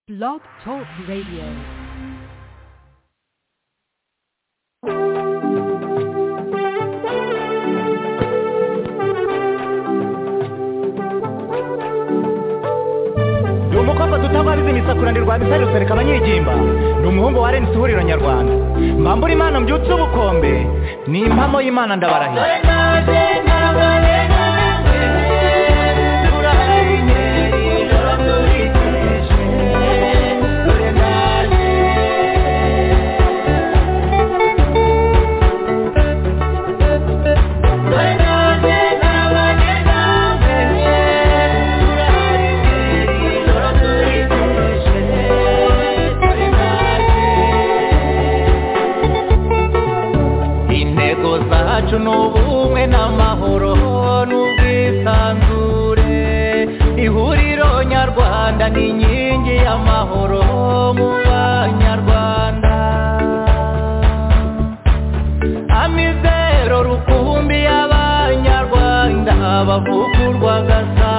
Blog Talk Radio. Ndi umukobwa tutabariza imisakura ndi rwabisari rusereka abanyigimba Ndi umuhungu wa Renzi ihuriro nyarwanda Mbambura imana mbyutse ubukombe Ni impamo y'imana ndabarahira intego zacu ni ubumwe n'amahoro n'ubwisanzure ihuriro nyarwanda ni inkingi y'amahoro mu banyarwanda amizero rukumbi y'abanyarwanda bavugurwa gasa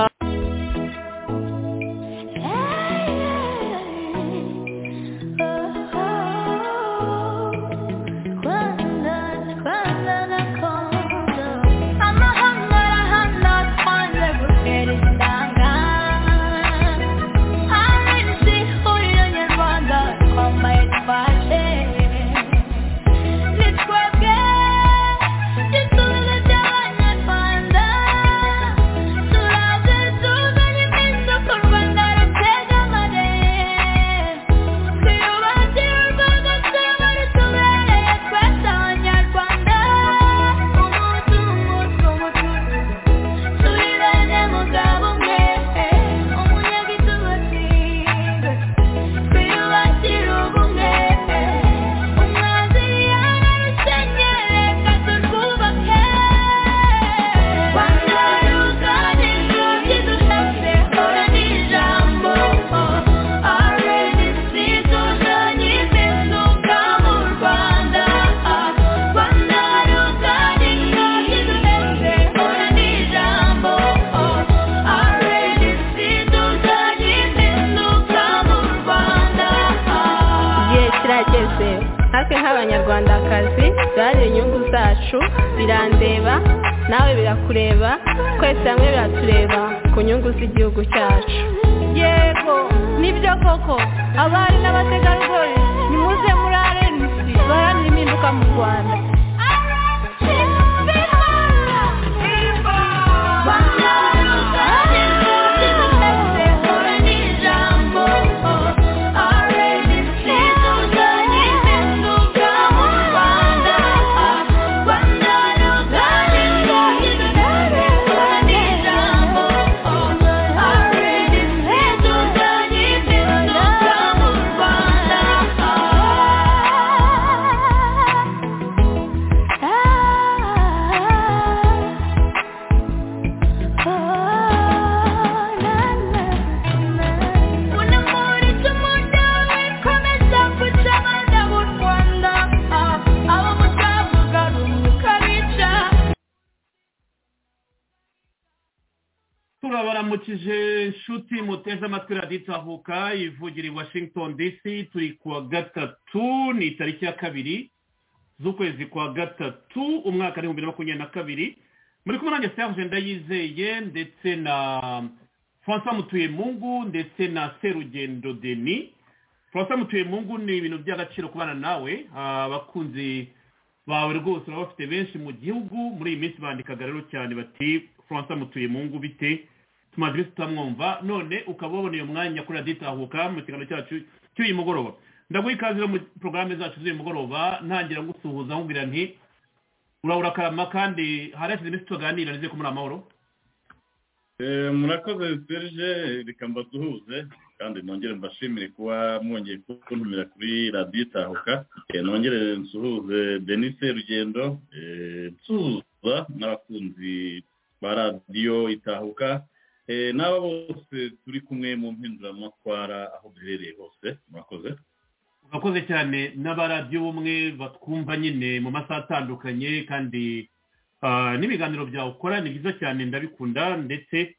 igihe kirageze natwe nk'abanyarwandakazi dore inyungu zacu birandeba nawe birakureba twese hamwe biratureba ku nyungu z'igihugu cyacu yego nibyo koko abari n'abategarugori nimuze muri arenisi baharanira impinduka mu rwanda turabaramukije nshuti muteze amatwi radiyo itahuka ivugira i washington dc turi kuwa gatatu ni tariki ya kabiri z'ukwezi kwa gatatu umwaka w'ibihumbi bibiri na makumyabiri na kabiri muri kumwe nanjye serge ndayizeye ndetse na francois mutuyemungu ndetse na serugendo denis francois mutuyemungu ni ibintu by'agaciro kubana nawe Ah, abakunzi bawe rwose baba bafite benshi mu gihugu muri iyi minsi bandikaga rero cyane bati francois mutuyemungu bite tumaze iminsi tutamwumva none ukaba wabona uyu mwanya kuri radiyo itahuka mu kiganiro cyacu cy'uyu mugoroba ndaguha ikaze rero muri porogaramu zacu z'uyu mugoroba ntangira ngusuhuza nkubwira nti urabura akarama kandi hari hashize iminsi tuganira nizeye ko muri amahoro Eh, murakoze serge reka mbasuhuze kandi nongere mbashimire kuba mwongeye kuntumira kuri radiyo itahuka Eh, nongere nsuhuze denis serugendo eh, nsuhuza n'abakunzi ba radiyo itahuka Eh, n'aba bose turi kumwe mu mpinduramatwara aho duherereye hose murakoze urakoze cyane n'abaradiyo bumwe batwumva nyine mu masaha atandukanye kandi ah, n'ibiganiro byawe ukora ni byiza cyane ndabikunda ndetse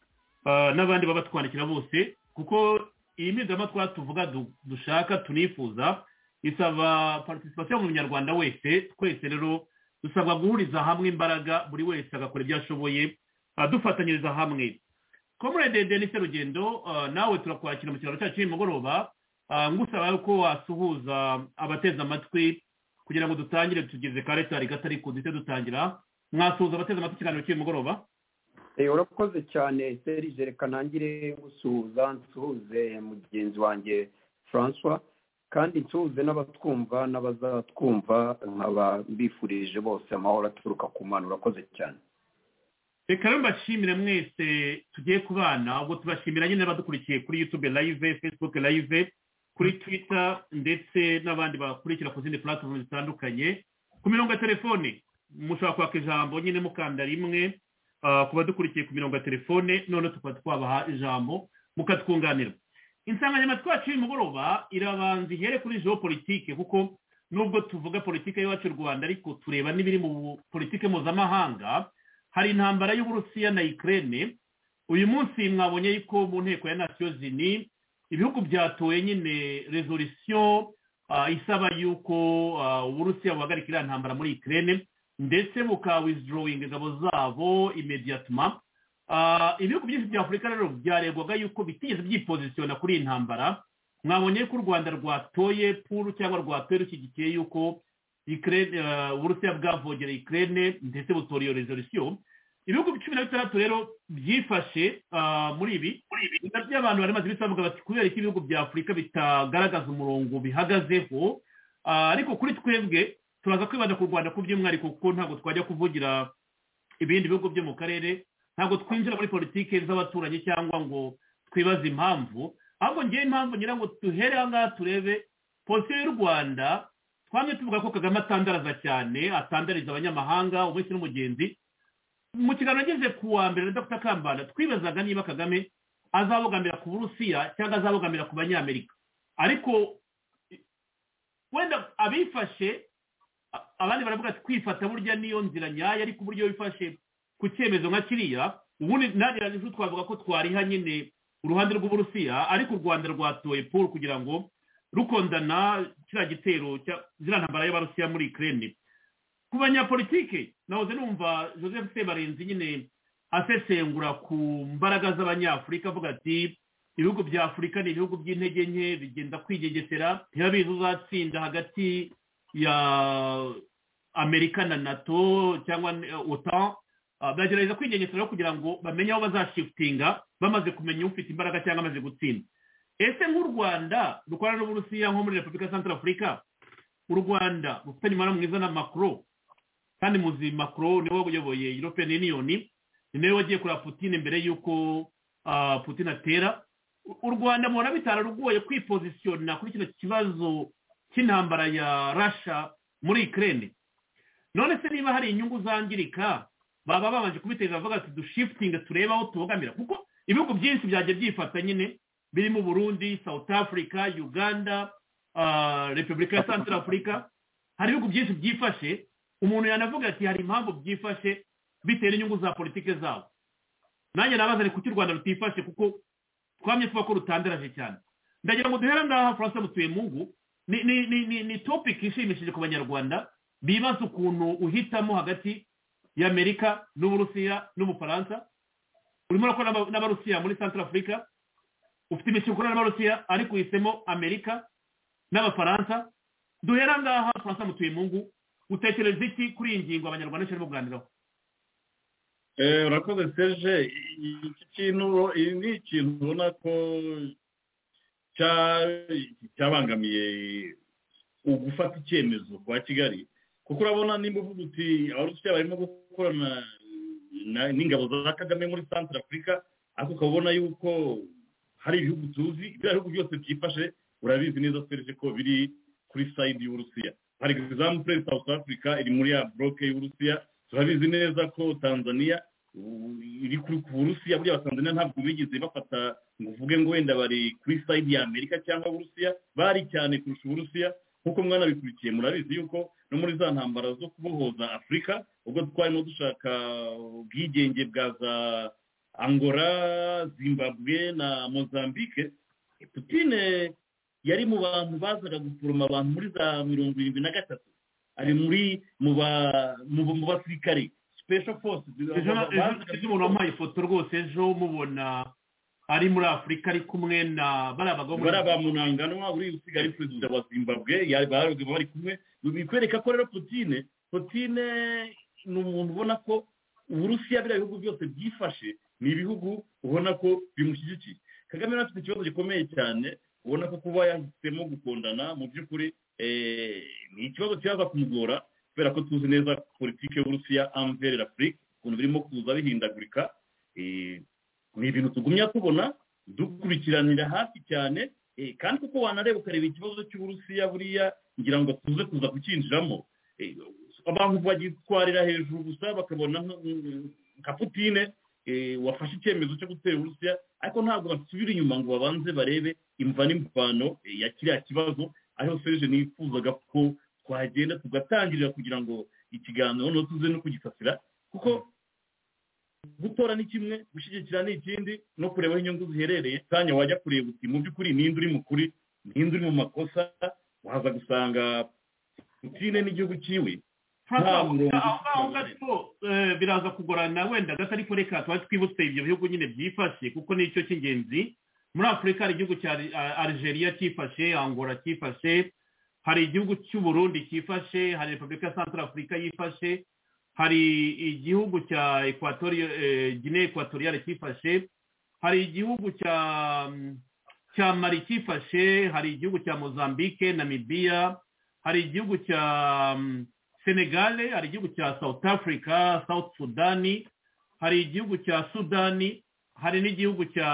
ah, n'abandi babatwandikira bose kuko iyi mpinzamatwara tuvuga du- dushaka tunifuza isaba participation mu munyarwanda wese twese rero dusabwa guhuriza hamwe imbaraga buri wese agakora ibyo ashoboye ah, dufatanyiriza hamwe comrade denise rugendo ah, nawe turakwakira mu kiraro cyacu nimugoroba Ah, ngusaba yuko wasuhuza abateze amatwi kugira ngo dutangire tugeze kare tari gatari kudite dutangira mwasuhuza abateze amatwi ikiganiro cy'uyu mugoroba Eh, urakoze cyane serije reka ntangire gusuhuza nsuhuze mugenzi wanjye francois kandi nsuhuze n'abatwumva n'abazatwumva nkaba mbifurije bose amahoro aturuka ku mana urakoze cyane reka rero mbashimire mwese tugiye kubana ubwo tubashimira nyine badukurikiye kuri youtube live facebook live kuri twitter ndetse n'abandi bakurikira ku zindi platform zitandukanye ku mirongo ya telefone mushobora kwaka ijambo nyine mukanda rimwe ah, ku badukurikiye ku mirongo ya telefone none tukaba twabaha ijambo mukatwunganira insanganyamatsiko yacu y'umugoroba irabanza ihere kuri geopolitike kuko nubwo tuvuga politike y'iwacu y'u rwanda ariko tureba n'ibiri mu politike mpuzamahanga hari intambara y'uburusiya na ikirere uyu munsi mwabonye yuko mu nteko ya nasiyo zini ibihugu byatoye nyine rezolisiyo isaba yuko ah, uburusiya buhagarika iriya ntambara muri ikirere ndetse bukawizidorodinga ingabo zabo imediyatuma ibihugu byinshi bya afurika rero byaregwaga yuko bitigeze byipozisiyona kuri iyi ntambara mwabonye ko u rwanda rwatoye puru cyangwa rwatoye rushyigikiye yuko Ukraine, eh, uburusiya bwavogereye ikirere ndetse butora iyo rezolisiyo ibihugu cumi na bitandatu rero byifashe ah, muri ibi ibintu by'abantu bari maze bisavuga bati kubera ko ibihugu bya afurika bitagaragaza umurongo bihagazeho ah, ariko kuri twebwe turaza kwibanda ku rwanda ku by'umwihariko kuko ntabwo twajya kuvugira ibindi bihugu byo mu karere ntabwo twinjira muri politike z'abaturanyi cyangwa ngo twibaze impamvu ahubwo ngewe impamvu ngira ngo duhere aha ngaha turebe polisi y'u rwanda twamye tuvuga ko kagame atandaraza cyane atandariza abanyamahanga umunsi n'umugenzi mu kiganiro ageze ku wa mbere na dr kambanda twibazaga niba kagame azabogamira ku burusiya cyangwa azabogamira ku banyamerika ariko i- wenda abifashe a- abandi baravuga ati kwifata burya niyo nzira nyayo ariko uburyo wifashe ku cyemezo nka kiriya ubundi nanjye ejo twavuga ko twariha nyine uruhande rw'uburusiya ariko u rwanda rwatoye paul kugira ngo rukondana kiriya gitero cya- ziriya ntambara y'abarusiya muri ikirere ku banyapolitike nahoze numva joseph sebarenzi nyine asesengura ku mbaraga z'abanyafurika avuga ati ibihugu bya afurika ni ibihugu by'intege nke bigenda kwigegesera ntibabizi uzatsinda hagati ya amerika na nato cyangwa eh, otan Ah, baragerageza kwigengesera rero kugira ngo bamenye aho bazashifutinga bamaze kumenya ufite imbaraga cyangwa amaze gutsinda ese nk'u rwanda dukorana n'uburusiya nko muri repubulika ya santara afurika u rwanda rufitanye umubano mwiza na makro kandi muzi makro niwe uyoboye european union ni nawe wagiye kureba putine mbere y'uko ah, putine atera U- u rwanda mubona bitararugoye kwipozisiyona kuri kino kibazo cy'intambara ya rasha muri ikirere none se niba hari inyungu zangirika baba babanje kubiteza bavuga ati dushifutinge turebe aho tubogamira kuko ibihugu byinshi byagiye byifata nyine birimo burundi south africa uganda ah, repubulika ya central africa hari ibihugu byinshi byifashe umuntu yanavuga ati hari impamvu byifashe bitewe n'inyungu za politike zabo nanjye nabaza ni kuki u rwanda rutifashe kuko twamye tuba ko rutandaraje cyane ndagira ngo duhere ngaha faransa mutuye mungu ni ni ni ni, ni topic ishimishije ku banyarwanda bibaza ukuntu uhitamo hagati y'amerika n'uburusiya n'ubufaransa urimo urakora n'aba- n'abarusiya muri central africa ufite imishinga ukora n'abarusiya ariko uhisemo amerika n'abafaransa duhera ngaha faransa mutuye mungu utekereza iki kuri iyi ngingo abanyarwanda barimo kuganiraho Eh, urakoze serge I- iki kintu ro- i- ni ikintu ubona ko cya- cyabangamiye ugufata icyemezo kwa kigali kuko urabona nimba uvuga uti abarusiya barimo gukorana na- n'ingabo za kagame muri centre africa ariko ukabona yuko hari ibihugu tuzi biriya bihugu byose byifashe urabizi neza serge ko biri kuri side y'uburusiya hari example south africa iri muri ya bloke y'uburusiya turabizi neza ko tanzania u- iri kuri ku burusiya buriya abatanzaniya ntabwo bigeze bafata ngo uvuge ngo wenda bari kuri side ya amerika cyangwa uburusiya bari cyane kurusha uburusiya nk'uko mwanabikurikiye murabizi yuko no muri za ntambara zo kubohoza afurika ubwo twarimo dushaka ubwigenge bwa za angola zimbabwe na mozambique putine yari mu bantu bazaga gusuruma abantu muri za mirongo irindwi na gatatu ari muri mu ba- mu- mu basirikare special force ejo na- ejo- ejo umuntu wamuhaye ifoto rwose ejo mubona ari muri afurika ari kumwe na bariya bagabo muri bariya ba munanganwa uri usigaye ari perezida wa zimbabwe yari bari bari kumwe bikwereka ko rero putine putine ni umuntu ubona ko uburusiya biriya bihugu byose byifashe ni ibihugu ubona ko bimushyigikiye kagame rero afite ikibazo gikomeye cyane ubona ko kuba yahisemo gukundana mu by'ukuri eh, ni ikibazo kizaza kumugora kubera ko tuzi neza politiki y'uburusiya amverera afurika ukuntu birimo kuza bihindagurika eh, ni ibintu tugumya tubona dukurikiranira hafi cyane eh, kandi kuko wanareba ukareba ikibazo cy'uburusiya buriya ngira ngo tuze kuza kucyinjiramo Eh, abantu bagitwarira hejuru gusa bakabona nka- mm, nka putine eh, wafashe icyemezo cyo gutera uburusiya ariko ntabwo basubira inyuma ngo babanze barebe imva n'imvano eh, ya kiriya kibazo ariho serije nifuzaga ko twagenda tugatangirira kugira ngo ikiganiro noneho tuze no kugisasira kuko gutora ni kimwe gushyigikira ni ikindi no kureba aho inyungu ziherereye kanya wajya kureba uti mu by'ukuri ninde uri mu kuri ninde uri mu makosa waza gusanga putine n'igihugu cyiwe aho murongo ngaho gato eh, biraza kugorana wenda gato ariko reka tuba twibutse ibyo bihugu nyine byifashe kuko nicyo cy'ingenzi muri afurika hari igihugu cya Ari- A- algeria cyifashe angola cyifashe hari igihugu cy'uburundi cyifashe hari repubulika ya santara afurika yifashe hari igihugu cya ekwatoriyo gine ekwatoriyale cyifashe hari igihugu cya cya mari cyifashe hari igihugu cya mozambique namibiya hari igihugu cya mm, senegale hari igihugu cya south africa south sudani hari igihugu cya sudani hari n'igihugu cya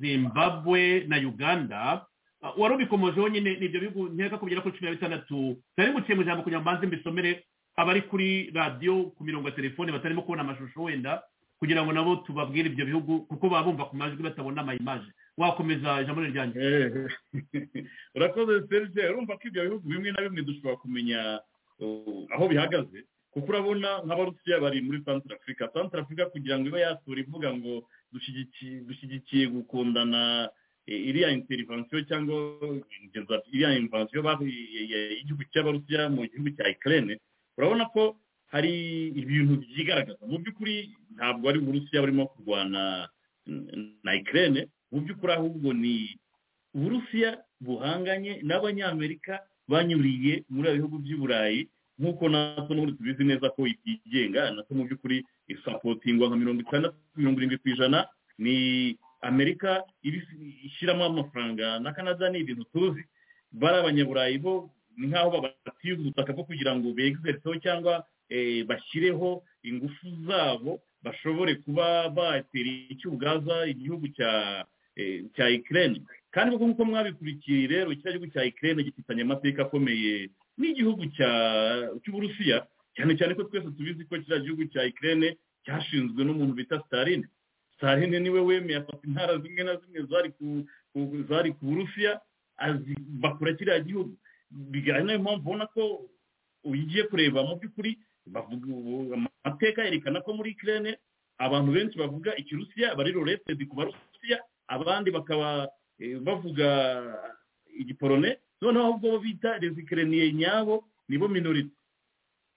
zimbabwe na uganda Uh, wari ubikomojeho nyine n'ibyo bihugu nkeka ko bigera kuri cumi na bitandatu byari buciye mu ijambo kugira ngo mbanze mbisomere abari kuri radiyo ku mirongo ya telefone batarimo kubona amashusho wenda kugira ngo nabo tubabwire ibyo bihugu kuko baba bumva ku majwi batabona amayimaje wakomeza ijambo ryanjye Eh, urakoze serge urumva ko ibyo bihugu bimwe na bimwe dushobora kumenya uh, aho bihagaze kuko urabona nk'abarusiya bari muri santara afurika santara afurika kugira ngo ibe yatura ivuga ngo dushyigikiye dushyigikiye gukundana eh, iriya interivansiyo cyangwa ingeza iriya invansiyo y'igihugu cy'abarusiya mu gihugu cya ikirere urabona ko hari ibintu byigaragaza mu by'ukuri ntabwo ari uburusiya burimo kurwana n- na ikirere mu by'ukuri ahubwo ni uburusiya buhanganye n'abanyamerika banyuriye muri ibi bihugu by'i burayi nk'uko natwe n'ubundi tubizi neza ko itigenga natwe mu by'ukuri isapotingwa nka mirongo itandatu mirongo irindwi ku ijana ni amerika ibi- ishyiramo amafaranga na canada ni ibintu tuzi bari abanyaburayi bo ni nk'aho babatiye ubutaka bwo kugira ngo begzereho cyangwa eh, bashyireho ingufu zabo bashobore kuba batera icyugaza igihugu cya eh, cya ikirere kandi kuko nk'uko mwabikurikiye rero kiriya gihugu cya ikirere gifitanye amateka akomeye n'igihugu cya- cy'uburusiya cyane cyane ko twese tubizi ko kiriya gihugu cya ikirere cyashinzwe n'umuntu bita staline staline niwe wemeye afata intara zimwe na zimwe zari ku- ku- zari ku burusiya azi- bakora kiriya gihugu Biga- ari nayo mpamvu ubona ko ugiye kureba mu by'ukuri bavuga ubu- amateka yerekana ko muri ikirere abantu benshi bavuga ikirusiya bari roretedi ku barusiya abandi bakaba eh, bavuga igipolone noneho ahubwo bo bita rezikireniye nyabo nibo minorite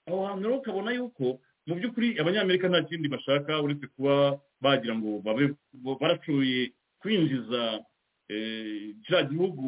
aho hantu rero ukabona yuko mu by'ukuri abanyamerika nta kindi bashaka uretse kuba bagira ngo babe bo- barashoboye kwinjiza eh, kiriya gihugu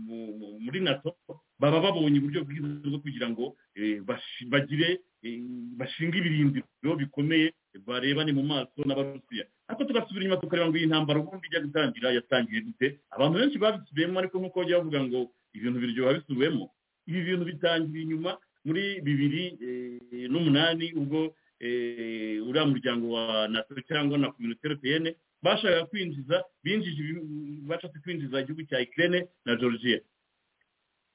mu- mu- muri nato baba babonye uburyo bwiza bwo kugira ngo eh, bashi- bagire eh, bashinga ibirindiro bikomeye barebane mu maso n'abarusiya ariko tugasubira inyuma tukareba ngo iyi ntambara ubundi ijya gutangira yatangiye gute abantu benshi babisubiyemo ariko nk'uko bajya bavuga ngo ibintu biryoha bisubiwemo ibi bintu bitangira inyuma muri bibiri eh, n'umunani ubwo eh, uriya muryango wa nato cyangwa na kominote europeyene bashakaga kwinjiza binjije ibi- bashatse kwinjiza igihugu cya ikirere na georgia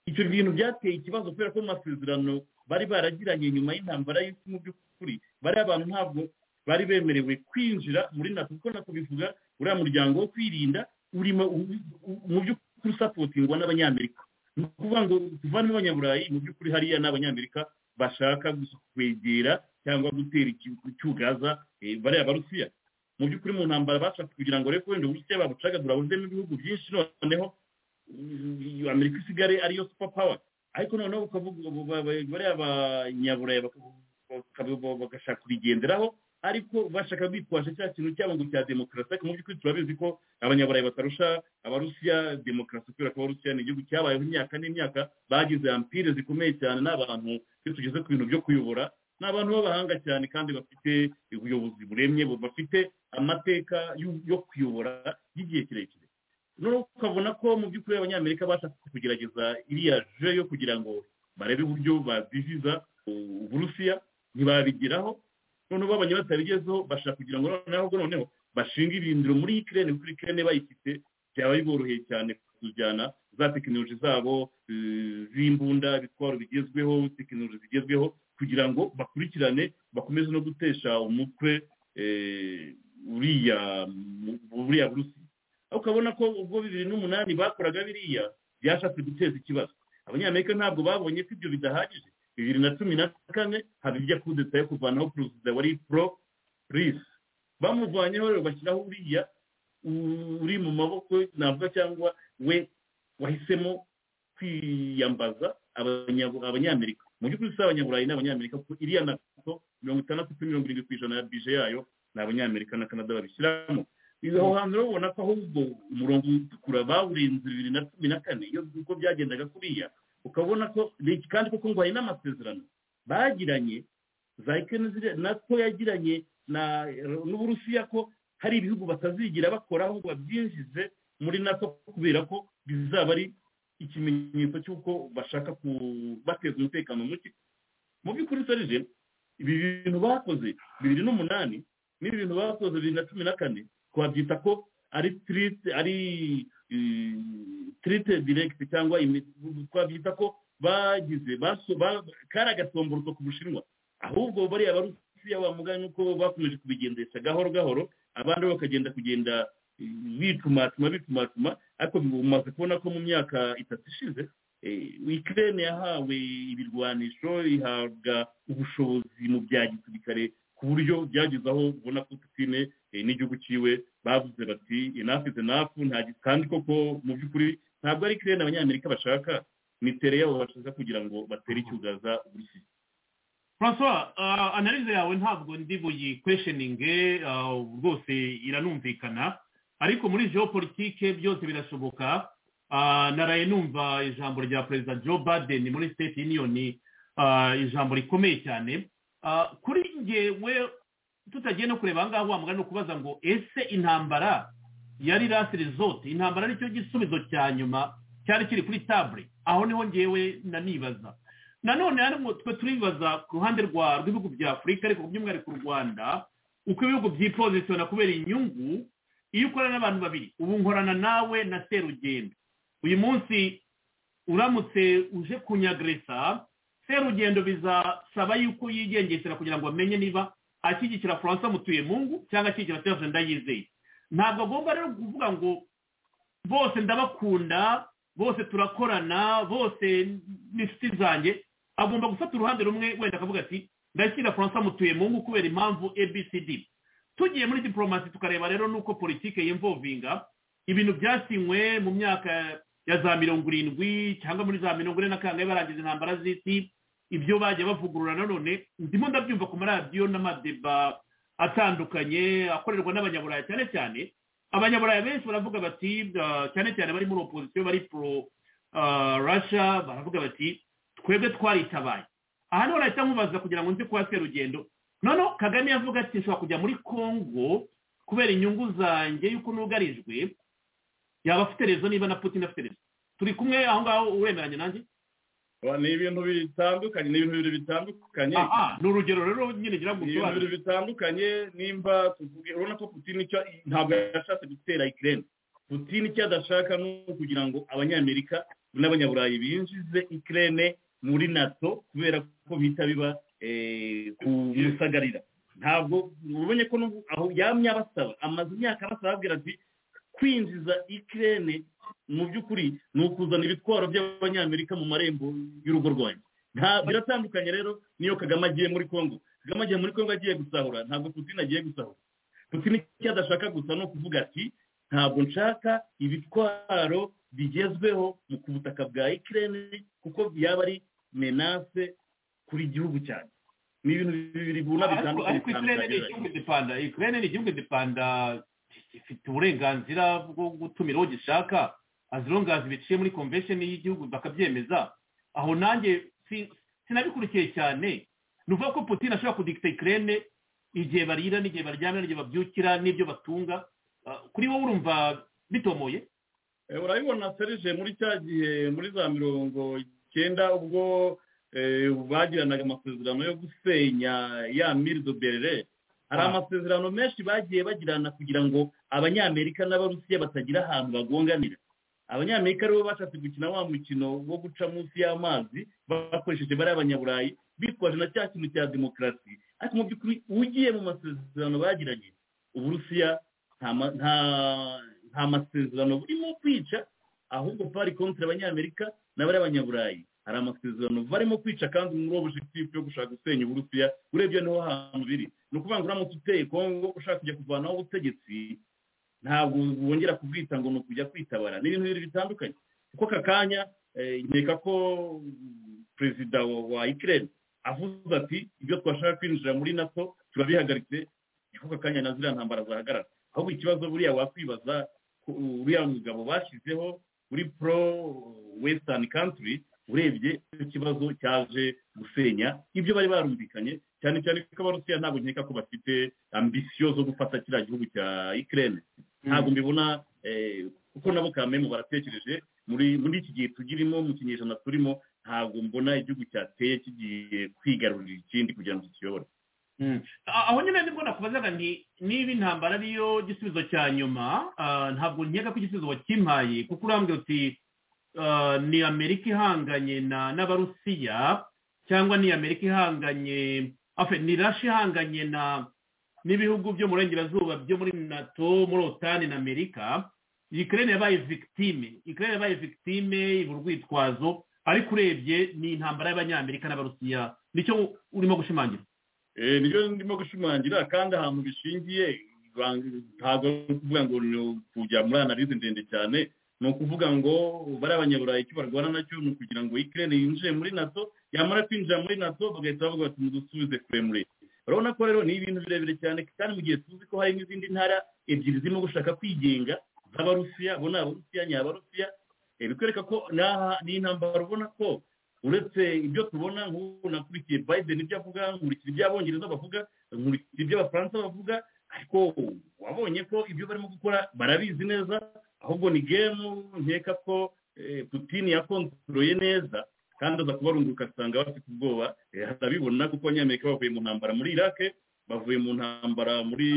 icyo bintu byateye ikibazo kubera ko mu masezerano bari baragiranye nyuma y'intambara y'isi mu by'ukuri bari abantu ntabwo bari bemerewe kwinjira muri nato kuko nato bivuga uriya muryango wo kwirinda urimo u- u- mu by'ukuri usapotingwa n'abanyamerika ni ukuvuga ngo tuvanemo abanyaburayi mu by'ukuri hariya ni abanyamerika bashaka gusa kwegera cyangwa gutera iki- icyugaza eh, bariya barusiya mu by'ukuri mu ntambara bashatse kugira ngo rero wenda uburusiya babucagagura buzemo ibihugu byinshi noneho amerika isigare ariyo supa pawa ariko noneho ukavuga bariya abanyaburayi bagashaka kurigenderaho ariko bashaka bitwaje cya kintu cyabo ngo cya demokarasi ariko mu by'ukuri turabizi ko abanyaburayi batarusha abarusiya demokarasi kubera ko abarusiya ni igihugu cyabayeho imyaka n'imyaka bagize ampire zikomeye cyane n'abantu iyo tugeze ku bintu byo kuyobora ni abantu b'abahanga cyane kandi bafite ubuyobozi buremye bafite amateka yo kuyobora y'igihe kirekire noneho ukabona ko mu by'ukuri abanyamerika bashaka kugerageza iriya je yo kugira ngo barebe uburyo baziziza uburusiya ntibabigeraho noneho babonye batabigezeho bashaka kugira ngo noneho noneho bashinga ibindiro muri ikirere kuri ikirere bayifite byaba biboroheye cyane kujyana za tekinoloji zabo z'imbunda ibitwaro bigezweho tekinoloji zigezweho kugira ngo bakurikirane bakomeze no gutesha umutwe uriya buriya burusi aho ukabona ko ubwo bibiri n'umunani bakoraga biriya byashatse guteza ikibazo abanyamerika ntabwo babonye ko ibyo bidahagije bibiri na cumi na kane hari ijya kudeta yo kuvanaho perezida wari pro risi bamuvanyeho rero bashyiraho uriya uri mu maboko navuga cyangwa we wahisemo kwiyambaza abanyamerika mu by'ukuri si abanyaburayi n'abanyamerika kuko iriya nato mirongo itandatu kuri mirongo irindwi ku ijana ya bije yayo ni abanyamerika na kanada babishyiramo aho hantu urabona ko ahubwo umurongo utukura bawurenze bibiri na cumi na kane iyo uko byagendaga kuriya ukabona ko kandi kuko ngo hari n'amasezerano bagiranye za nato yagiranye n'uburusiya ko hari ibihugu batazigira bakora ahubwo babyinjize muri nato kubera ko bizaba ari ikimenyetso cy'uko bashaka bateza umutekano muke mu by'ukuri serije ibi bintu bakoze bibiri n'umunani n'ibi bintu bakoze bibiri na cumi na kane twabyita ko ari tirite ari tirite direkiti cyangwa twabyita ko bagize kari agasomboroso ku bushinwa ahubwo bariya barusiya bamugana nuko bakomeje kubigendesha gahoro gahoro abandi bakagenda kugenda bicumatuma bicumatuma ariko bimaze kubona ko mu myaka itatu ishize ikirere yahawe ibirwanisho ihabwa ubushobozi mu bya gisirikare ku buryo byageze aho ubona ko putine n'igihugu cyiwe bavuze bati inafu izi nafu kandi koko mu by'ukuri ntabwo ari ikirere abanyamerika bashaka ni tere yabo bashaka kugira ngo batere icyugaza uburusiya francois analize yawe ntabwo ndi buyikwesheninge rwose iranumvikana ariko muri geopolitike byose birashoboka naraye numva ijambo rya perezida joe biden muri state union ijambo rikomeye cyane kuri ngewe tutagiye no kureba ahangaha wamugana ni ukubaza ngo ese intambara yari rasi resort intambara nicyo gisubizo cya nyuma cyari kiri kuri tabure aho niho ngewe nanibaza nanone hano twe turibaza ku ruhande rw'ibihugu bya afurika ariko by'umwihariko u rwanda uko ibihugu byipozisiyona kubera inyungu iyo ukorana n'abantu babiri ubu nkorana nawe na serugendo uyu munsi uramutse uje kunyagresa serugendo bizasaba yuko yigengesera kugira ngo amenye niba ashyigikira furansa mutuye mungu cyangwa ashyigikira serugendo ndayizeye ntabwo agomba rero kuvuga ngo bose ndabakunda bose turakorana bose n'inshuti zanjye agomba gufata uruhande rumwe wenda akavuga ati ndashyira furansa mutuye mu ngo kubera impamvu abcd tugiye muri diporomasi tukareba rero n'uko politiki y'imvovinga ibintu byasinywe mu myaka ya za mirongo irindwi cyangwa muri za mirongo ine na kangahe barangiza intambara z'isi ibyo bagiye bavugurura nanone ndimo ndabyumva ku maradiyo n'amadeba atandukanye akorerwa n'abanyaburayi cyane cyane abanyaburayi benshi baravuga bati cyane cyane bari muri opozisiyo bari pro rasha baravuga bati twebwe twaritabaye aha niho nahita nkubaza kugira ngo nzi kuba serugendo noneho kagame yavuga ati nshobora kujya muri congo kubera inyungu zanjye y'uko nugarijwe yaba afite rezo niba na putin afite rezo turi kumwe aho ngaho uremeranya nanjye ni ibintu bitandukanye ni ibintu bibiri bitandukanye ni urugero rero nyine ngira ngo usobanure ni ibintu bitandukanye nimba tuvuge urabona ko putin ntabwo yashatse gutera ikirere putin icyo adashaka ni ukugira ngo abanyamerika n'abanyaburayi binjize ikirere muri nato kubera ko bihita biba kumusagarira ntabwo ubonye ko aho yamye abasaba amaze imyaka abasaba ababwira ati kwinjiza ikirere mu by'ukuri ni ukuzana ibitwaro by'abanyamerika mu marembo y'urugo rwanjye biratandukanye rero niyo kagame agiye muri congo kagame agiye muri congo agiye gusahura ntabwo putin agiye gusahura putin icyo adashaka gusa ni ukuvuga ati ntabwo nshaka ibitwaro bigezweho mu ku butaka bwa ikirere kuko yaba ari menase kuri igihugu cyane ni ibintu bibiri bibona bitandukanye ariko ikirere ni igihugu gipanda ikirere ni igihugu gipanda gifite uburenganzira bwo gutumira uwo gishaka azirungazi biciye muri convention y'igihugu bakabyemeza aho nanjye si- sinabikurikiye cyane ni ukuvuga ko putin ashobora kudikita ikirere igihe barira n'igihe baryamira n'igihe babyukira n'ibyo batunga Ah, kuri wowe urumva bitomoye Eh, urabibona serije muri cya gihe muri za mirongo icyenda ubwo eh, bagiranaga amasezerano yo gusenya ya mirido berere hari Ah. amasezerano menshi bagiye bagirana kugira ngo abanyamerika n'abarusiya batagira ahantu bagonganira abanyamerika aribo bashatse gukina wa mukino wo guca munsi y'amazi bakoresheje bariya abanyaburayi bitwaje na cya kintu cya demokarasi ariko mu by'ukuri ugiye mu masezerano bagiranye uburusiya nta ma- nta- nta masezerano burimo kwica ahubwo pari kontra abanyamerika n'abari abanyaburayi hari amasezerano barimo kwica kandi muri objectif yo gushaka gusenya uburusiya urebye niho hantu biri ni ukuvuga ngo uramutse uteye kongo ushaka kujya kuvanaho ubutegetsi ntabwo wongera kubwita ngo ni ukujya kwitabara ni ibintu bibiri bitandukanye kuko aka kanya eh, nkeka ko mm, perezida wa wa ikirere avuze ati ibyo twashaka kwinjira muri nato turabihagaritse niko aka kanya na ziriya ntambara zahagarara ahubwo ikibazo buriya wakwibaza ku- uriya mugabo bashyizeho uri pro western country urebye ikibazo cyaje gusenya ibyo bari barumvikanye cyane cyane ko abarusiya ntabwo nkeka ko bafite ambisiyo zo gufata kiriya gihugu cya ikirere ntabwo mbibona eh, kuko nabo kamemu baratekereje muri muri iki gihe tugirimo mu kinyejana turimo ntabwo mbona igihugu cyateye kigiye kwigarurira ikindi kugira ngo kiyobore Ah, aho nyine nibwo nakubazaga nti niba intambara ariyo gisubizo cya nyuma ah, ntabwo nkeka ko igisubizo wakimpaye kuko urambwira uti ah, ni amerika ihanganye na n'abarusiya cyangwa ni amerika ihanganye afe ni rashi ihanganye na n'ibihugu byo mu burengerazuba byo muri nato muri otani na amerika ikirere yabaye victime ikirere yabaye victime ibura urwitwazo ariko urebye ni intambara y'abanyamerika n'abarusiya nicyo urimo gushimangira Eh, nibyo ndimo gushimangira kandi ahantu bishingiye bang- ntabwo ari ukuvuga ngo ni kujya muri analize ndende cyane ni ukuvuga ngo bariya abanyaburayi icyo barwana nacyo ni ukugira ngo ikirere yinjire muri nato yamara kwinjira muri nato bagahita bavuga bati mudusubize kure muri urabona ko rero ni ibintu birebire cyane kandi mu gihe tuzi ko hari n'izindi ntara ebyiri zirimo gushaka kwigenga z'abarusiya bo ni abarusiya ni abarusiya Eh, bikwereka ko n'aha- ni intambara ubona ko uretse ibyo tubona nk'ubu nakurikiye biden ibyo avuga nkurikira ibyo abongereza bavuga nkurikira ibyo abafaransa bavuga ariko wabonye ko ibyo barimo gukora barabizi neza ahubwo ni gemu nkeka ko eh, putin yakontroye neza kandi aza kubarunguka asanga bafite ubwoba Eh, arabibona kuko abanyamerika bavuye mu ntambara muri iraq bavuye mu ntambara muri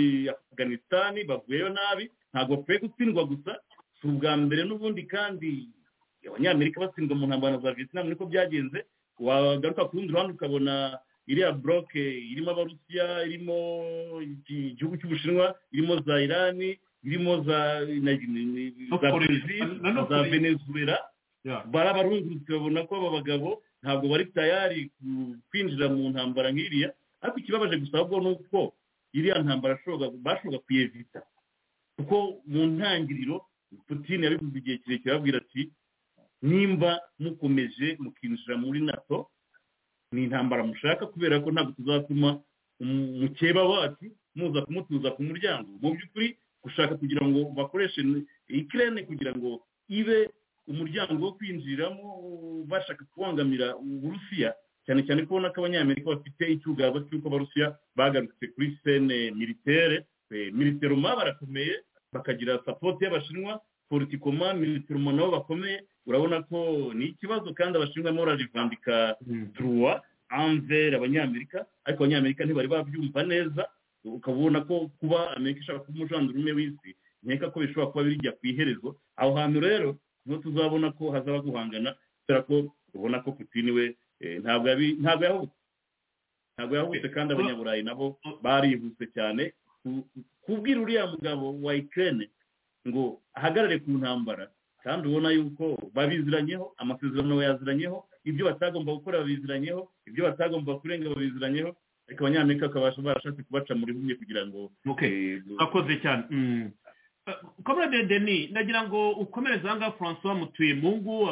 afghanistan bavuyeyo nabi ntabwo bapfuye gutsindwa gusa si ubwa mbere n'ubundi kandi abanyamerika batsindwa mu ntambara za vietnam niko byagenze wagaruka ku rundi ruhande ukabona iriya buroke irimo abarusiya irimo iki- igihugu cy'ubushinwa irimo za irani irimo za na- ni- ni- No za Korea. Brazil, Na- na za Korea. venezuela barabarungurutse babona ko aba bagabo ntabwo bari tayari ku- kwinjira mu ntambara nk'iriya ariko ikibabaje gusa ahubwo ni uko iriya ntambara ashoboka- bashoboka kuyevita kuko mu ntangiriro putin yabivuze igihe kirekire ababwira ati nimba mukomeje mukinjira muri nato ni intambara mushaka kubera ko ntabwo tuzatuma umu- mukeba wacu muza kumutuza ku muryango mu by'ukuri gushaka kugira ngo bakoreshe ikirere kugira ngo ibe umuryango wo kwinjiramo uh, bashaka kubangamira uburusiya cyane cyane ko ubona ko abanyamerika bafite icyugaba cy'uko abarusiya bagarutse kuri sene militere eh, militeroma barakomeye bakagira sapoti y'abashinwa politikoma militeroma nabo bakomeye urabona ko ni ikibazo kandi abashinwa barimo bararivandika turuwa anvera abanyamerika ariko abanyamerika ntibari babyumva neza ukaba ubona ko kuba amerika ishaka kuba umujandurumwe w'isi nkeka ko bishobora kuba bijya ku iherezo aho hantu rero niho tuzabona ko hazaba guhangana kubera ko ubona ko putini we eh, ntabwo yabi- ntabwo yahubutse ntabwo yahubutse kandi abanyaburayi nabo barihuse cyane ku- kubwira uriya mugabo wa ikirere ngo ahagarare ku ntambara kandi ubona yuko babiziranyeho amasezerano bayaziranyeho ibyo batagomba gukora babiziranyeho ibyo batagomba kurenga babiziranyeho ariko abanyamerika bakabasha barashatse kubaca muri bumwe kugira ngo Okay. eh, urakoze cyane Mm. komere deni nagira ngo ukomereze ahangaha francois mutuyemungu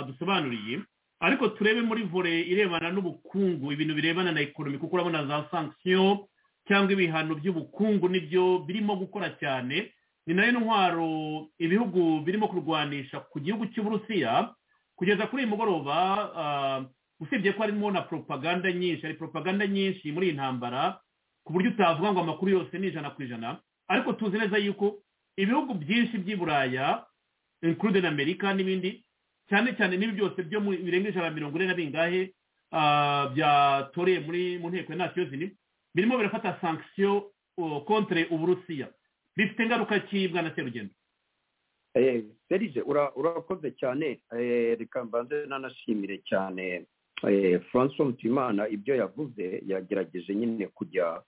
adusobanuriye ariko turebe muri vore irebana n'ubukungu ibintu birebana na ekonomi kuko urabona za sankisiyo cyangwa ibihano by'ubukungu nibyo birimo gukora cyane ni nayo ntwaro ibihugu birimo kurwanisha ku gihugu cy'uburusiya kugeza kuri uyu mugoroba usibye ko harimo na poropaganda nyinshi hari poropaganda nyinshi muri iyi ntambara ku buryo utavuga ngo amakuru yose ni ijana ku ijana ariko tuzi neza yuko ibihugu byinshi by'i buraya inkurude na amerika n'ibindi cyane cyane n'ibi byose byo mu birenga ijana mirongo ine na bingahe byatoreye muri mu nteko ya nasiyo zini birimo birafata sankisiyo kontere uburusiya bifite ingaruka ki bwana serugendo serije urakoze cyane reka mbanze nanashimire cyane francois mutimana ibyo yavuze yagerageje nyine kujya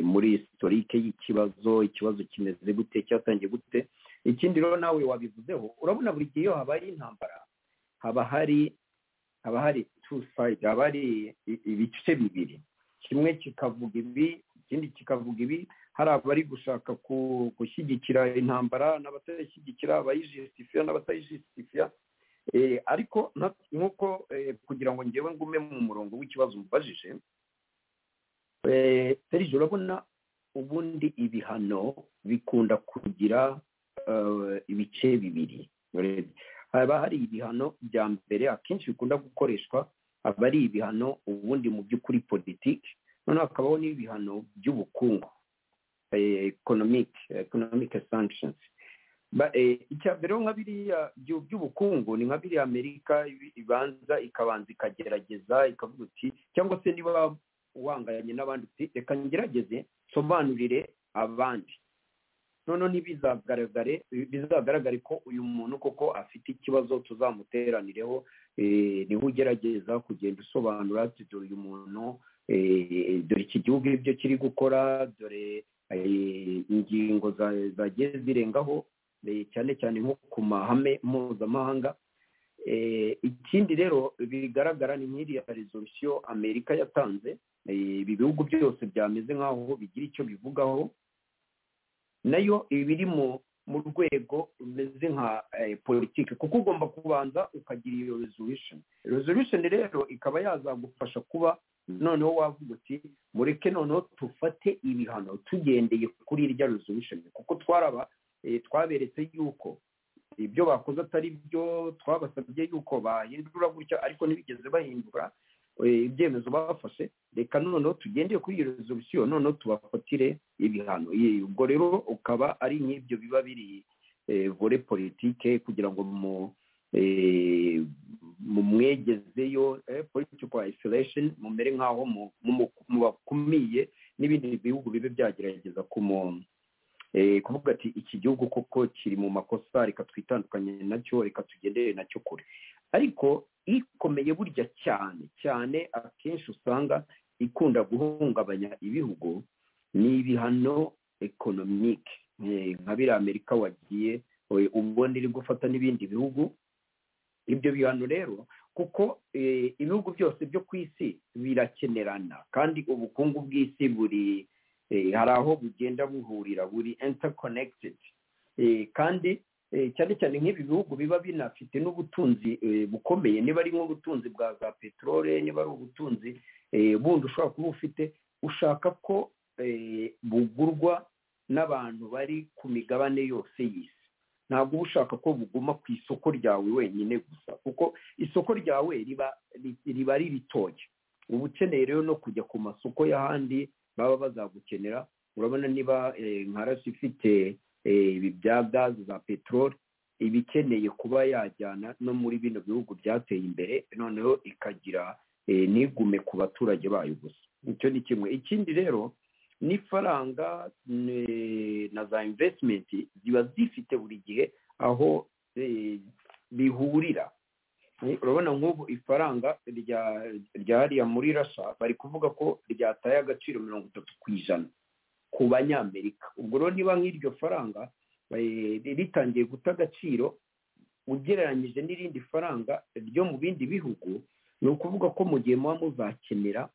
muri sitorike y'ikibazo ikibazo kimeze gute cyatangiye gute ikindi rero nawe wabivuzeho urabona buri gihe iyo habaye intambara haba hari haba hari tu sayidi haba hari ibice bibiri kimwe kikavuga ibi ikindi kikavuga ibi hari abari gushaka gushyigikira intambara n'abatayishyigikira abayijisitifiya n'abatayijisitifiya ariko nk'uko kugira ngo ngewe ngume mu murongo w'ikibazo umubajije serije urabona ubundi ibihano bikunda kugira ibice bibiri haba hari ibihano bya mbere akenshi bikunda gukoreshwa aba ari ibihano ubundi mu by'ukuri politiki noneho hakabaho n'ibihano by'ubukungu economic economic sanctions icya mbere nka biriya by'ubukungu ni nka biriya amerika ibanza ikabanza ikagerageza ikavuga uti cyangwa se niba uhanganye n'abandi uti reka ngerageze nsobanurire abandi noneho ntibizagaragare bizagaragare ko uyu muntu koko afite ikibazo tuzamuteranireho niho ugerageza kugenda usobanura dore uyu muntu dore iki gihugu ibyo kiri gukora dore ingingo zagiye zirengaho cyane cyane nko ku mahame mpuzamahanga ikindi rero bigaragara ni nk'iriya rezorusiyo amerika yatanze ibi bihugu byose byameze nk'aho bigira icyo bivugaho nayo iba iri mu rwego rumeze nka politiki kuko ugomba kubanza ukagira iyo rezorusheni rezorusheni rero ikaba yazagufasha kuba noneho wavuga uti mureke noneho tufate ibihano tugendeye kuri irya rezorusheni kuko twaraba twaberetse yuko ibyo bakoze atari byo twabasabye yuko bahindura gutya ariko ntibigeze bahindura ibyemezo bafashe reka noneho tugendeye kuri iyo rezorusiyo noneho tubafatire ibihano ubwo rero ukaba ari nk'ibyo biba biri vore politike kugira ngo mu mumwegezeyo politiko isolation mumere nk'aho mubakumiye n'ibindi bihugu bibe byagerageza ku muntu kuvuga ati iki gihugu koko kiri mu makosa reka twitandukanye nacyo reka tugendere nacyo kure ariko ikomeye burya cyane cyane akenshi usanga ikunda guhungabanya ibihugu ni ibihano ekonomike nka biriya amerika wagiye ubundi iri gufata n'ibindi bihugu ibyo bihano rero kuko ibihugu byose byo ku isi birakenerana kandi ubukungu bw'isi buri hari aho bugenda buhurira buri interconnected kandi cyane cyane nk'ibi bihugu biba binafite n'ubutunzi bukomeye niba ari nk'ubutunzi bwa za peteroli niba ari ubutunzi bundi ushobora kuba ufite ushaka ko bugurwa n'abantu bari ku migabane yose y'isi ntabwo uba ushaka ko buguma ku isoko ryawe wenyine gusa kuko isoko ryawe riba ari ritoya uba ukeneye rero no kujya ku masoko y'ahandi baba bazagukenera urabona niba nka rasi ifite ibi bya gazi za peteroli iba ikeneye kuba yajyana no muri bino bihugu byateye imbere noneho ikagira n'igume ku baturage bayo gusa icyo ni kimwe ikindi rero n'ifaranga na za invesitimenti ziba zifite buri gihe aho bihurira urabona nk'ubu ifaranga rya hariya muri rasa bari kuvuga ko ryataye agaciro mirongo itatu ku ijana ku banyamerika ubwo rero niba nk'iryo faranga ritangiye guta agaciro ugereranyije n'irindi faranga ryo mu bindi bihugu ni ukuvuga ko mu gihe muba muzakenera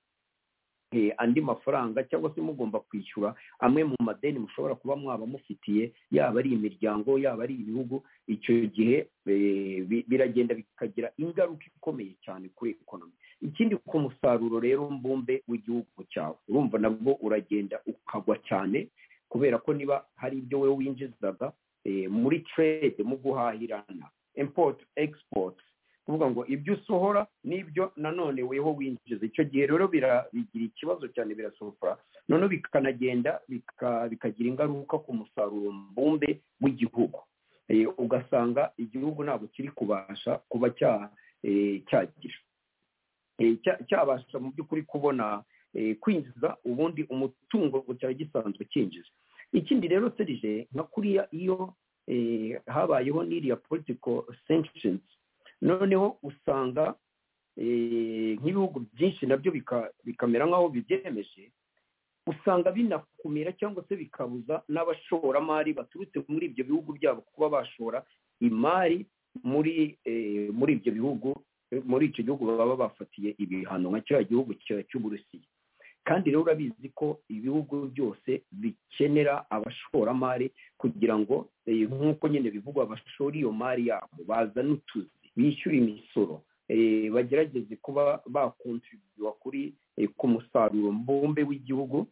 andi mafaranga cyangwa se mugomba kwishyura amwe mu madeni mushobora kuba mwaba mufitiye yaba ari imiryango yaba ari ibihugu icyo gihe eh, bi- biragenda bikagira ingaruka ikomeye cyane kuri ekonomi ikindi ku musaruro rero mbumbe w'igihugu cyawe urumva nabwo uragenda ukagwa cyane kubera ko niba hari ibyo wowe winjizaga eh, muri trade mu guhahirana import export kuvuga ngo ibyo usohora n'ibyo nanone weho winjiza icyo gihe rero bira- bigira ikibazo cyane birasofora noneho bikanagenda bika- bikagira ingaruka ku musaruro mbumbe w'igihugu Eh, ugasanga igihugu ntabwo kiri kubasha kuba cya- eh, cyagira Eh, cya- cyabasha mu by'ukuri kubona eh, kwinjiza ubundi umutungo cyari gisanzwe cyinjiza ikindi rero serije nka kuriya iyo eh, habayeho n'iriya political sanctions noneho usanga eh, nk'ibihugu byinshi nabyo bika- bikamera nk'aho bibyemeje usanga binakumira cyangwa se bikabuza n'abashoramari baturutse muri ibyo bihugu byabo kuba bashora imari muri eh, muri ibyo bihugu eh, muri icyo gihugu baba bafatiye ibihano nka kiriya gihugu cya- cy'uburusiya kandi rero urabizi ko ibihugu byose bikenera abashoramari kugira ngo eh, nk'uko nyine bivugwa bashore iyo mari yabo bazane utuzi bishyure imisoro eh, bagerageze kuba bakontribuwa kuri eh, ku musaruro mbumbe w'igihugu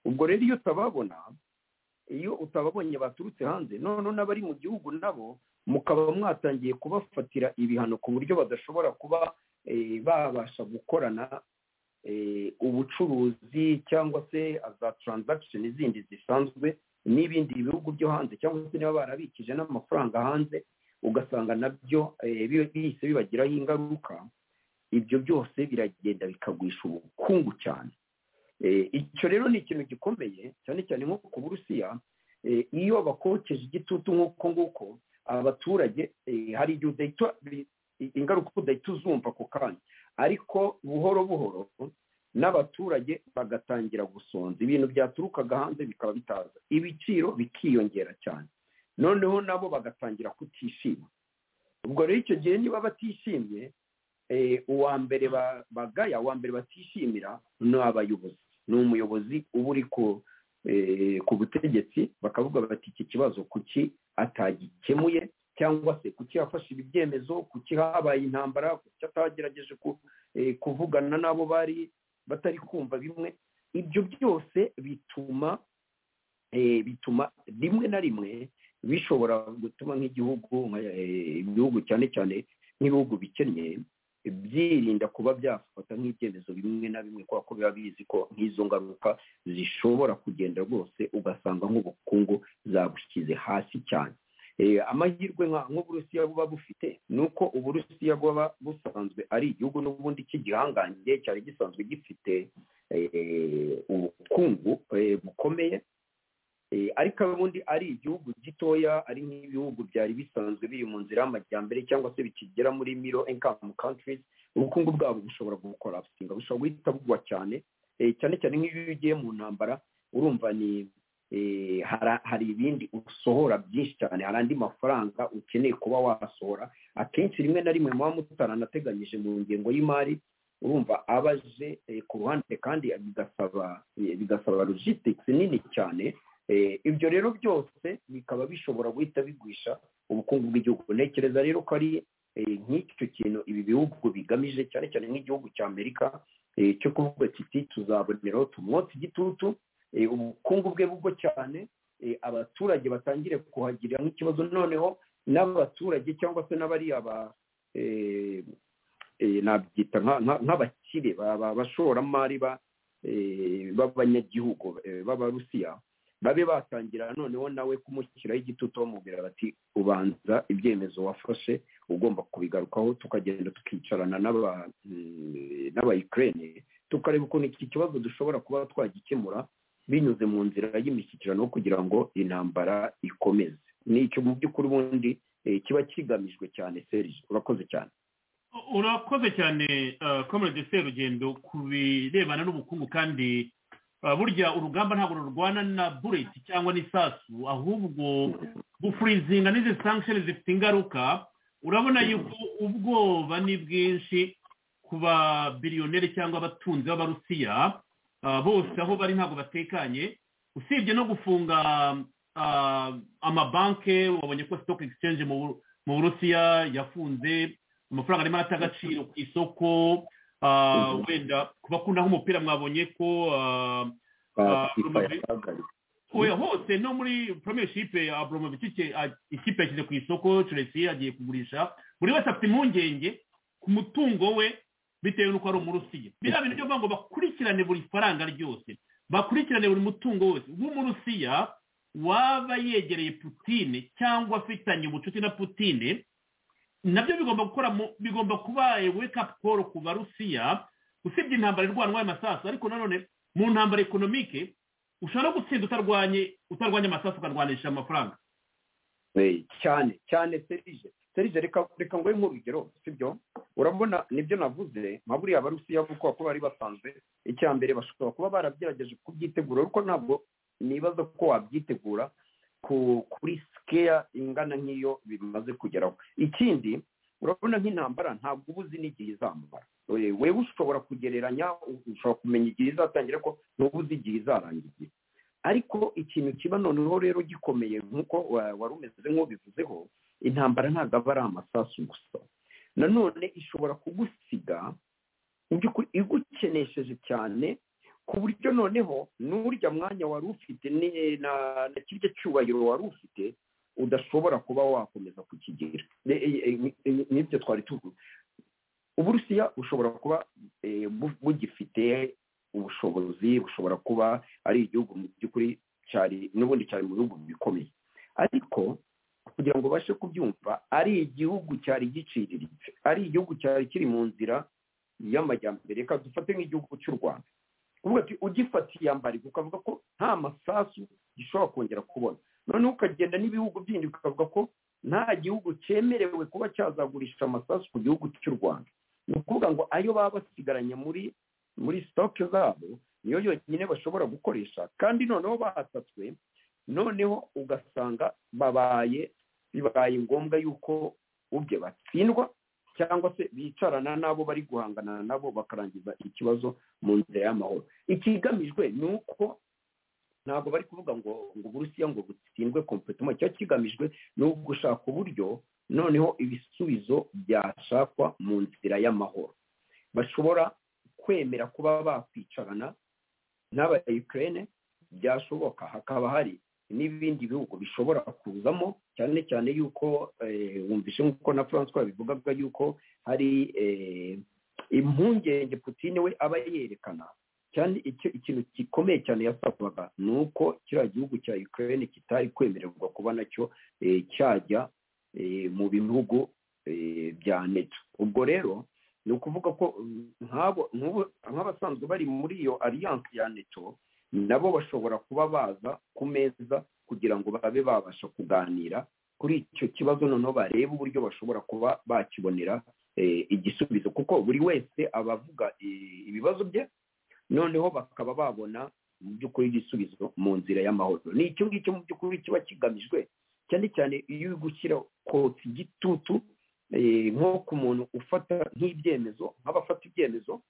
ubwo rero iyo utababona iyo utababonye baturutse hanze noneho n'abari mu gihugu nabo mukaba mwatangiye kubafatira ibihano ku buryo badashobora kuba eh, babasha gukorana eh, ubucuruzi cyangwa se za transaction zindi zisanzwe n'ibindi bihugu byo hanze cyangwa se niba barabikije n'amafaranga hanze ugasanga nabyo eh, bi- bihise bibagiraho ingaruka ibyo byose biragenda bikagwisha ubukungu cyane Eh, icyo rero ni ikintu gikomeye cyane cyane nko ku burusiya eh, iyo bakokeje igitutu nk'uko nguko abaturage eh, hari igihe udahita bi- ingaruka udahita uzumva ako kanya ariko buhoro buhoro n'abaturage bagatangira gusonza ibintu byaturukaga hanze bikaba bitaza ibiciro bikiyongera cyane noneho nabo bagatangira kutishima ubwo rero icyo gihe niba batishimye eh, uwa mbere ba- bagaya uwa mbere batishimira ni abayobozi ni umuyobozi uba uri ku eh, ku butegetsi bakavuga bati iki kibazo kuki atagikemuye cyangwa se kuki yafashe ibyemezo kuki habaye intambara kuki atagerageje ku- eh, kuvugana n'abo bari batari kumva bimwe ibyo byose bituma eh, bituma rimwe na rimwe bishobora gutuma nk'igihugu nka- eh, ibihugu cyane cyane nk'ibihugu bikennye byirinda kuba byafata nk'ibyemezo bimwe na bimwe kubera ko biba bizi ko nk'izo ngaruka zishobora kugenda rwose ugasanga nk'ubukungu zabushyize hasi cyane Eh, amahirwe nka- nk'uburusiya buba bufite ni uko uburusiya buba busanzwe ari igihugu n'ubundi cy'igihangange cyari gisanzwe gifite eh, ubukungu eh, bukomeye Eh, ariko ubundi ari igihugu gitoya ari nk'ibihugu byari bisanzwe biri mu nzira y'amajyambere cyangwa se bikigera muri miro income countries ubukungu bwabo bushobora gukora bushobora guhita bugwa cyane eh, cyane cyane nk'iyo ugiye mu ntambara urumva ni eh, hara- hari ibindi usohora byinshi cyane hari andi mafaranga ukeneye kuba wasohora akenshi rimwe na rimwe muba mutaranateganyije mu ngengo y'imari urumva aba aje eh, ku ruhande kandi bigasaba eh, bigasaba logistics nini cyane Eh, ibyo rero byose bikaba bishobora guhita bigwisha ubukungu bw'igihugu ntekereza rero ko ari eh, nk'icyo kintu ibi bihugu bigamije cyane cyane nk'igihugu cya amerika eh, cyo kuvuga kiti tuzaboneraho tumwotse igitutu eh, ubukungu bwe bugwe cyane eh, abaturage batangire kuhagirira nk'ikibazo noneho n'abaturage cyangwa se n'abariya ba eh, eh, nabyita nka- nka- nk'abakire ba- ba- bashoramari ba- eh, b'abanyagihugu eh, b'abarusiya babe batangira noneho nawe kumushyiraho igitutu bamubwira bati ubanza ibyemezo wafashe ugomba kubigarukaho tukagenda tukicarana n'aba- mm, n'abayikirene tukareba ukuntu iki kibazo dushobora kuba twagikemura binyuze mu nzira y'imishyikirano kugira ngo intambara ikomeze ni icyo mu by'ukuri ubundi eh, kiba kigamijwe cyane serije urakoze cyane urakoze cyane komerede serugendo ku birebana n'ubukungu kandi ah, burya urugamba ntabwo rurwana na bureti cyangwa n'isasu ahubwo gufurizinga n'izi sankisheni zifite ingaruka urabona yuko ubwoba ni bwinshi ku ba biriyoneri cyangwa abatunzi b'abarusiya bose aho bari ntabwo batekanye usibye no gufunga amabanki wabonye ko stock exchange mu burusiya yafunze amafaranga arimo arata agaciro ku isoko wenda ku bakunda nk'umupira mwabonye ko oya hose no muri premiership abromovic ikipe yashyize ku isoko chelsea agiye kugurisha buri wese afite impungenge ku mutungo we bitewe n'uko ari umurusiya biriya bintu byo kuvuga ngo bakurikirane buri faranga ryose bakurikirane buri mutungo wose nk'umurusiya waba yegereye putine cyangwa afitanye ubucuti na putine nabyo bigomba gukora bigomba kuba wake up call ku barusiya usibye intambara irwanwa y'amasasu ariko nanone mu ntambara ekonomike ushobora gutsinda utarwanye utarwanya amasasu ukarwanisha amafaranga cyane cyane serije serije reka ngo nk'urugero sibyo urabona nibyo navuze nka buriya barusiya kuko ko bari basanzwe icya mbere bashobora kuba barabigerageje kubyitegura kuko ntabwo nibaza ko wabyitegura kuri sikeya ingana nk'iyo bimaze kugeraho ikindi urabona nk'intambara ntabwo uba uzi n'igihe izamara wewe ushobora kugereranya ushobora kumenya igihe izatangira ko ntuba uzi igihe izarangira ariko ikintu kiba noneho rero gikomeye nk'uko wari umeze nk'ubivuzeho intambara ntabwo aba ari amasasu gusa nanone ishobora kugusiga igukenesheje cyane ku buryo noneho n'urya mwanya wari ufite na kirya cyubahiro wari ufite udashobora kuba wakomeza kukigira nibyo twari tuvuze uburusiya bushobora kuba bugifite ubushobozi bushobora kuba ari igihugu mu by'ukuri cyari n'ubundi cyari mu bihugu bikomeye ariko kugira ngo ubashe kubyumva ari igihugu cyari giciriritse ari igihugu cyari kiri mu nzira y'amajyambere reka dufate nk'igihugu cy'u rwanda uvuga ati ugifatiye ambariko ukavuga ko nta masasu gishobora kongera kubona noneho ukagenda n'ibihugu bindi ukavuga ko nta gihugu cyemerewe kuba cyazagurisha amasasu ku gihugu cy'u rwanda ni ukuvuga ngo ayo baba basigaranye muri muri sitoke zabo niyo yonyine bashobora gukoresha kandi noneho bahasatswe noneho ugasanga babaye bibaye ngombwa yuko ubye batsindwa cyangwa se bicarana n'abo bari guhangana nabo bakarangiza ikibazo mu nzira y'amahoro ikigamijwe ni uko ntabwo bari kuvuga ngo ngo uburusiya ngo butsindwe kompetoma icyo kigamijwe ni ugushaka uburyo noneho ibisubizo byashakwa mu nzira y'amahoro bashobora kwemera kuba bakwicarana n'aba ukraine byashoboka hakaba hari n'ibindi bihugu bishobora kuzamo cyane cyane yuko wumvishe nk'uko na francois bivugaga yuko hari impungenge putine we aba yerekana cyane ikintu gikomeye cyane yasabaga ni uko kiriya gihugu cya ukraine kitari kwemererwa kuba nacyo cyajya mu bihugu bya neto ubwo rero ni ukuvuga ko nk'abasanzwe bari muri iyo alliance ya neto nabo bashobora kuba baza ku meza kugira ngo babe babasha kuganira kuri icyo kibazo noneho barebe uburyo bashobora kuba bakibonera igisubizo kuko buri wese aba avuga ibibazo bye noneho bakaba babona mu by'ukuri igisubizo mu nzira y'amahoro ni icyo ngicyo mu by'ukuri kiba kigamijwe cyane cyane iyo uri gushyira kotsa igitutu nko ku muntu ufata nk'ibyemezo nk'abafata ibyemezo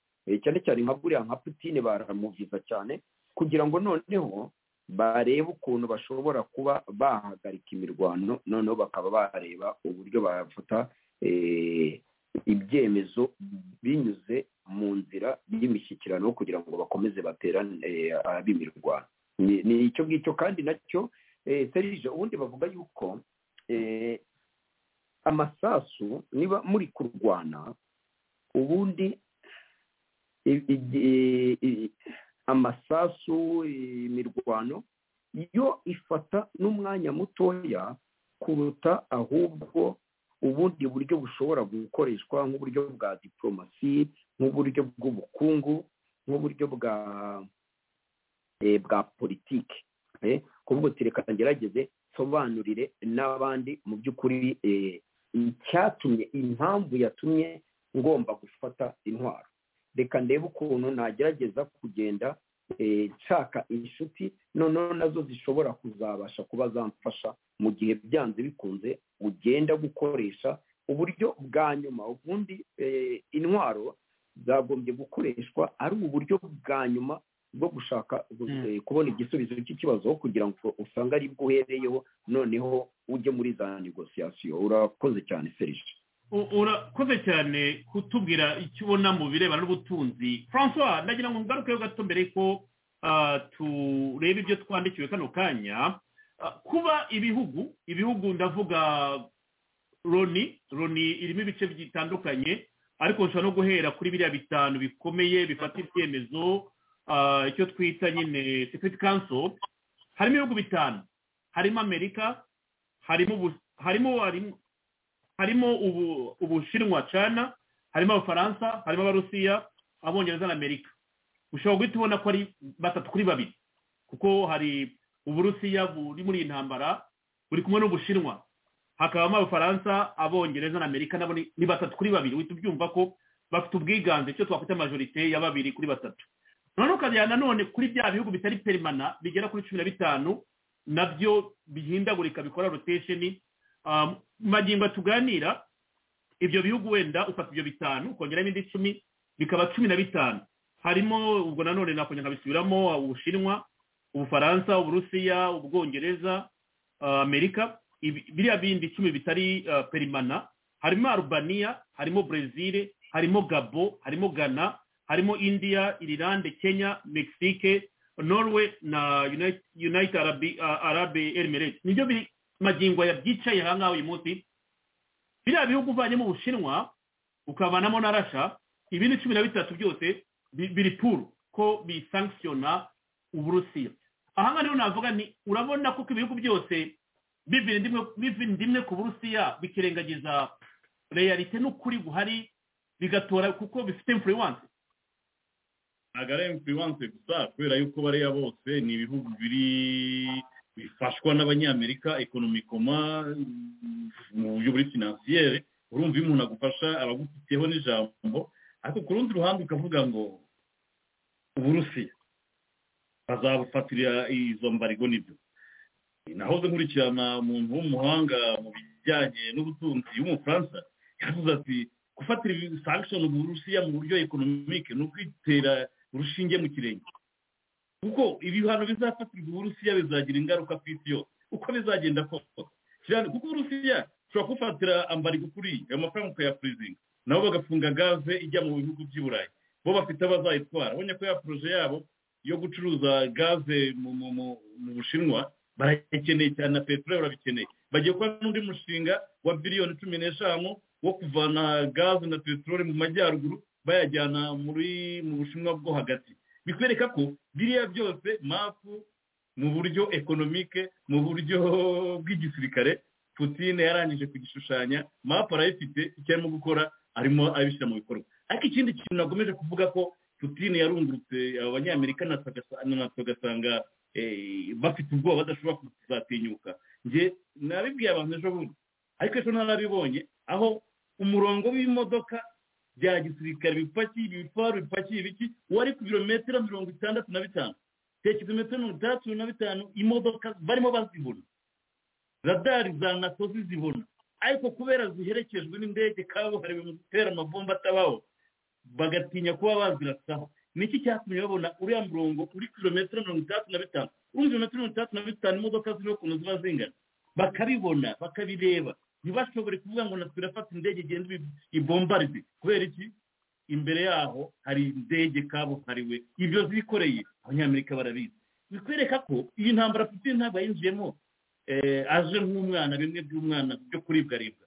cyane cyane nka buriya nka putine baramuviza cyane kugira ngo noneho barebe ukuntu bashobora kuba bahagarika imirwano noneho bakaba bareba uburyo bafata ibyemezo binyuze mu nzira y'imishyikirano kugira ngo bakomeze baterane ab'imirwano ni icyo ngicyo kandi nacyo serije ubundi bavuga yuko amasasu niba muri kurwana ubundi amasasu imirwano yo ifata n'umwanya mutoya kuruta ahubwo ubundi buryo bushobora gukoreshwa nk'uburyo bwa diporomasi nk'uburyo bw'ubukungu nk'uburyo bwa bwa politiki kuvuga uti reka ngerageze nsobanurire n'abandi mu by'ukuri icyatumye impamvu yatumye ngomba gufata intwaro reka ndebe ukuntu nagerageza kugenda nshaka inshuti noneho nazo zishobora kuzabasha kuba zamfasha mu gihe byanze bikunze ugenda gukoresha uburyo bwa nyuma ubundi intwaro zagombye gukoreshwa ari uburyo bwa nyuma bwo gushaka eh, kubona igisubizo cy'ikibazo kugira ngo usange ari bwo uhereyeho noneho ujye muri za negosiyasiyo urakoze cyane serije U- urakoze cyane kutubwira icyo ubona mu birebana n'ubutunzi francois ndagira ngo ngarukeho gato mbere ko ah, turebe ibyo twandikiwe kano kanya Ah, kuba ibihugu ibihugu ndavuga loni loni irimo ibice bitandukanye ariko nshobora no guhera kuri biriya bitanu bikomeye bifata ibyemezo ah, icyo twita nyine security council harimo ibihugu bitanu harimo amerika harimo Ubu- harimo harimo harimo ubu- ubushinwa cana harimo abafaransa harimo abarusiya abongereza na amerika ushobora guhita ubona ko ari batatu kuri babiri kuko hari uburusiya buri muri iyi ntambara buri kumwe n'ubushinwa hakabamo abafaransa abongereza na amerika nabo ni ni batatu kuri babiri uhita ubyumva ko bafite ubwiganze icyo twakwita majorite ya babiri kuri batatu noneho ukajyana nanone kuri bya bihugu bitari perimana bigera kuri cumi na bitanu nabyo bihindagurika bikora rotesheni Um, magingo tuganira ibyo bihugu wenda ufata ibyo bitanu ukongeramo indi icumi bikaba cumi na bitanu harimo ubwo nanone nakongera nkabisubiramo ubushinwa ubufaransa uburusiya ubwongereza uh, amerika Ibi- biriya bindi icumi bitari uh, perimana harimo arubaniya harimo brezil harimo gabo harimo ghana harimo india irilande kenya mexique norway na united, united arab, uh, arab emirates nibyo biri magingo ya byicaye aha ngaha uyu munsi biriya bihugu uvanyemo ubushinwa ukavanamo na rasha ibindi cumi na bitatu byose bi- biri puru ko bisankisiyona uburusiya aha ngaha rero navuga ni urabona kuko ibihugu byose bivindimwe ku burusiya bikirengagiza reyalite n'ukuri buhari bigatora kuko bifite influence ntabwo ari influence gusa kubera yuko bariya bose ni ibihugu biri bifashwa n'abanyamerika ekonomikoma mm, mu buryo buri finansiyere urumva iyo umuntu agufasha abagufiteho n'ijambo ariko ku rundi ruhande ukavuga ngo uburusiya bazabufatira izo mbarigo nibyo nahoze nkurikirana umuntu w'umuhanga mu bijyanye n'ubutunzi w'umufaransa yavuze ati gufatira sanction uburusiya mu buryo ekonomike ni ukwitera urushinge mu kirenge kuko ibihano bizafatirwa uburusiya bizagira ingaruka ku isi yose uko bizagenda kose cyane kuko uburusiya ushobora kufatira ambarigo kuri ayo mafaranga ukayapurizinga nabo bagafunga gaze ijya mu bihugu by'i burayi bo bafite abazayitwara ubonye ko ya poroje yabo yo gucuruza gaze mu, mu, mu, mu bushinwa barayikeneye cyane na peteroli barabikeneye bagiye gukora n'undi mushinga wa biliyoni cumi n'eshanu wo kuvana gaze na peteroli mu majyaruguru bayajyana muri mu bushinwa bwo hagati bikwereka ko biriya byose mapu mu buryo ekonomike mu buryo bw'igisirikare putine yarangije kugishushanya mapu arayifite icyo arimo gukora arimo abishyira mu bikorwa ariko ikindi kintu nakomeje kuvuga ko putine yarungurutse abanyamerika na tugasa- na tugasanga eh, bafite ubwoba badashobora kuzatinyuka njye nabibwiye abantu ejo bundi ariko ejo narabibonye aho umurongo w'imodoka bya gisirikare bipakiye ibifaru bipakiye ibiki wari ku birometero mirongo itandatu na bitanu tekeza metero mirongo itandatu na bitanu imodoka barimo bazibona radari za nato zizibona ariko kubera ziherekejwe n'indege kabuhariwe mu gutera amabomba atabaho bagatinya kuba bazirasaho niki cyatumye babona uriya murongo uri kilometero mirongo itandatu na bitanu urumva ibirometero mirongo itandatu na bitanu imodoka ziriho ukuntu ziba zingana bakabibona bakabireba ntibashobore kuvuga ngo natwe irafata indege igenda ibi- ibombarde kubera iki imbere yaho hari indege kabuhariwe ibyo zikoreye abanyamerika barabizi bikwereka ko iyi ntambara putin ntabwo yinjiyemo eh, aje nk'umwana bimwe by'umwana byo kuribwaribwa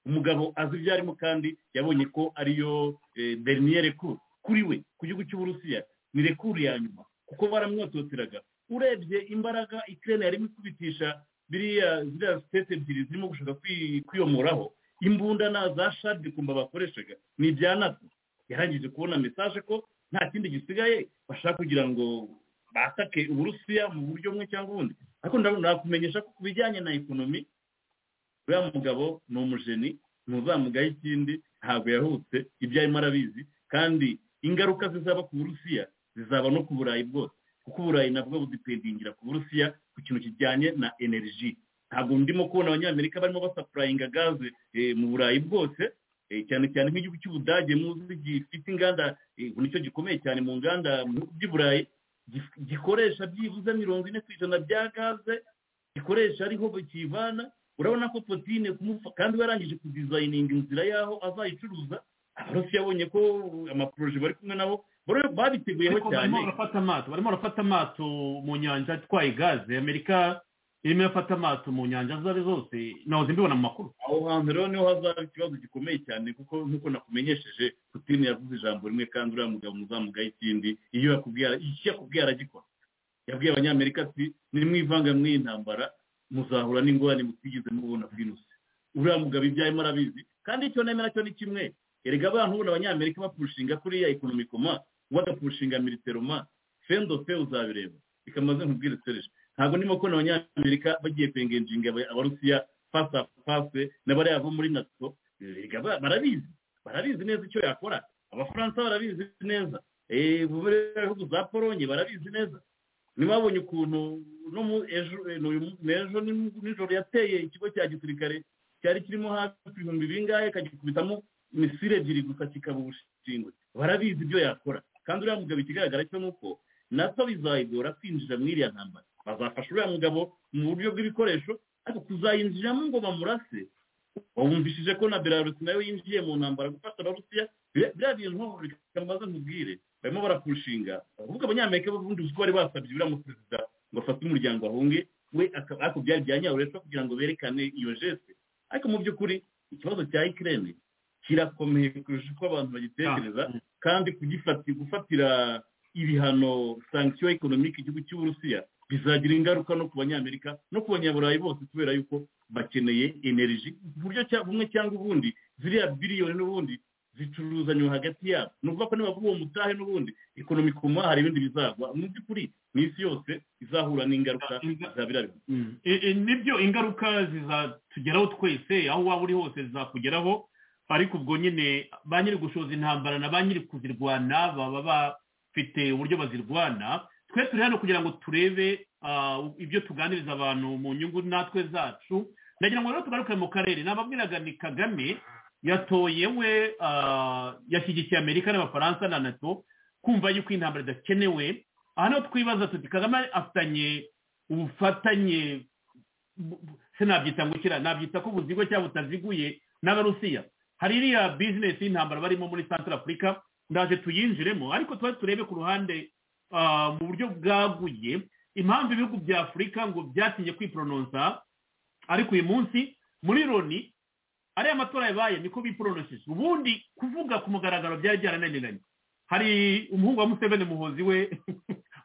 umugabo azi ibyo arimo kandi yabonye ko ariyo eh, dernier recours kuri we ku gihugu cy'uburusiya ni recours ya nyuma kuko baramwototeraga urebye imbaraga ikirere yarimo ikubitisha biriya ziriya sitete ebyiri zirimo gushaka kwi- kwiyomoraho imbunda na za shadi kumba bakoreshaga ni ibya nato yarangije kubona mesaje ko nta kindi gisigaye bashaka kugira ngo basake uburusiya mu buryo bumwe cyangwa ubundi ariko ndabona- nakumenyesha ko ku bijyanye na ekonomi uriya mugabo ni umujeni ntuzamugaye ikindi ntabwo yahutse ibyo arimo arabizi kandi ingaruka zizaba ku burusiya zizaba no ku burayi bwose kuko uburayi nabwo budipendingira ku burusiya ku kintu kijyanye na energy ntabwo ndimo kubona abanyamerika barimo basapurayinga gaze eh, mu burayi bwose eh, cyane cyane nk'igihugu cy'ubudage muzi gifite inganda eh, ubu nicyo gikomeye cyane mu nganda mu bihugu by'i burayi gikoresha byibuze mirongo ine ku ijana bya gaze gikoresha ariho bakivana urabona ko potine kandi warangije kudizayininga inzira y'aho azayicuruza abarosi yabonye ko amaporoje bari kumwe nabo babiteguyeho ariko cyane barimo barafata amato barimo barafata amato mu nyanja atwaye gaze amerika irimo irafata amato mu nyanja izo ari zose nahoze mbibona mu makuru aho hantu rero niho hazaba ikibazo gikomeye cyane kuko nk'uko nakumenyesheje putine yavuze ijambo rimwe kandi uriya mugabo muzamugaye ikindi iyo yakubwiye icyo yakubwiye aragikora yabwiye abanyamerika ati nimwivanga mw'iyi ntambara muzahura n'ingorane mutigeze mubona bw'inuse uriya mugabo ibyo arimo arabizi kandi icyo nemera cyo ni kimwe erega abantu ubona abanyamerika bapushinga kuriya ekonomikoma bagapushinga militeroma fendo fe uzabireba bikamaze nkubwira sereje ntabwo ndimo kubona abanyamerika bagiye kwengenjinga abarusiya fasi afu fasi n'abariya bo muri nato erega ba- barabizi barabizi neza icyo yakora abafaransa barabizi neza Eh, ubu rero ibihugu za polonye barabizi neza ntibabonye ukuntu no mu ejo eh, n'uyu mu- n'ejo ni- nijoro yateye ikigo cya gisirikare cyari kirimo hafi ibihumbi bingahe kagikubitamo imisire ebyiri gusa kikaba ubushingwe barabizi ibyo yakora kandi uriya mugabo ikigaragara cyo ni uko nato bizayigora kwinjira muri iriya ntambara bazafasha uriya mugabo mu buryo bw'ibikoresho ariko kuzayinjiramo ngo bamurase wumvishije ko na belarusi nayo yinjiye mu ntambara gufasha abarusiya biriya biriya bintu reka mbaze nkubwire barimo barapushinga ahubwo abanyamerika b'ubundi uzi ko bari basabye uriya mu perezida ngo afate umuryango ahunge we akaba ariko byari bya nyabureshwa kugira ngo berekane iyo jeste ariko mu by'ukuri ikibazo cya ikirere kirakomeye kurusha uko abantu bagitekereza kandi kugifati gufatira ibihano sanction economic igihugu cy'uburusiya bizagira ingaruka no ku banyamerika no ku banyaburayi bose kubera yuko bakeneye energy mu buryo cya- bumwe cyangwa ubundi ziriya biliyoni n'ubundi zicuruzanya hagati yabo ni ukuvuga ko nibavuga uwo mutahe n'ubundi ekonomi ku muha hari ibindi bizagwa mu by'ukuri mu isi yose izahura n'ingaruka za biriya bihugu I- i- nibyo ingaruka zizatugeraho twese aho waba uri hose zizakugeraho ariko ubwo nyine ba nyiri gushoza intambara na ba nyiri kuzirwana baba bafite uburyo bazirwana twe turi hano kugira ngo turebe ah, ibyo tuganiriza abantu mu nyungu natwe zacu ndagira ngo rero tugaruke mu karere nababwiraga ni kagame yatoye we ah, yashyigikiye amerika n'abafaransa na nato kumva yuko intambara idakenewe aha niho twibaza tuti kagame afitanye ubufatanye bu- bu- sinabyita ngukira nabyita ko buzigo cyangwa butaziguye n'abarusiya hari iriya bizinesi y'intambara barimo muri santara afurika ndaje tuyinjiremo ariko tuba turebe ku ruhande ah, mu buryo bwaguye impamvu ibihugu bya afurika ngo byatinye kwiporononsa ariko uyu munsi muri loni ariya matora yabaye niko biporonosheje ubundi kuvuga ku mugaragaro byari byarananiranye hari umuhungu wa museveni muhozi we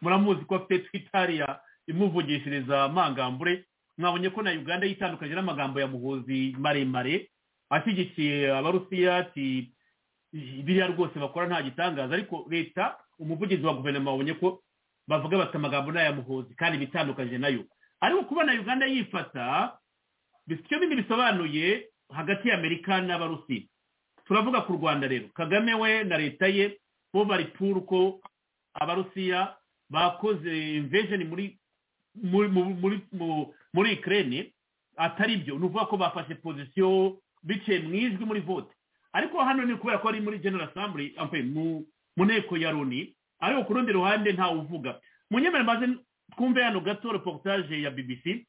muramuzi ko afite twitariya imuvugishiriza amangambure mwabonye ko na uganda yitandukanye n'amagambo ya muhozi maremare ashyigikiye abarusiya ati biriya rwose bakora nta gitangaza ariko leta umuvugizi wa guverinoma wabonye ko bavuga bafite amagambo n'aya muhozi kandi bitandukanye nayo ariko kuba na uganda yifata bis- icyo bindi bisobanuye hagati y'amerika n'abarusiya turavuga ku rwanda rero kagame we na leta ye bo bari puru ko abarusiya bakoze invejeni muri muri muri muri mu- muri ikirere atari byo ni ukuvuga ko bafashe pozisiyo biciye mu ijwi muri vote ariko hano ni kubera ko ari muri general assembly ampe mu mu nteko ya loni ariko ku rundi ruhande ntawe uvuga mu nyemere maze twumve hano gato reportage ya bbc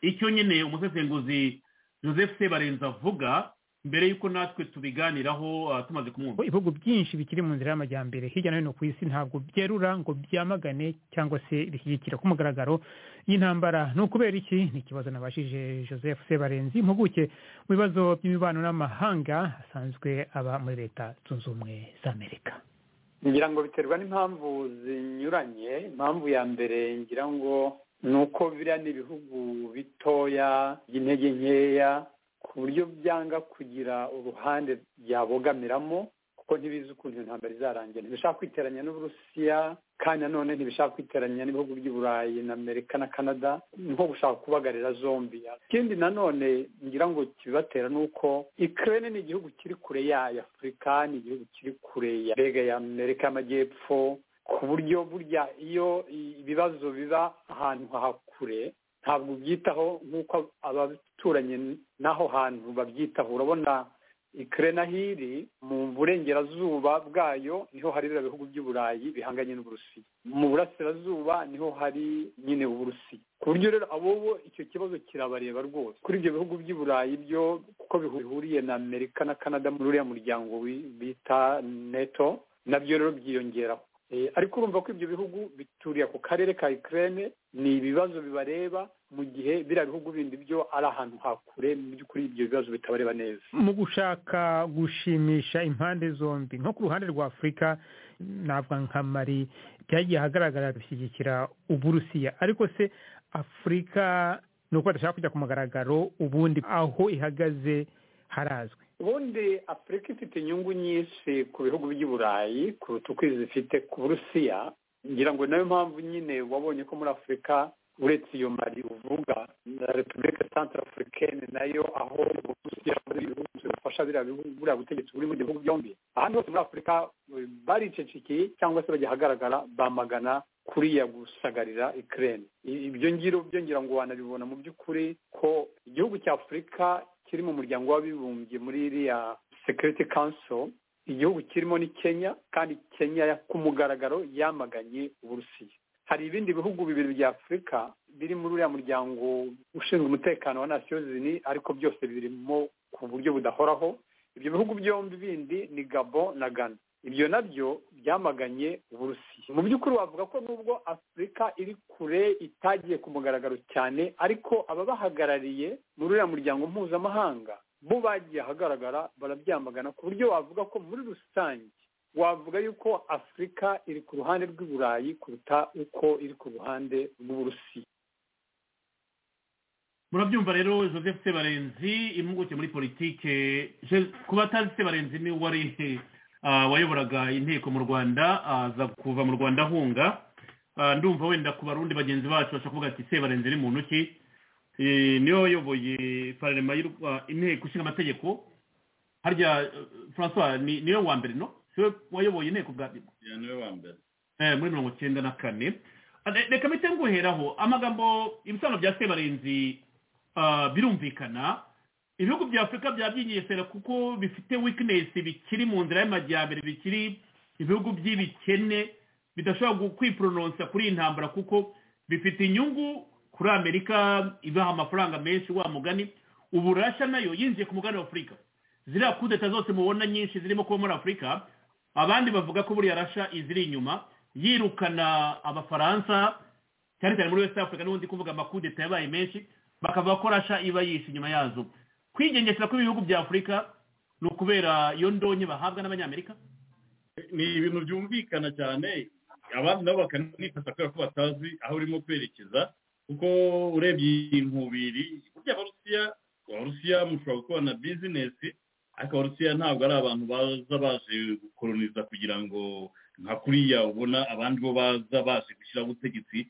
icyo nyine umusesenguzi joseph sebarenza avuga mbere y'uko natwe tubiganiraho ah, tumaze kumwumva Ko ibihugu byinshi bikiri mu nzira y'amajyambere hirya no hino ku isi ntabwo byerura ngo byamagane cyangwa se bishyigikira ku mugaragaro y'intambara ni ukubera iki ni ikibazo nabashije joseph sebarenzi impuguke mu bibazo by'imibano n'amahanga asanzwe aba muri leta zunze ubumwe za amerika ngira ngo biterwa n'impamvu zinyuranye impamvu ya mbere ngira ngo ni uko biriya ni ibihugu bitoya by'intege nkeya ku buryo byanga kugira uruhande byabogamiramo kuko ntibizi ukuntu intambara izarangira ntibishaka kwiteranya n'uburusiya kandi nanone ntibishaka kwiteranya n'ibihugu by'i burayi na amerika na canada ni nko gushaka kubagarira zombi ikindi nanone ngira ngo kibibatera ni uko ikirere ni igihugu kiri kure yayo afurika ni igihugu kiri kure ya mbega ya amerika y'amajyepfo ku buryo burya iyo ibibazo biba ahantu hahakure ntabwo ubyitaho nk'uko abaturanyi n'aho hantu babyitaho urabona kerenahiri mu burengerazuba bwayo niho hari biriya bihugu by'uburayi bihanganye n'uburusiya mu burasirazuba niho hari nyine uburusiya ku buryo rero abo bo icyo kibazo kirabareba rwose kuri ibyo bihugu by'i burayi byo kuko bihuriye na amerika na canada muri uriya muryango bita neto nabyo rero byiyongeraho ariko urumva ko ibyo bihugu bituriye ku karere ka ikirere ni ibibazo bibareba mu gihe biriya bihugu bindi byo ari ahantu hakure mu by'ukuri ibyo bibazo bitabareba neza mu gushaka gushimisha impande zombi nko ku ruhande rwa afurika navuga nka mari byagiye ahagaragara gushyigikira uburusiya ariko se afurika ni uko badashaka kujya ku mugaragaro ubundi aho ihagaze harazwi ubundi afurika ifite inyungu nyinshi ku bihugu by'i burayi kuruta uko ifite ku burusiya ngira ngo nayo mpamvu nyine wabonye ko muri afurika uretse iyo mari uvuga na repubulika santara afurikene nayo aho uburusiya bufasha buriya butegetsi buri mu bihugu byombi ahandi hose muri afurika baricecekeye cyangwa se bajya ahagaragara bamagana kuriya gusagarira ikirere ibyo ngiro byo ngira ngo wanabibona mu by'ukuri ko igihugu cya afurika kiri mu muryango w'abibumbye muri iriya sekiriti kanso igihugu kirimo ni kenya kandi kenya ku mugaragaro yamaganye uburusiya hari ibindi bihugu bibiri bya afurika biri muri uriya muryango ushinzwe umutekano wa nasiyo zini ariko byose birimo ku buryo budahoraho ibyo bihugu byombi bindi ni gabo na gana ibyo nabyo byamaganye uburusiya mu by'ukuri wavuga ko nubwo afurika iri kure itagiye ku mugaragaro cyane ariko ababahagarariye muri uriya muryango mpuzamahanga bo bagiye ahagaragara barabyamagana ku buryo wavuga ko muri rusange wavuga yuko afurika iri ku ruhande rw'i burayi kuruta uko iri ku ruhande rw'uburusiya murabyumva rero joseph sebarenzi impuguke muri politike ku batazi sebarenzi ni wari wayoboraga inteko mu rwanda aza kuva mu rwanda ahunga ndumva wenda ku barundi bagenzi bacu bashobora kuvuga ati sebarenze iri mu ntoki niyo wayoboye pararema inteko ishinga amategeko harya francois niyo wa mbere no siwe wayoboye inteko bwa nyuma niwe wa mbere muri mirongo icyenda na kane reka mpite nguheraho amagambo ibisobanuro bya sebarenzi birumvikana ibihugu bya afurika byaba byinyesera kuko bifite wikinesi bikiri mu nzira y'amajyambere bikiri ibihugu by'ibikene bidashobora kwiprononsa kuri iyi ntambara kuko bifite inyungu kuri amerika ibaha amafaranga menshi wa mugani uburasha nayo yinjiye ku mugani wa afurika ziriya kudeta zose mubona nyinshi zirimo kuba muri afurika abandi bavuga ko buriya rasha iziri inyuma yirukana abafaransa cyane cyane muri west africa n'ubundi kuvuga amakudeta yabaye menshi bakavuga ko rasha iba yishe inyuma yazo kwigengesera kw'ibihugu bya afurika ni ukubera iyo ndonye bahabwa n'abanyamerika ni ibintu byumvikana cyane abandi nabo bakanifata kubera ko batazi aho urimo kwerekeza kuko urebye iyi nkubiri burya abarusiya abarusiya mushobora gukora na bizinesi ariko abarusiya ntabwo ari abantu baza baje gukoroniza kugira ngo nka kuriya ubona abandi bo baza baje gushyiraho ubutegetsi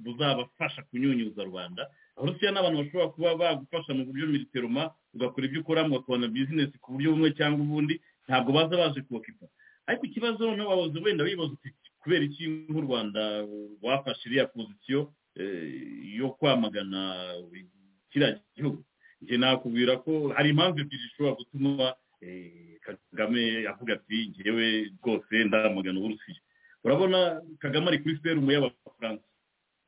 buzabafasha kunyunyuza rubanda abarusiya ni abantu bashobora kuba bagufasha mu buryo militeroma ugakora ibyo ukora mugakora bizinesi ku buryo bumwe cyangwa ubundi ntabwo baza baje kubakipa ariko ikibazo n'abayobozi wenda bibaza uti kubera iki nk'u rwanda wafashe iriya pozisiyo yo kwamagana kiriya gihugu njye nakubwira ko hari impamvu ebyiri zishobora gutuma kagame avuga ati ngewe rwose ndamagana uburusiya urabona kagame ari kuri serumu y'abafaransa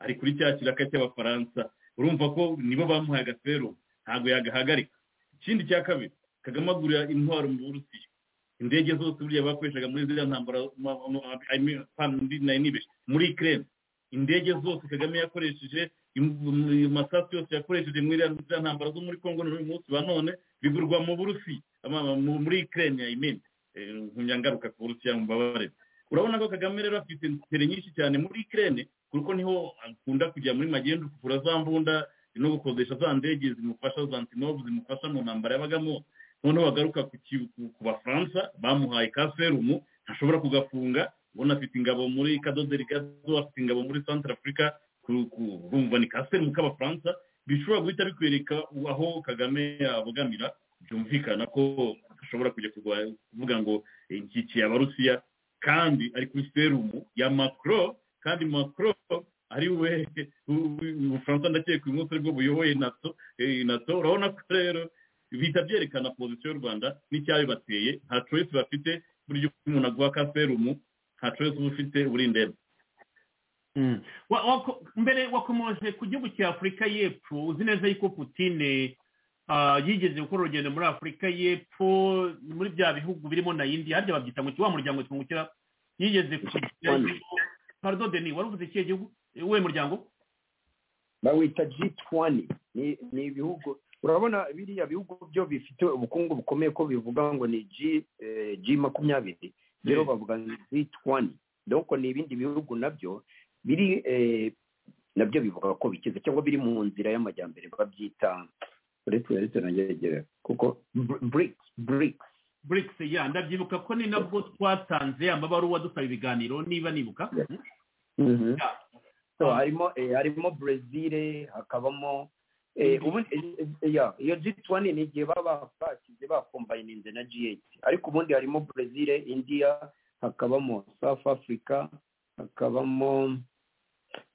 ari kuri cya kiraka cy'abafaransa urumva ko nibo bamuhaye agafero ntabwo yagahagarika ikindi cya kabiri kagame agurira intwaro mu burusiya indege zose buriya bakoreshaga muri ziriya ntambara muri ikirere indege zose kagame yakoresheje amasasu yose yakoresheje muri ziriya ntambara zo muri congo n'uyu munsi wa none bigurwa mu burusiya muri ikirere yayimena nkunyangaruka ku burusiya mubabare urabona ko kagame rero afite tere nyinshi cyane muri ikirere kuko niho akunda kujya muri magendu kugura za mbunda no gukodesha za ndege zimufasha za antinobu zimufasha mu ntambara yabagamo noneho bagaruka ku bafaransa bamuhaye ka serumu ntashobora kugafunga ubona afite ingabo muri kadoderi gazo afite ingabo muri santara afurika urumva ni ka serumu k'abafaransa bishobora guhita bikwereka aho kagame yabogamira byumvikana ko ashobora kujya kuvuga ngo nshyikiye abarusiya kandi ari kuri serumu ya makro kandi makro ari we ubufaransa ndakeka uyu munsi aribwo buyoboye nato nato urabona ko rero bihita byerekana pozisiyo y'u rwanda n'icyabibateye nta coyisi bafite buryo umuntu aguha kaferumu nta coyisi uba ufite uri ndembe Wa- wako- mbere wakomoje ku gihugu cya afurika y'epfo uzi neza yuko putine ah, yigeze gukora urugendo muri afurika y'epfo muri bya bihugu birimo na indiya harya babyita ngo iki- wa muryango twungukira yigeze kujyayo pardon deni wari uvuze ikihe gihugu Eh, uwuhe muryango bawita G20 ni ni ibihugu urabona biriya bihugu byo bifite ubukungu bukomeye ko bivuga ngo ni G eh, G makumyabiri rero Mm. bavuga ngo G20 donc ni ibindi bihugu nabyo biri eh, nabyo bivuga ko bikize cyangwa biri mu nzira y'amajyambere babyita uretse uretse nangeregere kuko Br- BRICS BRICS brics ya ndabyibuka ko ni nabwo twatanze amabaruwa dusaba ibiganiro niba nibuka Mm. Mhm. Yeah. so Ah. harimo eh, harimo Brazil hakabamo eh, Mhm. ubundi eh, eh, yeah, iyo G20 ni igihe baba bashyize bakombayininze na G8 ariko ubundi harimo Brazil India hakabamo South Africa hakabamo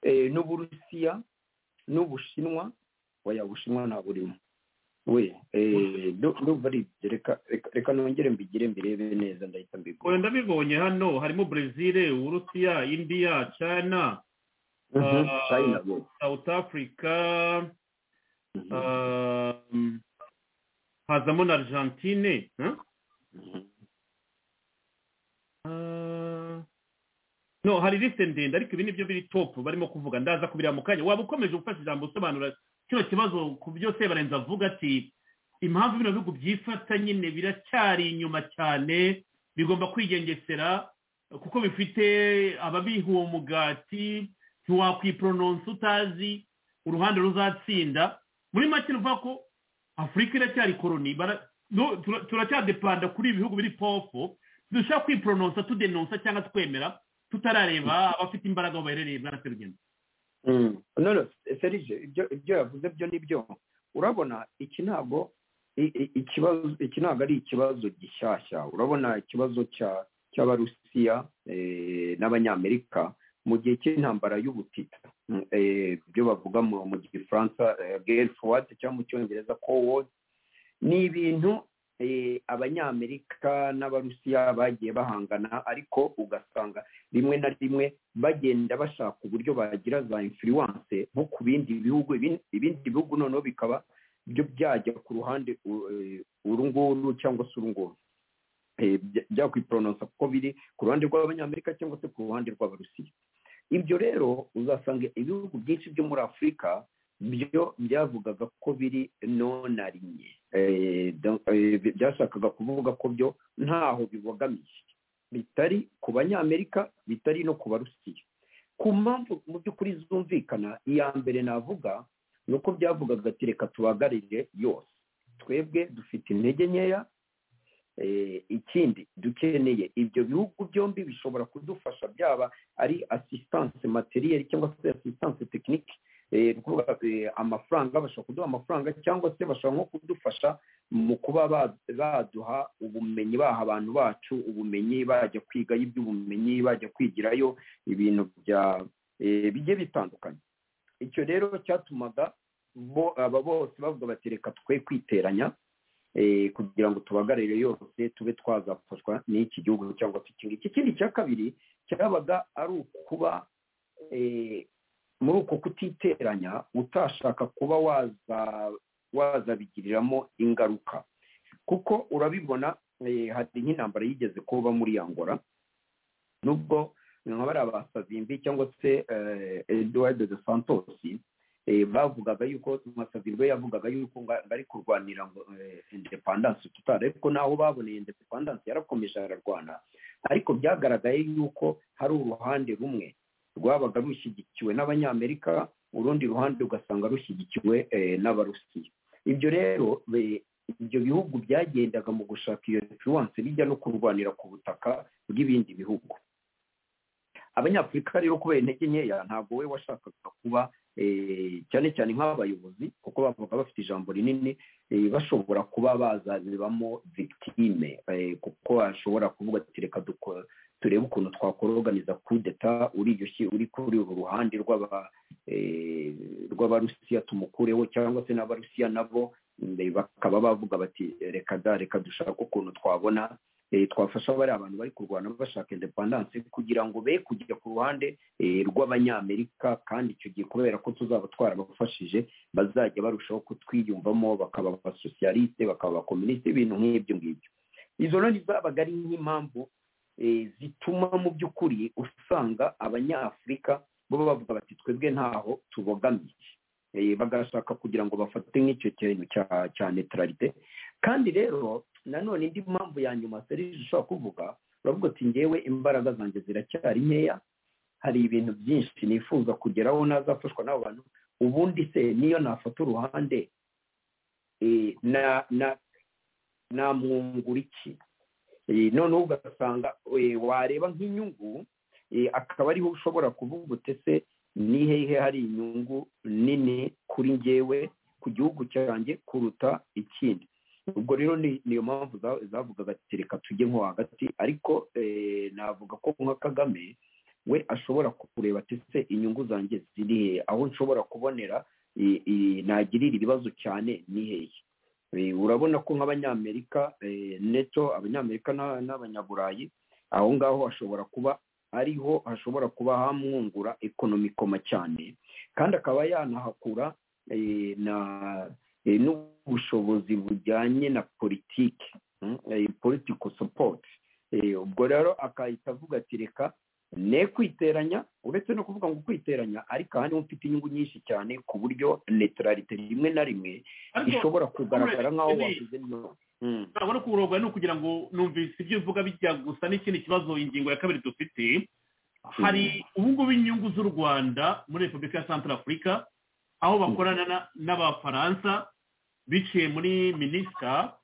eh, n'Uburusiya n'Ubushinwa oya Ubushinwa ntaburimo we eh, ndu- ndumva ari ibyo. reka reka- reka nongere mbigire mbirebe neza ndahita mbigura oya ndabibonye hano harimo brezil uburusiya indiya china Mhm, Ah. China we south africa Mhm. Um, hazamo na argentine huh? Mhm. Uh, no hari liste ndende ariko ibi nibyo biri top barimo kuvuga ndaza kubireba mu kanya waba ukomeje gufasha ijambo usobanura kino kibazo ku byo sebarenza avuga ati impamvu bino bihugu byifata nyine biracyari inyuma cyane bigomba kwigengesera kuko bifite ababiha uwo mugati ntiwakwiporononsa utazi uruhande ruzatsinda muri make ruvuga ko afurika iracyari koroni bara- no, tura- turacyadepanda kuri ibi bihugu biri popo dushobora kwiporononsa tudenonsa cyangwa twemera tutarareba abafite imbaraga aho baherereye bwana serugendo Mm. no no serije ibyo ibyo yavuze byo ni byo urabona iki ntabwo i- i- ikibazo iki ntabwo ari ikibazo gishyashya urabona ikibazo cya cy'abarusiya eh, n'abanyamerika mu gihe cy'intambara y'ubutita Mm, eh, ibyo bavuga mu mu gifaransa eh, guerre froide cyangwa mu cyongereza cold war ni ibintu eh, abanyamerika n'abarusiya bagiye bahangana ariko ugasanga rimwe na rimwe bagenda bashaka uburyo bagira za influence nko ku bindi bihugu ibin- ibindi bihugu noneho bikaba byo byajya ku ruhande u- eh, uru nguru cyangwa se uru nguru Eh, bya- byakwiporononsa kuko biri ku ruhande rw'abanyamerika cyangwa se ku ruhande rw'abarusiya ibyo rero uzasanga ibihugu byinshi byo muri afurika byo byavugaga ko biri nonarinye Eh, donc, eh, bi- byashakaga kuvuga ko byo ntaho bibogamiye bitari ku banyamerika bitari no ku barusiya ku mpamvu mu by'ukuri zumvikana iya mbere navuga ni uko byavugaga ati reka tubagarire yose twebwe dufite intege nkeya Eh, ikindi dukeneye ibyo bihugu byombi bishobora kudufasha byaba ari assistance materiel cyangwa se assistance technique eh, ni ukuvuga, eh, amafaranga bashobora kuduha amafaranga cyangwa se bashobora nko kudufasha mu kuba ba- baduha ubumenyi baha abantu bacu ubumenyi bajya kwigayo iby'ubumenyi bajya kwigirayo ibintu bya eh, bigiye bitandukanye icyo rero cyatumaga bo aba bose bavuga bati reka twe kwiteranya eh, kugira ngo tubagarire yose tube twazafashwa n'iki gihugu cyangwa se iki ngiki ikindi cya kabiri cyabaga ari ukuba eh, muri uko kutiteranya utashaka kuba waza wazabigiriramo ingaruka kuko urabibona eh, hari nk'intambara yigeze kuba muri Angola nubwo nka bariya basavimbi cyangwa se eh, Eduardo de Santos eh, bavugaga yuko masavimbi we yavugaga yuko ngo ari kurwanira ngo eh, independence tutari ariko naho baboneye independence yarakomeje ararwana ariko byagaragaye yuko hari uruhande rumwe rwabaga rushyigikiwe n'abanyamerika urundi ruhande ugasanga rushyigikiwe eh, n'abarusiya ibyo rero be- ibyo bihugu byagendaga mu gushaka iyo influence bijya no kurwanira ku butaka bw'ibindi bihugu abanyafurika rero kubera intege nkeya ntabwo we washakaga kuba eh, cyane cyane nk'abayobozi kuko bavuga bafite ijambo rinini eh, bashobora kuba bazabibamo victime eh, kuko ashobora kuvuga ati reka dukora turebe ukuntu twakoroganiza kudeta uri uri kuri uru ruhande rw'aba eh, rw'abarusiya tumukureho cyangwa se n'abarusiya nabo mm, bakaba bavuga bati reka da reka dushake ukuntu twabona eh, twafasha bariya abantu bari kurwana bashaka independance kugira ngo be kujya ku ruhande eh, rw'abanyamerika kandi icyo gihe kubera ko tuzaba twarabafashije bazajya barushaho kutwiyumvamo bakaba abasosiyaliste bakaba abakomunisite ibintu nk'ibyo ngibyo izo rero zabaga ari nk'impamvu eh, zituma mu by'ukuri usanga abanyafurika bo bavuga bati twebwe ntaho tubogamiye Eh, bagashaka kugira ngo bafate nk'icyo kintu cya- cya neutralite kandi rero nanone indi mpamvu ya nyuma serije ushobora kuvuga uravuga ati ngewe imbaraga zanjye ziracyari nkeya hari ibintu byinshi nifuza kugeraho nazafashwa n'abo bantu ubundi se niyo nafata uruhande eh, na na namwungura iki Eh, noneho ugasanga eh, wareba nk'inyungu eh, akaba ariho ushobora kuvuga utese ni hehe hari inyungu nini kuri ngewe ku gihugu cyanjye kuruta ikindi ubwo rero ni niyo mpamvu za- zavugaga ati reka tujye nko hagati ariko eh, navuga ko nka kagame we ashobora kureba ati se inyungu zanjye ziri hehe aho nshobora kubonera i- i- nagirira ibibazo cyane ni hehe Eh, urabona ko nk'abanyamerika eh, neto abanyamerika n'a- n'abanyaburayi aho ngaho hashobora kuba ariho hashobora kuba hamwungura ekonomikoma cyane kandi akaba yanahakura eh, na eh, n'ubushobozi bujyanye na politiki mm, eh, political support Eh, ubwo rero akahita avuga ati reka ne kwiteranya uretse no kuvuga ngo kwiteranya ariko aha niho mfite inyungu nyinshi cyane ku buryo neutralite rimwe na rimwe ishobora kugaragara nk'aho Henry, wavuze no Mm. ntabona ko uburongo ni ukugira ngo numvise ibyo uvuga bijya gusa n'ikindi kibazo ingingo ya kabiri dufite hari ubungubu inyungu z'u rwanda muri repubulika ya santara afurika aho bakorana na- n'abafaransa biciye muri minisita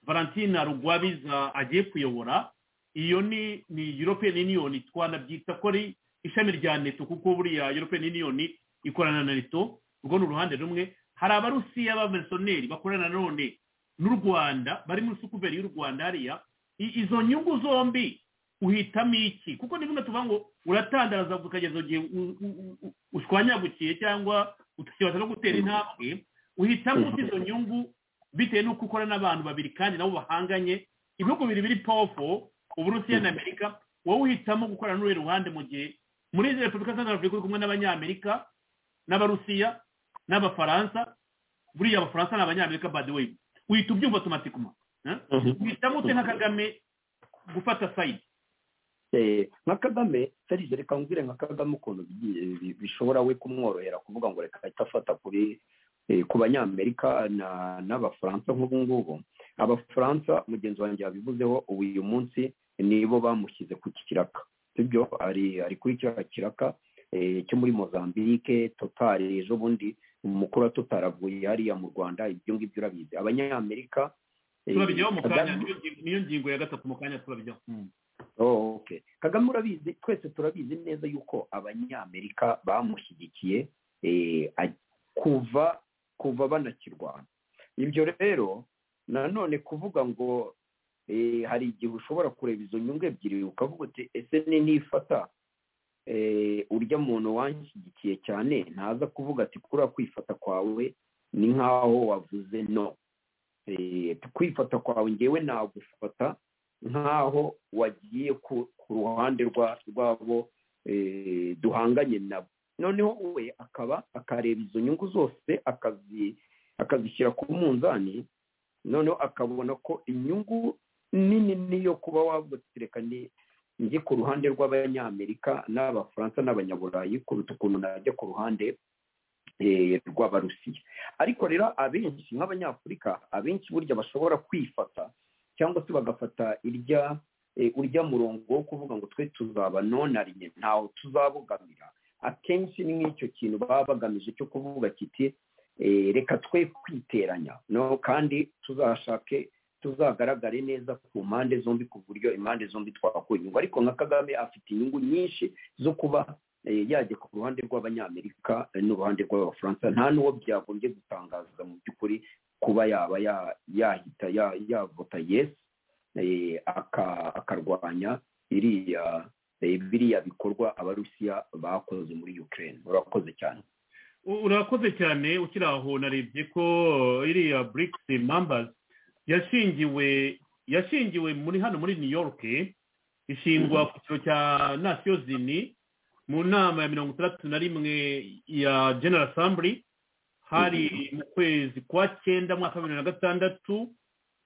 valentine rugwabiza agiye kuyobora iyo ni ni european union twanabyita ko ari ishami rya neto kuko buriya european union ikorana na neto urwo ni uruhande rumwe hari abarusiya b'abamerisoneri bakorana none n'u rwanda bari muri sukuveri y'u rwanda hariya I- izo nyungu zombi uhitamo iki kuko ni bimwe tuvuga ngo uratandaraza ukageza igihe u- u- u- u- ushwanyagukiye cyangwa utakibasha no gutera intambwe uhitamo uti izo nyungu bitewe n'uko ukora n'abantu babiri kandi nabo bahanganye ibihugu bibiri biri powefo uburusiya na amerika wowe uhitamo gukorana n'uruhe ruhande mu gihe muri repubulika ya santara afurika uri kumwe n'abanyamerika n'abarusiya n'abafaransa buriya abafaransa ni abanyamerika by the way uhita ubyumva automatically uhitamo ute nka kagame gufata sayidi Eh, nka kagame serije reka nkubwire nka kagame ukuntu bi- bi- bishobora we kumworohera kuvuga ngo reka ahita afata kuri eh, ku banyamerika na- n'abafaransa nk'ubu ngubu abafaransa mugenzi wanjye yabivuzeho ubu uyu munsi nibo bamushyize ku kiraka sibyo ari ari kuri cya kiraka eh, cyo muri mozambique total ejo bundi umukuru wa total avuye hariya mu rwanda ibyo ngibyo urabizi abanyamerika eh, turabijyaho mu kanya Kagame- niyo ngingo- niyo ngingo ya gatatu mu kanya turabijyaho Oh, okay. kagame urabizi twese turabizi neza yuko abanyamerika bamushyigikiye eh, aj- kuva kuva banakirwana ibyo rero nanone kuvuga ngo eh, hari igihe ushobora kureba izo nyungu ebyiri ukavuga uti ese ni nifata eh, urya muntu wanshyigikiye cyane ntaza kuvuga ati kuriya kwifata kwawe ni nk'aho wavuze no Eh, kwifata kwawe ngewe nagufata nk'aho wagiye ku ku ruhande rwa- rw'abo eh, duhanganye nabo noneho we akaba akareba izo nyungu zose akazi- akazishyira ku munzani noneho akabona ko inyungu nini niyo kuba wavuga ati reka ni njye ku ruhande rw'abanyamerika n'abafaransa n'abanyaburayi kuruta ukuntu najya ku ruhande eh, rw'abarusiya ariko rero abenshi nk'abanyafurika abenshi burya bashobora kwifata cyangwa se bagafata irya eh, urya murongo wo kuvuga ngo twe tuzaba nonarinye ntaho tuzabogamira akenshi ni nk'icyo kintu baba bagamije cyo kuvuga kiti eh, reka twe kwiteranya no kandi tuzashake tuzagaragare neza ku mpande zombi ku buryo impande zombi twakura inyungu ariko nka kagame afite inyungu nyinshi zo kuba eh, yajya ku ruhande rw'abanyamerika eh, n'uruhande rw'abafaransa nta n'uwo byagombye gutangaza mu by'ukuri kuba yaba ya- yahita ya- yavota yesi eh, aka- akarwanya iriya eh, biriya bikorwa abarusiya bakoze muri ukraine urakoze cyane urakoze cyane ukiri aho narebye ko iriya burikisi mambazi yashingiwe yashingiwe muri hano muri new york ishingwa ku cyiciro cya nasiyo zini mu nama ya mirongo itandatu na rimwe ya general assembly hari mu kwezi kwa cyenda mwaka wa bibiri na gatandatu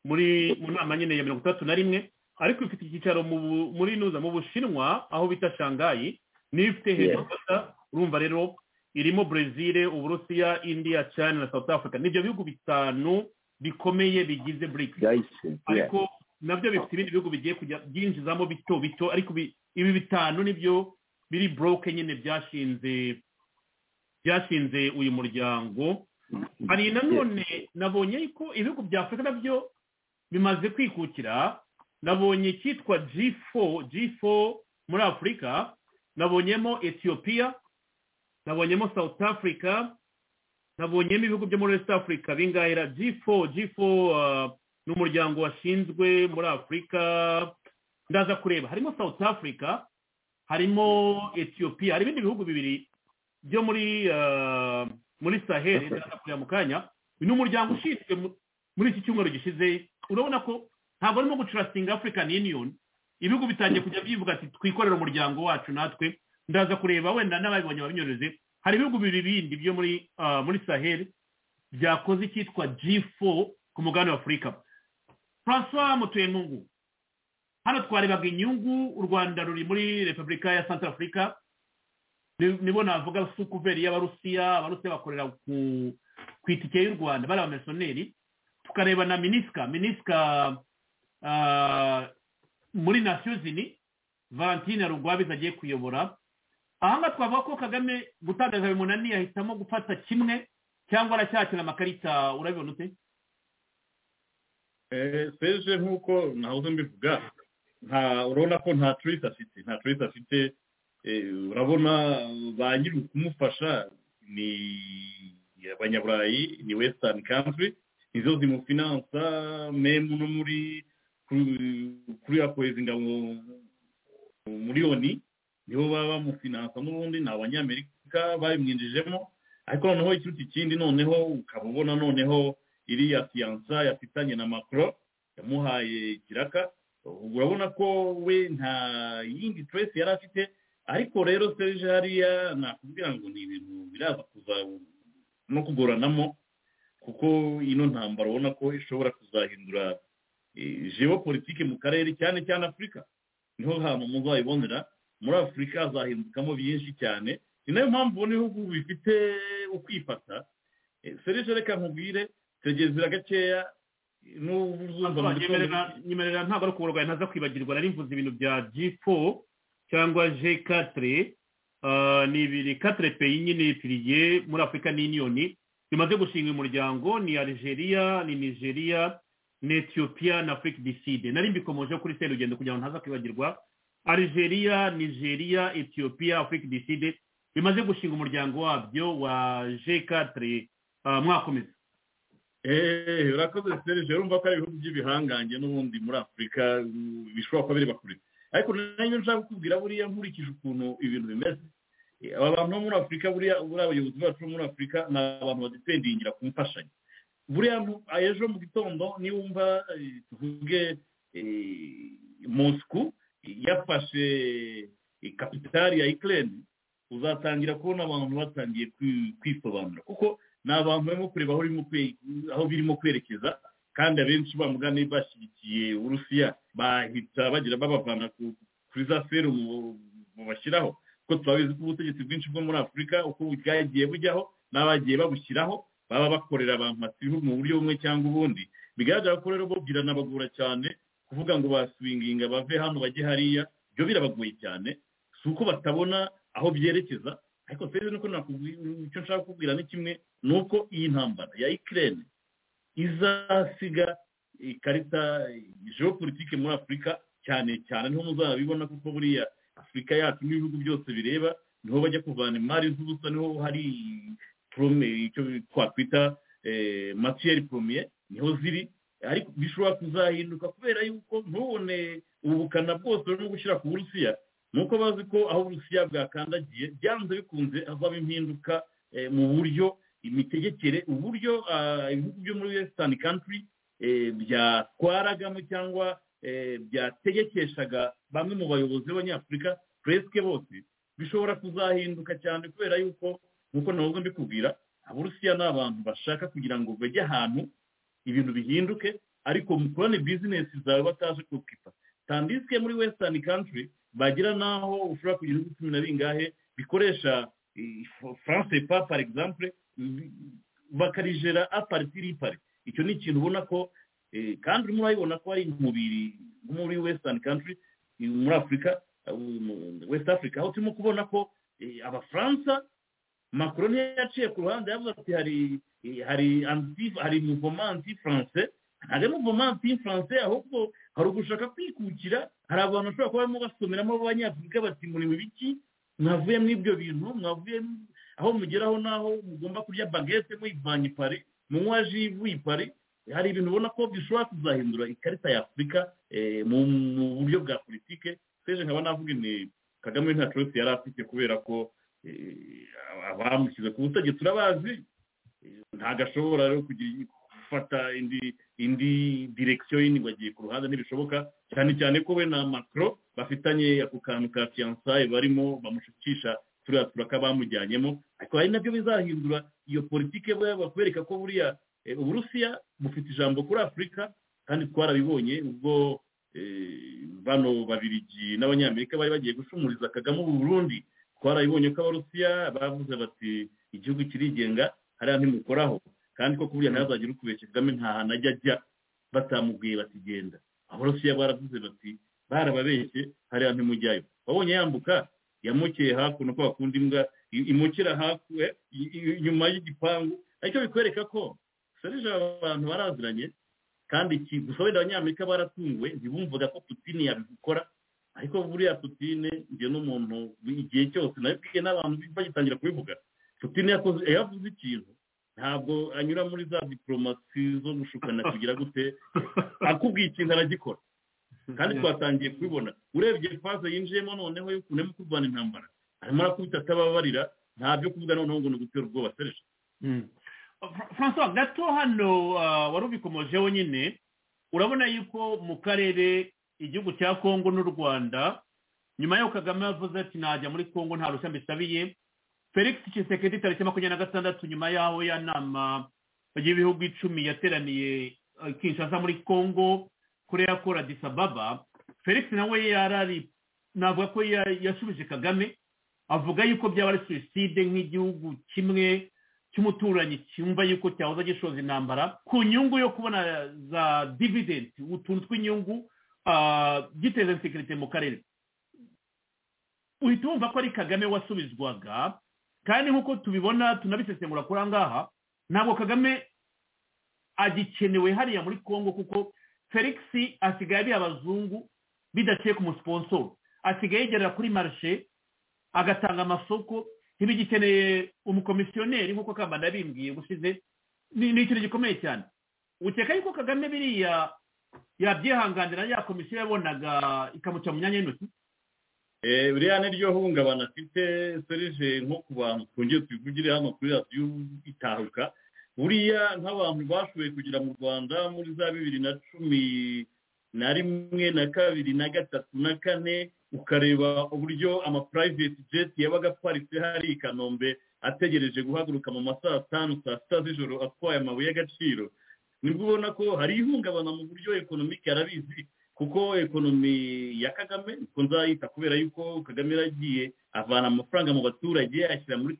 muri mu nama nyine ya mirongo itandatu na rimwe ariko ifite icyicaro mu Bu- muri nuza mu bushinwa aho bita shangayi niyo ifite hejuru gusa urumva rero irimo brezil uburusiya india china na south africa nibyo bihugu bitanu bikomeye bigize brics yahise ariko nabyo bifite ibindi bihugu bigiye kujya byinjizamo bito bito ariko bi- ibi bitanu nibyo biri broke nyine byashinze byashinze uyu muryango hari nanone nabonye ko ibihugu bya afurika nabyo bimaze kwikukira nabonye icyitwa g4 g4 muri afurika nabonyemo etiyopiya nabonyemo south africa nabonyemo ibihugu byo muri west africa bingahera g4 g4 uh, ni umuryango washinzwe muri afurika ndaza kureba harimo south africa harimo etiyopiya hari ibindi bihugu bibiri byo muri uh, muri sahel ndaza kureba mu kanya ni umuryango ushinzwe mu- muri iki cyumweru gishize urabona ko ntabwo arimo gucurasinga african union ibihugu bitangiye kujya byivuga ati twikorere umuryango wacu natwe ndaza kureba wenda n'ababibonye babinyoreze hari ibihugu bibiri bindi byo muri ah, muri sahel byakoze icyitwa g4 ku mugabane wa afurika francois mutuyemungu hano twarebaga inyungu u rwanda ruri muri repubulika ya santa afurika nibo navuga sukuveri y'abarusiya abarusiya bakorera ku ku itike y'u rwanda bari abamisiyoneri tukareba na minisika minisika ah, muri nasiyo zini valentine rugwabiza agiye kuyobora ahangaha twavuga ko kagame gutangaza bimunaniye ahitamo gufata kimwe cyangwa aracyakira amakarita urabibona ute Eh, serge nk'uko nahoze mbivuga nta urabona ko nta turisi afite nta turisi afite eh, urabona ba nyiri kumufasha ni abanyaburayi ni western country nizo zimufinansa memu no muri ku- kuri yakohereza ingabo muri oni nibo baba bamufinansa n'ubundi ni abanyamerika babimwinjijemo ariko noneho ikiruta ikindi noneho ukaba ubona noneho iriya siyansa yafitanye na macron yamuhaye ikiraka urabona ko we nta yindi turesi yari afite ariko rero serge hariya nakubwira ngo ni ibintu biraza kuza no kugoranamo kuko ino ntambara ubona ko ishobora kuzahindura politike mu karere cyane cyane afurika niho hantu muzayibonera muri afurika hazahindukamo byinshi cyane ni nayo mpamvu ubona ibihugu bifite ukwifata Eh, serge reka nkubwire tegezera gakeya n'ubu uzumva mu gitondo nyemerera nyemerera ntabwo ari ukuburwayi ntaza kwibagirwa nari mvuze ibintu bya g4 cyangwa g4 ah, ni ibiri 4 peyi nyine piriye muri afurika n'iniyoni bimaze gushinga umuryango ni algeria ni nigeria ni ethiopia na afurika du sud nari mbikomojeho kuri serugendo kugira ngo ntaza kwibagirwa algeria nigeria ethiopia afurika du sud bimaze gushinga umuryango wabyo wa g4 ah, mwakomeza eee urakoze serge urumva ko ari ibihugu by'ibihangange n'ubundi muri afurika mm, bishobora kuba bireba kure ariko nanjye nshaka kukubwira buriya nkurikije ukuntu ibintu bimeze Eh, aba bantu bo muri afurika buriya buriya abayobozi bacu bo muri afurika ni abantu badipendingira ku mfashanyo buriya nu- ah, ejo mu gitondo niwumva eh, tuvuge eh, moscou yafashe eh, kapitari ya ukraine uzatangira kubona abantu batangiye kwi- kwisobanura kuko ni abantu barimo kureba aho urimo kwe- aho birimo kwerekeza kandi abenshi bamugane bashyigikiye urusiya bahita bagira babavana ku- kuri za serumu bashyiraho kuko turabizi ko ubutegetsi bwinshi bwo muri afurika uko bwagiye bujyaho n'abagiye babushyiraho baba bakorera abantu basibihu mu buryo bumwe cyangwa ubundi bigaragara ko rero bo biranabagora cyane kuvuga ngo baswinginga bave hano bajye hariya byo birabagoye cyane si uko batabona aho byerekeza ariko serivisi nuko nakubwira icyo nshaka kukubwira ni kimwe ni uko iyi ntambara ya ikirere izasiga ikarita geopolitike muri afurika cyane cyane niho muzabibona kuko buriya afurika yacu n'ibihugu byose bireba niho bajya kuvana imari z'ubusa niho hari prome icyo twakwita eh, matiyeri promiye niho ziri ariko bishobora kuzahinduka kubera yuko ntubone ubukana bwose burimo gushyira ku burusiya nuko bazi ko aho uburusiya bwakandagiye byanze bikunze havamo impinduka mu buryo imitegekere uburyo ibihugu byo muri wesitani kantiri byatwaragamo cyangwa byategekeshaga bamwe mu bayobozi b'abanyafurika puresike bose bishobora kuzahinduka cyane kubera yuko nk'uko nabwo mbikubwira aburusiya ni abantu bashaka kugira ngo bajye ahantu ibintu bihinduke ariko mu kubona bizinesi zawe bataje kukipa tandisike muri wesitani kantiri bagira n'aho ushobora kugira ibihugu cumi na bingahe bikoresha france pa par exemple bakarijera aparitiri pari icyo ni ikintu ubona ko kandi urimo urabibona ko hari umubiri muri wesitani kantiri muri afurika west africa aho turimo kubona ko abafaransa makuru niyo yaciye ku ruhande yavuze ati hari hari hari muvomanti france hari muvomanti france ahubwo hari ugushaka kwikukira hari abantu bashobora kuba barimo basomeramo b'abanyafurika bati muri biki mwavuye muri ibyo bintu mwavuye aho mugeraho n'aho mugomba kurya bagete muyivanye pari munywa ji pari hari ibintu ubona ko bishobora kuzahindura ikarita ya afurika mu buryo bwa politike seje nkaba navuga ni kagame nta cyose yari afite kubera ko abamushyize ku butegetsi urabazi ntabwo ashobora rero gufata indi indi direkisiyo yindi ngo agiye ku ruhande ntibishoboka cyane cyane ko we na makaro bafitanye ako kantu ka fiyansaye barimo bamushukisha turiya turaka bamujyanyemo ariko hari nabyo bizahindura iyo politike bakwereka ko buriya uburusiya bufite ijambo kuri afurika kandi twarabibonye ubwo bano babirigi n'abanyamerika bari bagiye gushumuriza kagame Burundi twarabibonye ko abarusiya bavuze bati igihugu kirigenga hariya ntimukoraho kandi ko kuburiya ntazagire ukubeshya kagame nta hantu ajya ajya batamubwiye bati genda abarusiya baravuze bati barababeshye hariya ntimujyayo wabonye yambuka yamukeye hakuno ko bakunda imbwa imukira hakuno inyuma y'igipangu ariko bikwereka ko serije abantu baraziranye kandi gusa wenda abanyamerika baratunguwe ntibumvaga ko putine yabikora ariko buriya putine njye n'umuntu igihe cyose nabibwiye n'abantu bagitangira kubivuga putine yavuze ikintu ntabwo anyura muri za diporomasi zo gushukana kugira gute akubwiye ikintu aragikora kandi twatangiye kubibona urebye faze yinjiyemo noneho yo kurema kurwana intambara arimo arakubita atababarira nta byo kuvuga noneho ngo ni ugutera ubwoba sereje francois gato hano wari ubikomojeho nyine urabona yuko mu karere igihugu cya kongo n'u rwanda nyuma y'uko kagame yavuze ati najya muri kongo nta rushya mbisabiye felix kisekedi tariki makumyabiri na gatandatu nyuma y'aho ya nama y'ibihugu icumi yateraniye kinshasa muri kongo kuri yakora disababa felix nawe yarari navuga ko yasubije kagame avuga yuko byaba ari suwiside nk'igihugu kimwe cy'umuturanyi cyumva yuko cyahoze gishoza intambara ku nyungu yo kubona za dividenti utuntu tw'inyungu giteza insekirite mu karere uhita wumva ko ari kagame wasubizwaga kandi nk'uko tubibona tunabisesengura kuri aha ngaha ntabwo kagame agikenewe hariya muri congo kuko felix asigaye ari abazungu bidaciye ku musiposoro asigaye yigerera kuri marishe agatanga amasoko ntibigikeneye umukomisiyoneri nk'uko kamba ndabimbwiye gusize ni ikintu gikomeye cyane ukeka yuko kagame biriya yabyihanganira ya komisiyo yabonaga ikamuca mu myanya y'intoki buriya niryo hungabana afite serije nko ku bantu twongere tubivugire hano kuri radiyo itahuka buriya nk'abantu bashoboye kugera mu rwanda muri za bibiri na cumi na rimwe na kabiri na gatatu na kane ukareba uburyo ama private jet yabaga aparitse hari i kanombe ategereje guhaguruka mu masaha atanu saa sita z'ijoro atwaye amabuye y'agaciro nibwo ubona ko hari ihungabana mu buryo ekonomike yarabizi kuko ekonomi ya kagame niko nzayita kubera yuko kagame yaragiye avana amafaranga mu baturage ashyira muri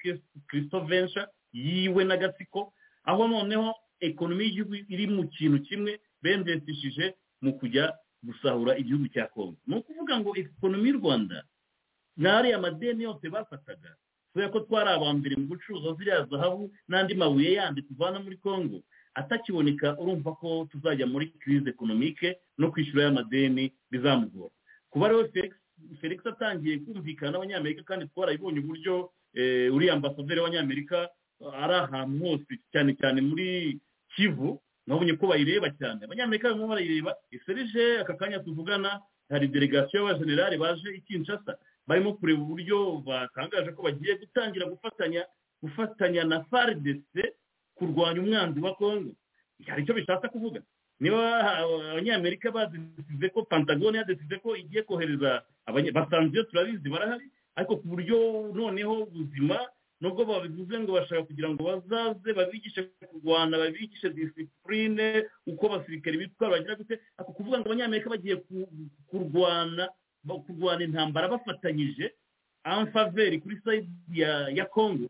kirisito vensha yiwe n'agatsiko aho noneho ekonomi y'igihugu iri mu kintu kimwe bendesishije mu kujya gusahura igihugu cya kongo ni ukuvuga ngo ekonomi y'u rwanda n'ariya amadeni yose bafataga kubera ko twari abambere mu gucuruza ziriya zahabu n'andi mabuye yandi tuvana muri kongo atakiboneka urumva ko tuzajya muri kirize ekonomike no kwishyura y'amadeni bizamugora kuba rero felix atangiye kumvikana n'abanyamerika kandi twarabibonye uburyo uriya ambasaderi w'abanyamerika ari ahantu hose cyane cyane muri kivu nabonye ko bayireba cyane abanyamerika barimo barayireba iserije aka kanya tuvugana hari delegasiyo y'abajenerali baje i kinshasa barimo kureba uburyo batangaje ko bagiye gutangira gufatanya gufatanya na faridese kurwanya umwanzi wa kongo hari icyo bishatse kuvuga niba abanyamerika badesize ko pantagone yadesize ko igiye kohereza basanzwe iyo turabizi barahari ariko ku buryo noneho ubuzima nubwo babivuze ngo bashaka kugira ngo bazaze babigishe kurwana babigishe disipurine uko abasirikare bitwara bagira gute ako kuvuga ngo abanyamerika bagiye kurwana kurwana intambara bafatanyije amfaveri kuri sayidi ya kongo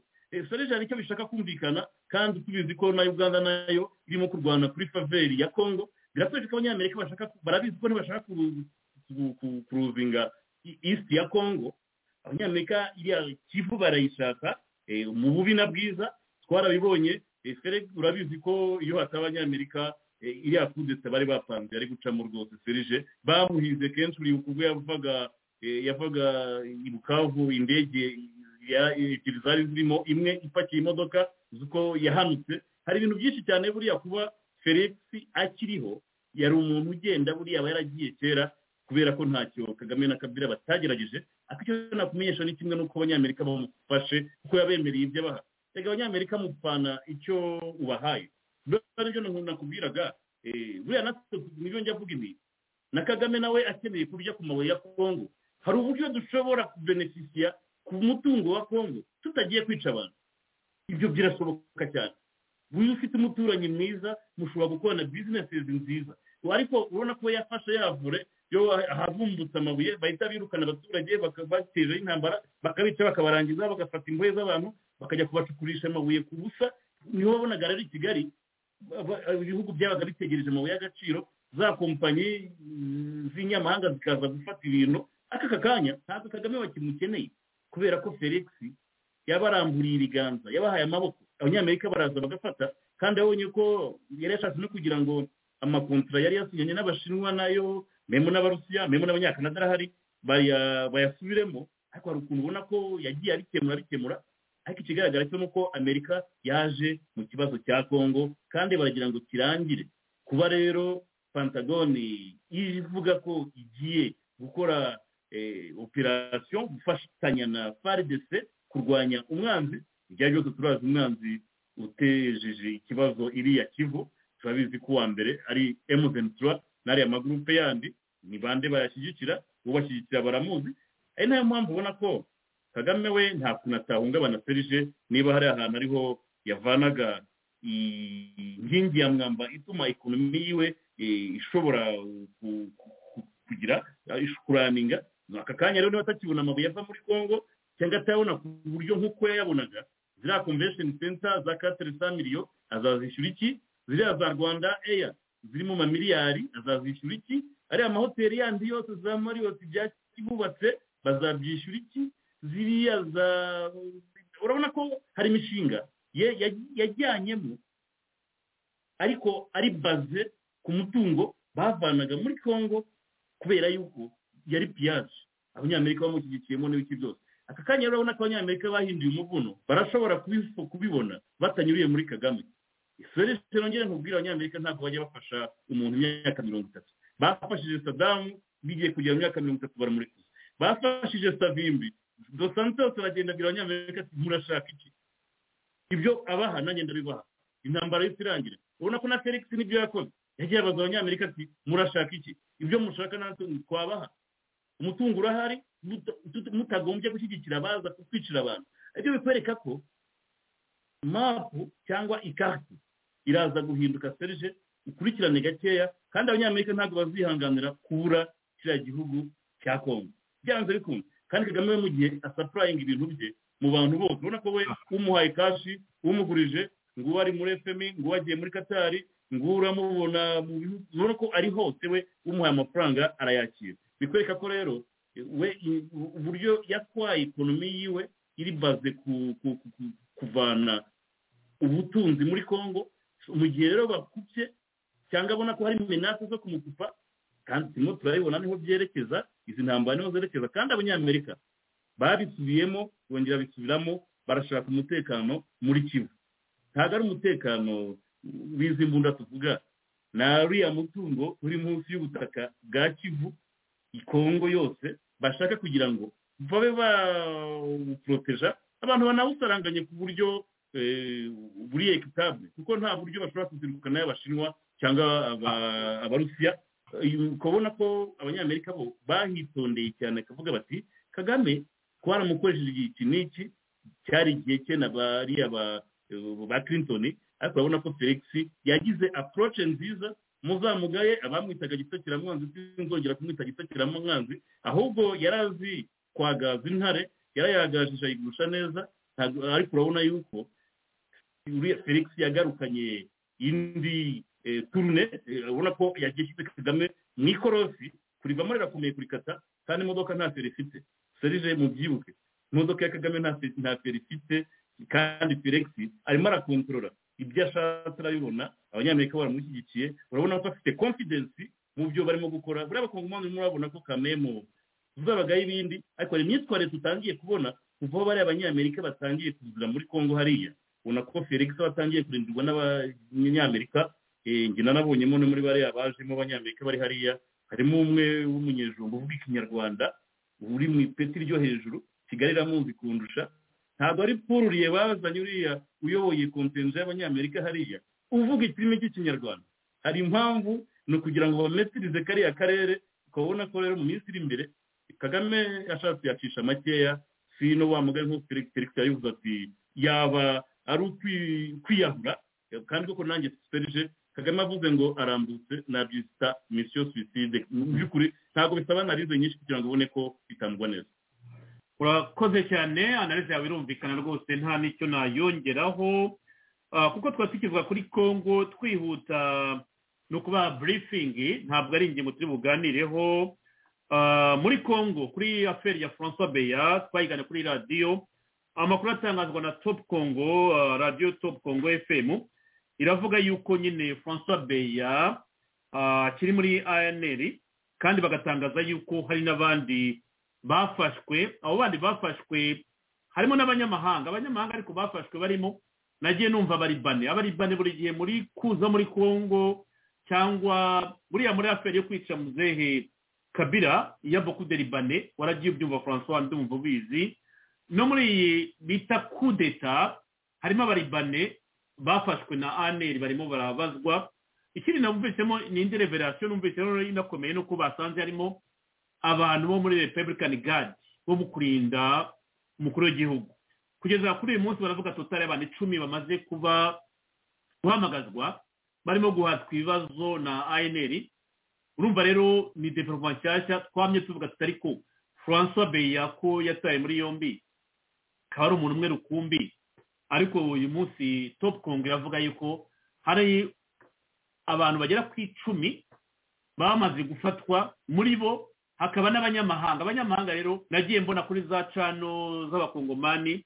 soreje hari icyo bishaka kumvikana kandi tubizi ko na uganda nayo irimo kurwana kuri faveri ya kongo biratwereka ko abanyamerika bashaka barabizi ko ntibashaka kuruzinga isi ya kongo abanyamerika iriya kivu barayishaka mu bubi na bwiza twarabibonye urabizi ko iyo hataba abanyamerika iriya kudeta bari bapanze yari gucamo rwose serije bamuhize kenshi uribuka ubwo yavaga yavaga i bukavu indege ebyiri zari zirimo imwe ipakiye imodoka z'uko yahanutse hari ibintu byinshi cyane buriya kuba felix akiriho yari umuntu ugenda buriya aba yaragiye kera kubera ko ntacyo kagame na kabira batagerageje ariko icyo nakumenyesha ni kimwe n'uko abanyamerika bamufashe kuko yabemereye ibyo abaha reka abanyamerika mupfana icyo ubahaye nibyo nakubwiraga buriya natwe nibyo njya avuga ibi na kagame nawe akeneye kurya ku mabuye ya kongo hari uburyo dushobora kubenefisiya ku mutungo wa kongo tutagiye kwica abantu ibyo birashoboka cyane buri ufite umuturanyi mwiza mushobora gukorana bizinesi nziza ariko urabona ko yafashe yavure yo ahavumbutse amabuye bahita birukana abaturage batera intambara bakabica bakabarangiza bagafata imbohe z'abantu bakajya kubacukurisha amabuye ku busa niho wabonaga rero i kigali ibihugu byabaga bitegereje amabuye y'agaciro za kompanyi z'inyamahanga zikaza gufata ibintu aka kanya ntabwo kagame bakimukeneye kubera ko felix yabaramburiye ibiganza yabahaye amaboko abanyamerika baraza bagafata kandi abonye ko yari yashatse no kugira ngo amakontara yari yasinyanye n'abashinwa nayo memo n'abarusiya memo n'abanyakanada arahari bayasubiremo ariko hari ukuntu ubona ko yagiye abikemura abikemura ariko ikigaragara cyo ni uko amerika yaje mu kibazo cya kongo kandi baragira ngo kirangire kuba rero pantagoni ivuga ko igiye gukora operasiyo gufatanya na faridese kurwanya umwanzi igihe cyose turazi umwanzi utejeje ikibazo iriya kivu turabizi ko uwa mbere ari emuzentura n'ariya magurupe yandi ni bande bayashyigikira ubashyigikira baramuzi ari nayo mpamvu ubona ko kagame we nta kuntu atahungabana serije niba hari ahantu ariho yavanaga inkingi ya mwamba ituma ekonomi yiwe ishobora kugira kuraninga aka kanya rero niba atakibona amabuye ava muri congo cyangwa atayabona ku buryo nk'uko yayabonaga ziriya convention center za katire sa miliyo azazishyura iki ziriya za rwanda eya ziri mu mamiliyari azazishyura iki ariya mahoteli yandi yose za mariyoti byakibubatse bazabyishyura iki ziriya za urabona ko hari imishinga yajyanyemo ariko ari baze ku mutungo bavanaga muri congo kubera yuko yari piyaje abanyamerika bamushyigikiyemo n'ibiki byose aka kanya rero urabona ko abanyamerika bahinduye umuvuno barashobora kubibona batanyuriye muri kagame serivisi nongere nkubwire abanyamerika ntabwo bajya bafasha umuntu imyaka mirongo itatu bafashije sadamu bigiye kugera mu myaka mirongo itatu baramurekuza bafashije savimbi dosantos baragenda abwira abanyamerika ati murashaka iki ibyo abaha nanjye ndabibaha intambara yose irangira urabona ko na felix nibyo yakoze yagiye abaza abanyamerika ati murashaka iki ibyo mushaka natwe twabaha umutungo urahari mutagombye gushyigikira abaza kwicira abantu ibyo bikwereka ko mapu cyangwa ikarita iraza guhinduka serije ukurikirane gakeya kandi abanyamerika ntabwo bazihanganira kubura kiriya gihugu cya kongo byanze bikunze kandi kagame we mu gihe asapurayinga ibintu bye mu bantu bose urabona ko we umuhaye kashi umugurije ngo uwo ari muri efemi ngo uwo agiye muri katari uramubona mu bihugu urabona ko ari hose we umuhaye amafaranga arayakira bikwereka ko rero we uburyo yatwaye ikonomi yiwe iri baze kuvana ubutunzi muri congo mu gihe rero bakubye cyangwa abona ko hari imenasi zo kumukupa kandi turimo turabibona niho byerekeza izi ntambara niho zerekeza kandi abanyamerika babisubiyemo bongera bisubiramo barashaka umutekano muri kivu ntabwo ari umutekano w'izi mbunda tuvuga ni ariya mutungo uri munsi y'ubutaka bwa kivu ikongo yose bashaka kugira ngo babe bawuporoteja abantu banawusaranganye ku buryo buri ekitabure kuko nta buryo bashobora kuziruka nayo abashinwa cyangwa aba- abarusiya Eh, ukabona ko abanyamerika bo bahitondeye cyane akavuga bati kagame twaramukoresheje igihe iki n'iki cyari igihe cye na bariya ba- ba clinton ariko urabona ko felix yagize approach nziza muzamugaye abamwitaga gitakiramanzi sinzongera kumwita gitakiramanzi ahubwo yari azi kwagaza intare yarayagajije ayigusha neza ntabwo- ariko urabona yuko uriya felix yagarukanye indi eh, turune eh, urabona ko yagiye ashyize kagame mu ikorosi kurivamo rirakomeye kurikata kandi imodoka nta feri ifite serije mubyibuke imodoka ya kagame nta fe- nta feri ifite kandi felix arimo arakontorora ibyo ashatse arabibona abanyamerika baramushyigikiye urabona ko afite confidence mu byo barimo gukora buriya abakongomani barimo urabona ko kamemo tuzabagaho ibindi ariko hari imyitwarire tutangiye kubona kuva aho bariya abanyamerika batangiye kuzura muri congo hariya ubona ko felix we atangiye kurindirwa n'abanyamerika eh, njye nanabonyemo no muri bariya bajemo abanyamerika bari hariya harimo umwe w'umunyejumba uvuga ikinyarwanda uri mu ipeti ryo hejuru kigali iramuzi kundusha ntabwo ari pururiye bazanye uriya uyoboye kompenze y'abanyamerika hariya uvuga ikirimi cy'ikinyarwanda hari impamvu ni ukugira ngo bametirize kariya karere ukabona ko rero mu minsi iri imbere kagame ashatse yacisha makeya si no wa mugari nk'uko felix felix yabivuze ati yaba ari ukwi- kwiyahura kandi koko nanjye serije kagame avuze ngo arambutse nabyita misiyo suicide mu by'ukuri ntabwo bisaba analize nyinshi kugira ngo ubone ko bitandwa neza urakoze cyane analize yawe irumvikana rwose nta n'icyo nayongeraho Ah, kuko twari tukizwa kuri congo twihuta ni ukubaha burifingi ntabwo ari ingingo turi buganireho Ah, muri congo kuri aferi ya francois beya twayigana kuri radiyo amakuru atangazwa na top congo ah, radiyo top congo fm iravuga yuko nyine francois beya akiri muri anr kandi bagatangaza yuko hari n'abandi bafashwe abo bandi bafashwe harimo n'abanyamahanga abanyamahanga ariko bafashwe barimo nagiye numva abaribane abaribane buri gihe muri kuza muri congo cyangwa buriya muri aferi yo kwica muzehe kabira ya boku de ribane waragiye ubyumva francois ndumva ubizi no muri iyi bita kudeta harimo abaribane bafashwe na aneri barimo barabazwa ikindi numvisemo ni indi reverasiyo numvise rero inakomeye nuko basanze harimo abantu bo muri republican guard bo mu kurinda umukuru w'igihugu kugeza kuri uyu munsi baravuga totari abantu icumi bamaze kuba guhamagazwa barimo guhatwa ibibazo na anr urumva rero ni development nshyashya twamye tuvuga tutari ko francois beya ko yataye muri yombi akaba ari umuntu umwe rukumbi ariko uyu munsi top congo iravuga yuko hari abantu bagera ku icumi bamaze gufatwa muri bo hakaba n'abanyamahanga abanyamahanga rero nagiye mbona kuri za cano z'abakongomani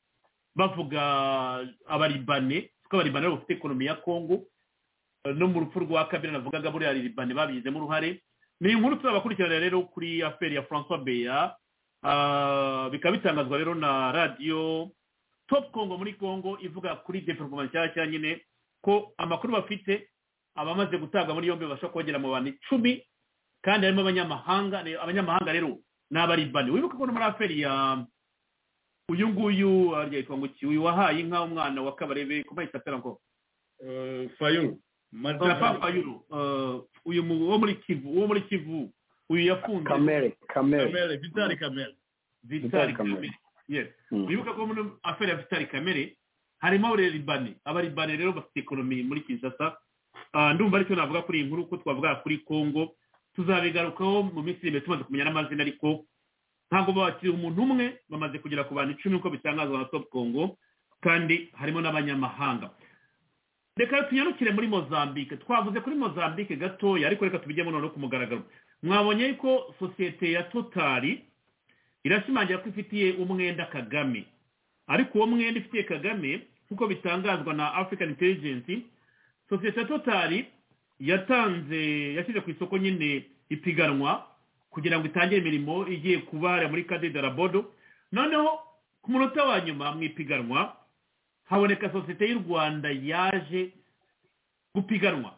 bavuga abaribane kuko abaribane bafite ekonomi ya kongo eh, no mu rupfu rwa kabiri navugaga buriya ribane babigizemo uruhare ni inkuru tuzabakurikirana rero kuri aferi ya francois beya Ah, bikaba bitangazwa rero na radiyo top congo muri congo ivuga kuri development nshyashya nyine ko amakuru bafite abamaze gutabwa muri yombi babasha kogera mu bantu icumi kandi harimo abanyamahanga ni- abanyamahanga rero ni abaribani wibuke ko no muri aferi ya uyu nguyu arya yitwa ngo iki uyu wahaye inka umwana wa kabarebe kuma yitwa pera ngo Eh, fayulu Martin papa yuro uyu mu- wo muri kivu wo muri kivu uyu yafunze kamere kamere kamere vitali kamere vitali Vitali kamere Kamere. yes Mm. wibuke ko muri aferi ya vitali kamere harimo abaribani abaribani rero bafite ekonomi muri kinshasa Ah, ndumva aricyo navuga kuri iyi nkuru ko twavuga kuri congo tuzabigarukaho mu minsi iri imbere tumaze kumenya n'amazina ariko ntabwo bakiriye umuntu umwe bamaze kugera ku bantu icumi uko bitangazwa na top congo kandi harimo n'abanyamahanga reka tunyarukire muri mozambique twavuze kuri mozambique gatoya ariko reka tubijyemo noneho ku mugaragaro mwabonye ko sosiyete ya totari irashimangira ko ifitiye umwenda kagame ariko uwo mwenda ifitiye kagame nk'uko bitangazwa na african intelligence sosiyete ya totari yatanze yashyize ku isoko nyine ipiganwa kugira ngo itangire imirimo igiye kubara muri kadede rabodo noneho ku munota wa nyuma mu ipiganwa haboneka sosiyete y'u rwanda yaje gupiganwa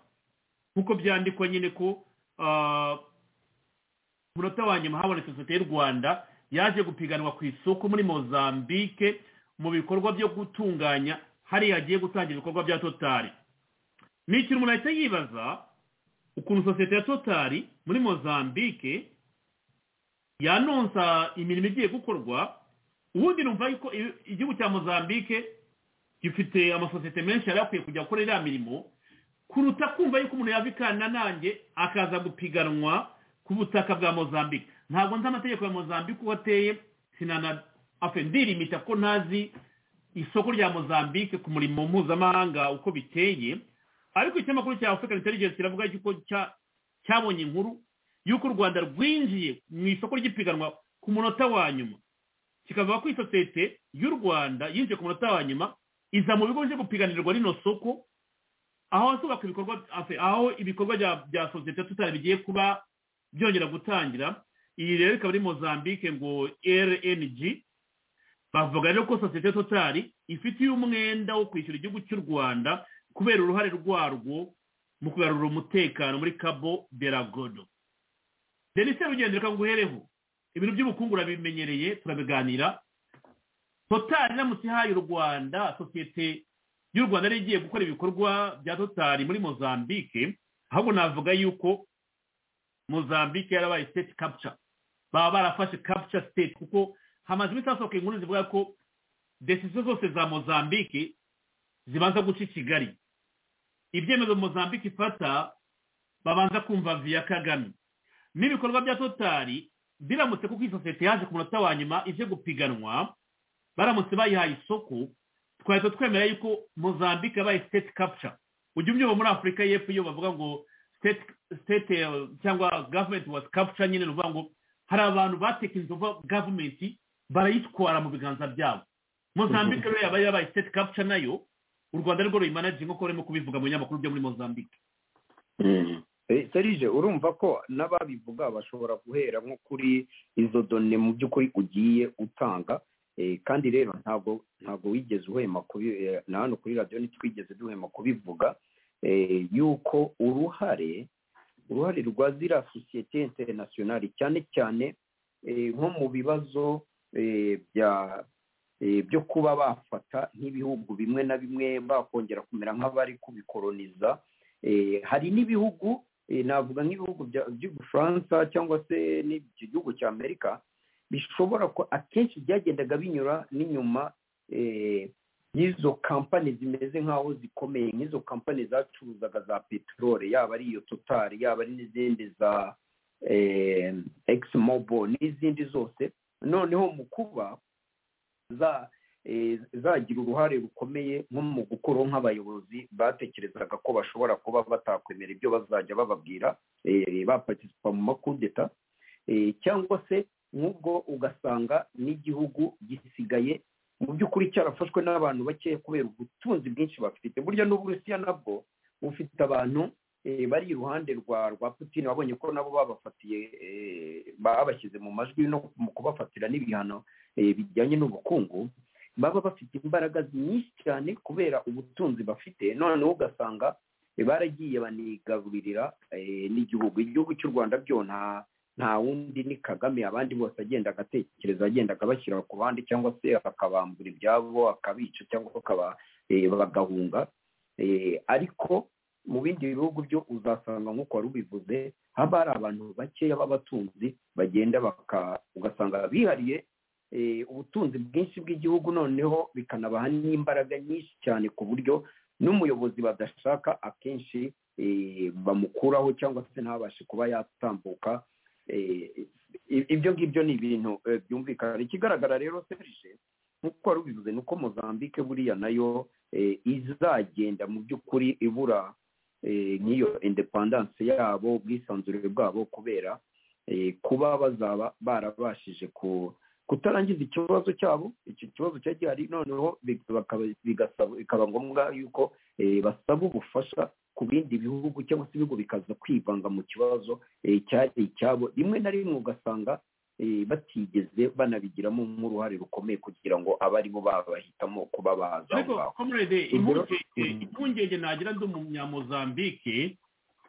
nk'uko byandikwa nyine ko ah, ku munota wa nyuma haboneka sosiyete y'u rwanda yaje gupiganwa ku isoko muri mozambique mu bikorwa byo gutunganya hariya hagiye gutangira ibikorwa bya totari ni ikintu umuntu ahita yibaza ukuntu sosiyete ya totari muri mozambique yanonsa imirimo igiye gukorwa ubundi numva yuko igihugu cya mozambique gifite amasosiyete menshi yari akwiye kujya akora iriya mirimo kuruta kumva yuko umuntu yava ikananange akaza gupiganwa ku butaka bwa mozambique ntabwo nzi amategeko ya mozambique uko ateye sinana ndirimita ko ntazi isoko rya mozambique ku murimo mpuzamahanga uko biteye ariko ikinyamakuru cya afurika intelligence kiravuga yuko cyabonye inkuru y'uko u rwanda rwinjiye mu isoko ry'ipiganwa ku munota wa nyuma kikavuga ko isosiyete y'u rwanda yinjiye ku munota wa nyuma iza mu bigo bije gupiganirwa rino soko aho hasubakwa ibikorwa aho ibikorwa bya sosiyete tutari bigiye kuba byongera gutangira iyi rero ikaba ari mozambique ngo rng bavuga rero ko sosiyete totari ifitiye umwenda wo kwishyura igihugu cy'u rwanda kubera uruhare rwarwo mu kugarura umutekano muri cabo de la godo denise rugendo reka nguhereho ibintu by'ubukungu urabimenyereye turabiganira totari iramutse ihaye u rwanda sosiyete y'u rwanda yari igiye gukora ibikorwa bya totari muri mozambique ahubwo navuga yuko mozambique yarabaye state capture baba barafashe capture state kuko hamaze iminsi hasohoka inkuru zivuga ko desiziyo zose za mozambique zibanza guca i kigali ibyemezo mozambique ifata babanza kumva viya kagame n'ibikorwa bya totari biramutse kuko iyi sosiyete yaje ku munota wa nyuma ije gupiganwa baramutse bayihaye isoko twahita twemera yuko mozambique yabaye state capture ujya ubyumva muri afurika y'epfo iyo bavuga ngo state cyangwa gavumenti was capture nyine ruvuga ngo hari abantu batekinzova gavumenti barayitwara mu biganza byabo mozambique rero yaba yabaye state capture nayo u rwanda rwo ruyimanaje nk'uko urimo kubivuga mu binyamakuru byo muri mozambique serije urumva ko n'ababivuga bashobora guhera nko kuri izo done mu by'ukuri ugiye utanga kandi rero ntabwo ntabwo wigeze uhema na hano kuri radiyo ntitwigeze duhema kubivuga yuko uruhare uruhare rwa ziriya sosiyete interinasiyonari cyane cyane nko mu bibazo bya byo kuba bafata nk'ibihugu bimwe na bimwe bakongera kumera nk'abari kubikoroniza hari n'ibihugu navuga nk'ibihugu by'ubufaransa cyangwa se n'icyo gihugu cya amerika bishobora ko akenshi byagendaga binyura n'inyuma y'izo kampani zimeze nk'aho zikomeye nk'izo kampani zacuruzaga za peteroli yaba ari iyo totari yaba ari n'izindi za egisimubo n'izindi zose noneho mu kuba zagira uruhare rukomeye nko mu gukora nk'abayobozi batekerezaga ko bashobora kuba batakwemera ibyo bazajya bababwira bapatisipa mu makudeta cyangwa se nk'ubwo ugasanga n'igihugu gisigaye mu by'ukuri cyarafashwe n'abantu bakeya kubera ubutunzi bwinshi bafite burya n'uburusiya nabwo bufite abantu bari iruhande rwa rwa putin babonye ko nabo babafatiye babashyize mu majwi no mu kubafatira n'ibihano bijyanye n'ubukungu baba bafite imbaraga nyinshi cyane kubera ubutunzi bafite noneho ugasanga baragiye banigaburirira n'igihugu igihugu cy'u rwanda byo nta wundi ni kagame abandi bose agenda agatekereza agenda akabashyira ku bandi cyangwa se akabambura ibyabo akabica cyangwa bagahunga ariko mu bindi bihugu byo uzasanga nk'uko wari ubivuze haba hari abantu bakeya b'abatunzi bagenda ugasanga bihariye ubutunzi bwinshi bw'igihugu noneho bikanabaha n'imbaraga nyinshi cyane ku buryo n'umuyobozi badashaka akenshi bamukuraho cyangwa se ntabashe kuba yatambuka ibyo ngibyo ni ibintu byumvikana ikigaragara rero serije nk'uko wari ubivuze ni uko mozambique buriya nayo izagenda mu by'ukuri ibura nk'iyo indepandanse yabo ubwisanzure bwabo kubera kuba bazaba barabashije ku kutarangiza ikibazo cyabo icyo kibazo cya gihari noneho bikaba ngombwa yuko basaba ubufasha ku bindi bihugu cyangwa se ibihugu bikaza kwivanga mu kibazo cyari icyabo rimwe na rimwe ugasanga batigeze banabigiramo nk'uruhare rukomeye kugira ngo abari bo babahitamo kuba baza ariko komurede impungenge nagira ndi umunyamuzambike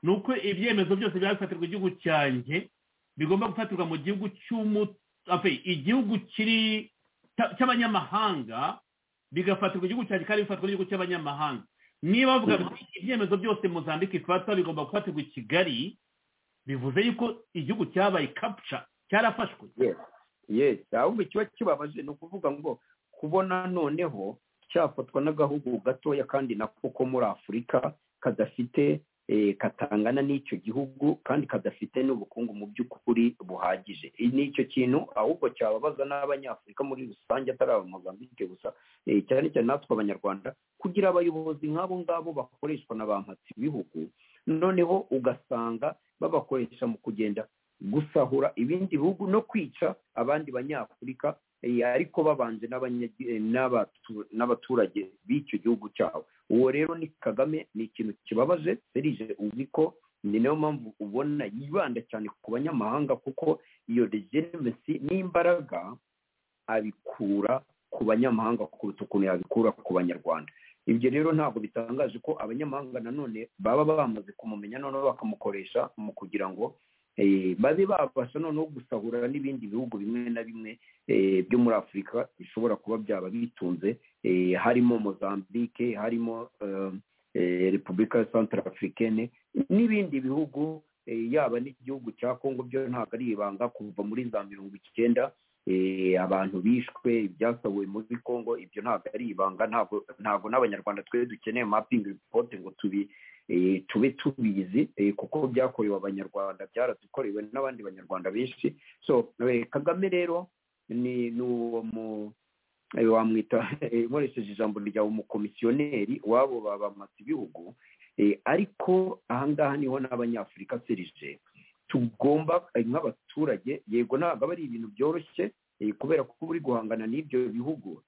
ni uko ibyemezo byose bifatirwa igihugu cyanjye bigomba gufatirwa mu gihugu cy'umutu igihugu cy'abanyamahanga bigafatirwa igihugu cyanjye kandi bifatwa n'igihugu cy'abanyamahanga niba bavuga ngo ibyemezo byose muzandika ifatwa bigomba gufatirwa i kigali bivuze yuko igihugu cyabaye kapuca cyarafashwe yesi ahubwo ikiba kibabaje ni ukuvuga ngo kubona noneho cyafatwa n'agahugu gatoya kandi nako ko muri afurika kadafite katangana n'icyo gihugu kandi kadafite n'ubukungu mu by'ukuri buhagije ni icyo kintu ahubwo cyababaza n'abanyafurika muri rusange atari abamuzambike gusa cyane cyane natwe abanyarwanda kugira abayobozi nk'abo ngabo bakoreshwa na ba mpatsi bihugu noneho ugasanga babakoresha mu kugenda gusahura ibindi bihugu no kwica abandi banyafurika ariko babanje n'abaturage b'icyo gihugu cyabo uwo rero ni kagame ni ikintu kibabaje serije uzi ko ni nayo mpamvu ubona yibanda cyane ku banyamahanga kuko iyo regenesi n'imbaraga abikura ku banyamahanga kuruta ukuntu yabikura ku banyarwanda ibyo rero ntabwo bitangaje ko abanyamahanga nanone baba bamaze kumumenya noneho bakamukoresha mu kugira ngo babe babasha noneho gusahura n'ibindi bihugu bimwe na bimwe byo muri afurika bishobora kuba byaba bitunze harimo mozambique harimo repubulika ya santara afurikene n'ibindi bihugu yaba n'igihugu cya congo byo ntabwo ari ibanga kuva muri za mirongo icyenda abantu bishwe ibyasahuwe muri congo ibyo ntabwo ari ibanga ntabwo n'abanyarwanda twe dukeneye mapingi ripote ngo tubi tube tubizi kuko byakorewe abanyarwanda byaradukorewe n'abandi banyarwanda benshi so kagame rero ni uwo mu wamwita nkoresheje ijambo rya umukomisiyoneri wabo bamasa ibihugu ariko ahangaha niho n'abanyafurika serije tugomba nk'abaturage yego ntabwo ari ibintu byoroshye kubera ko uri guhangana n'ibyo bihugu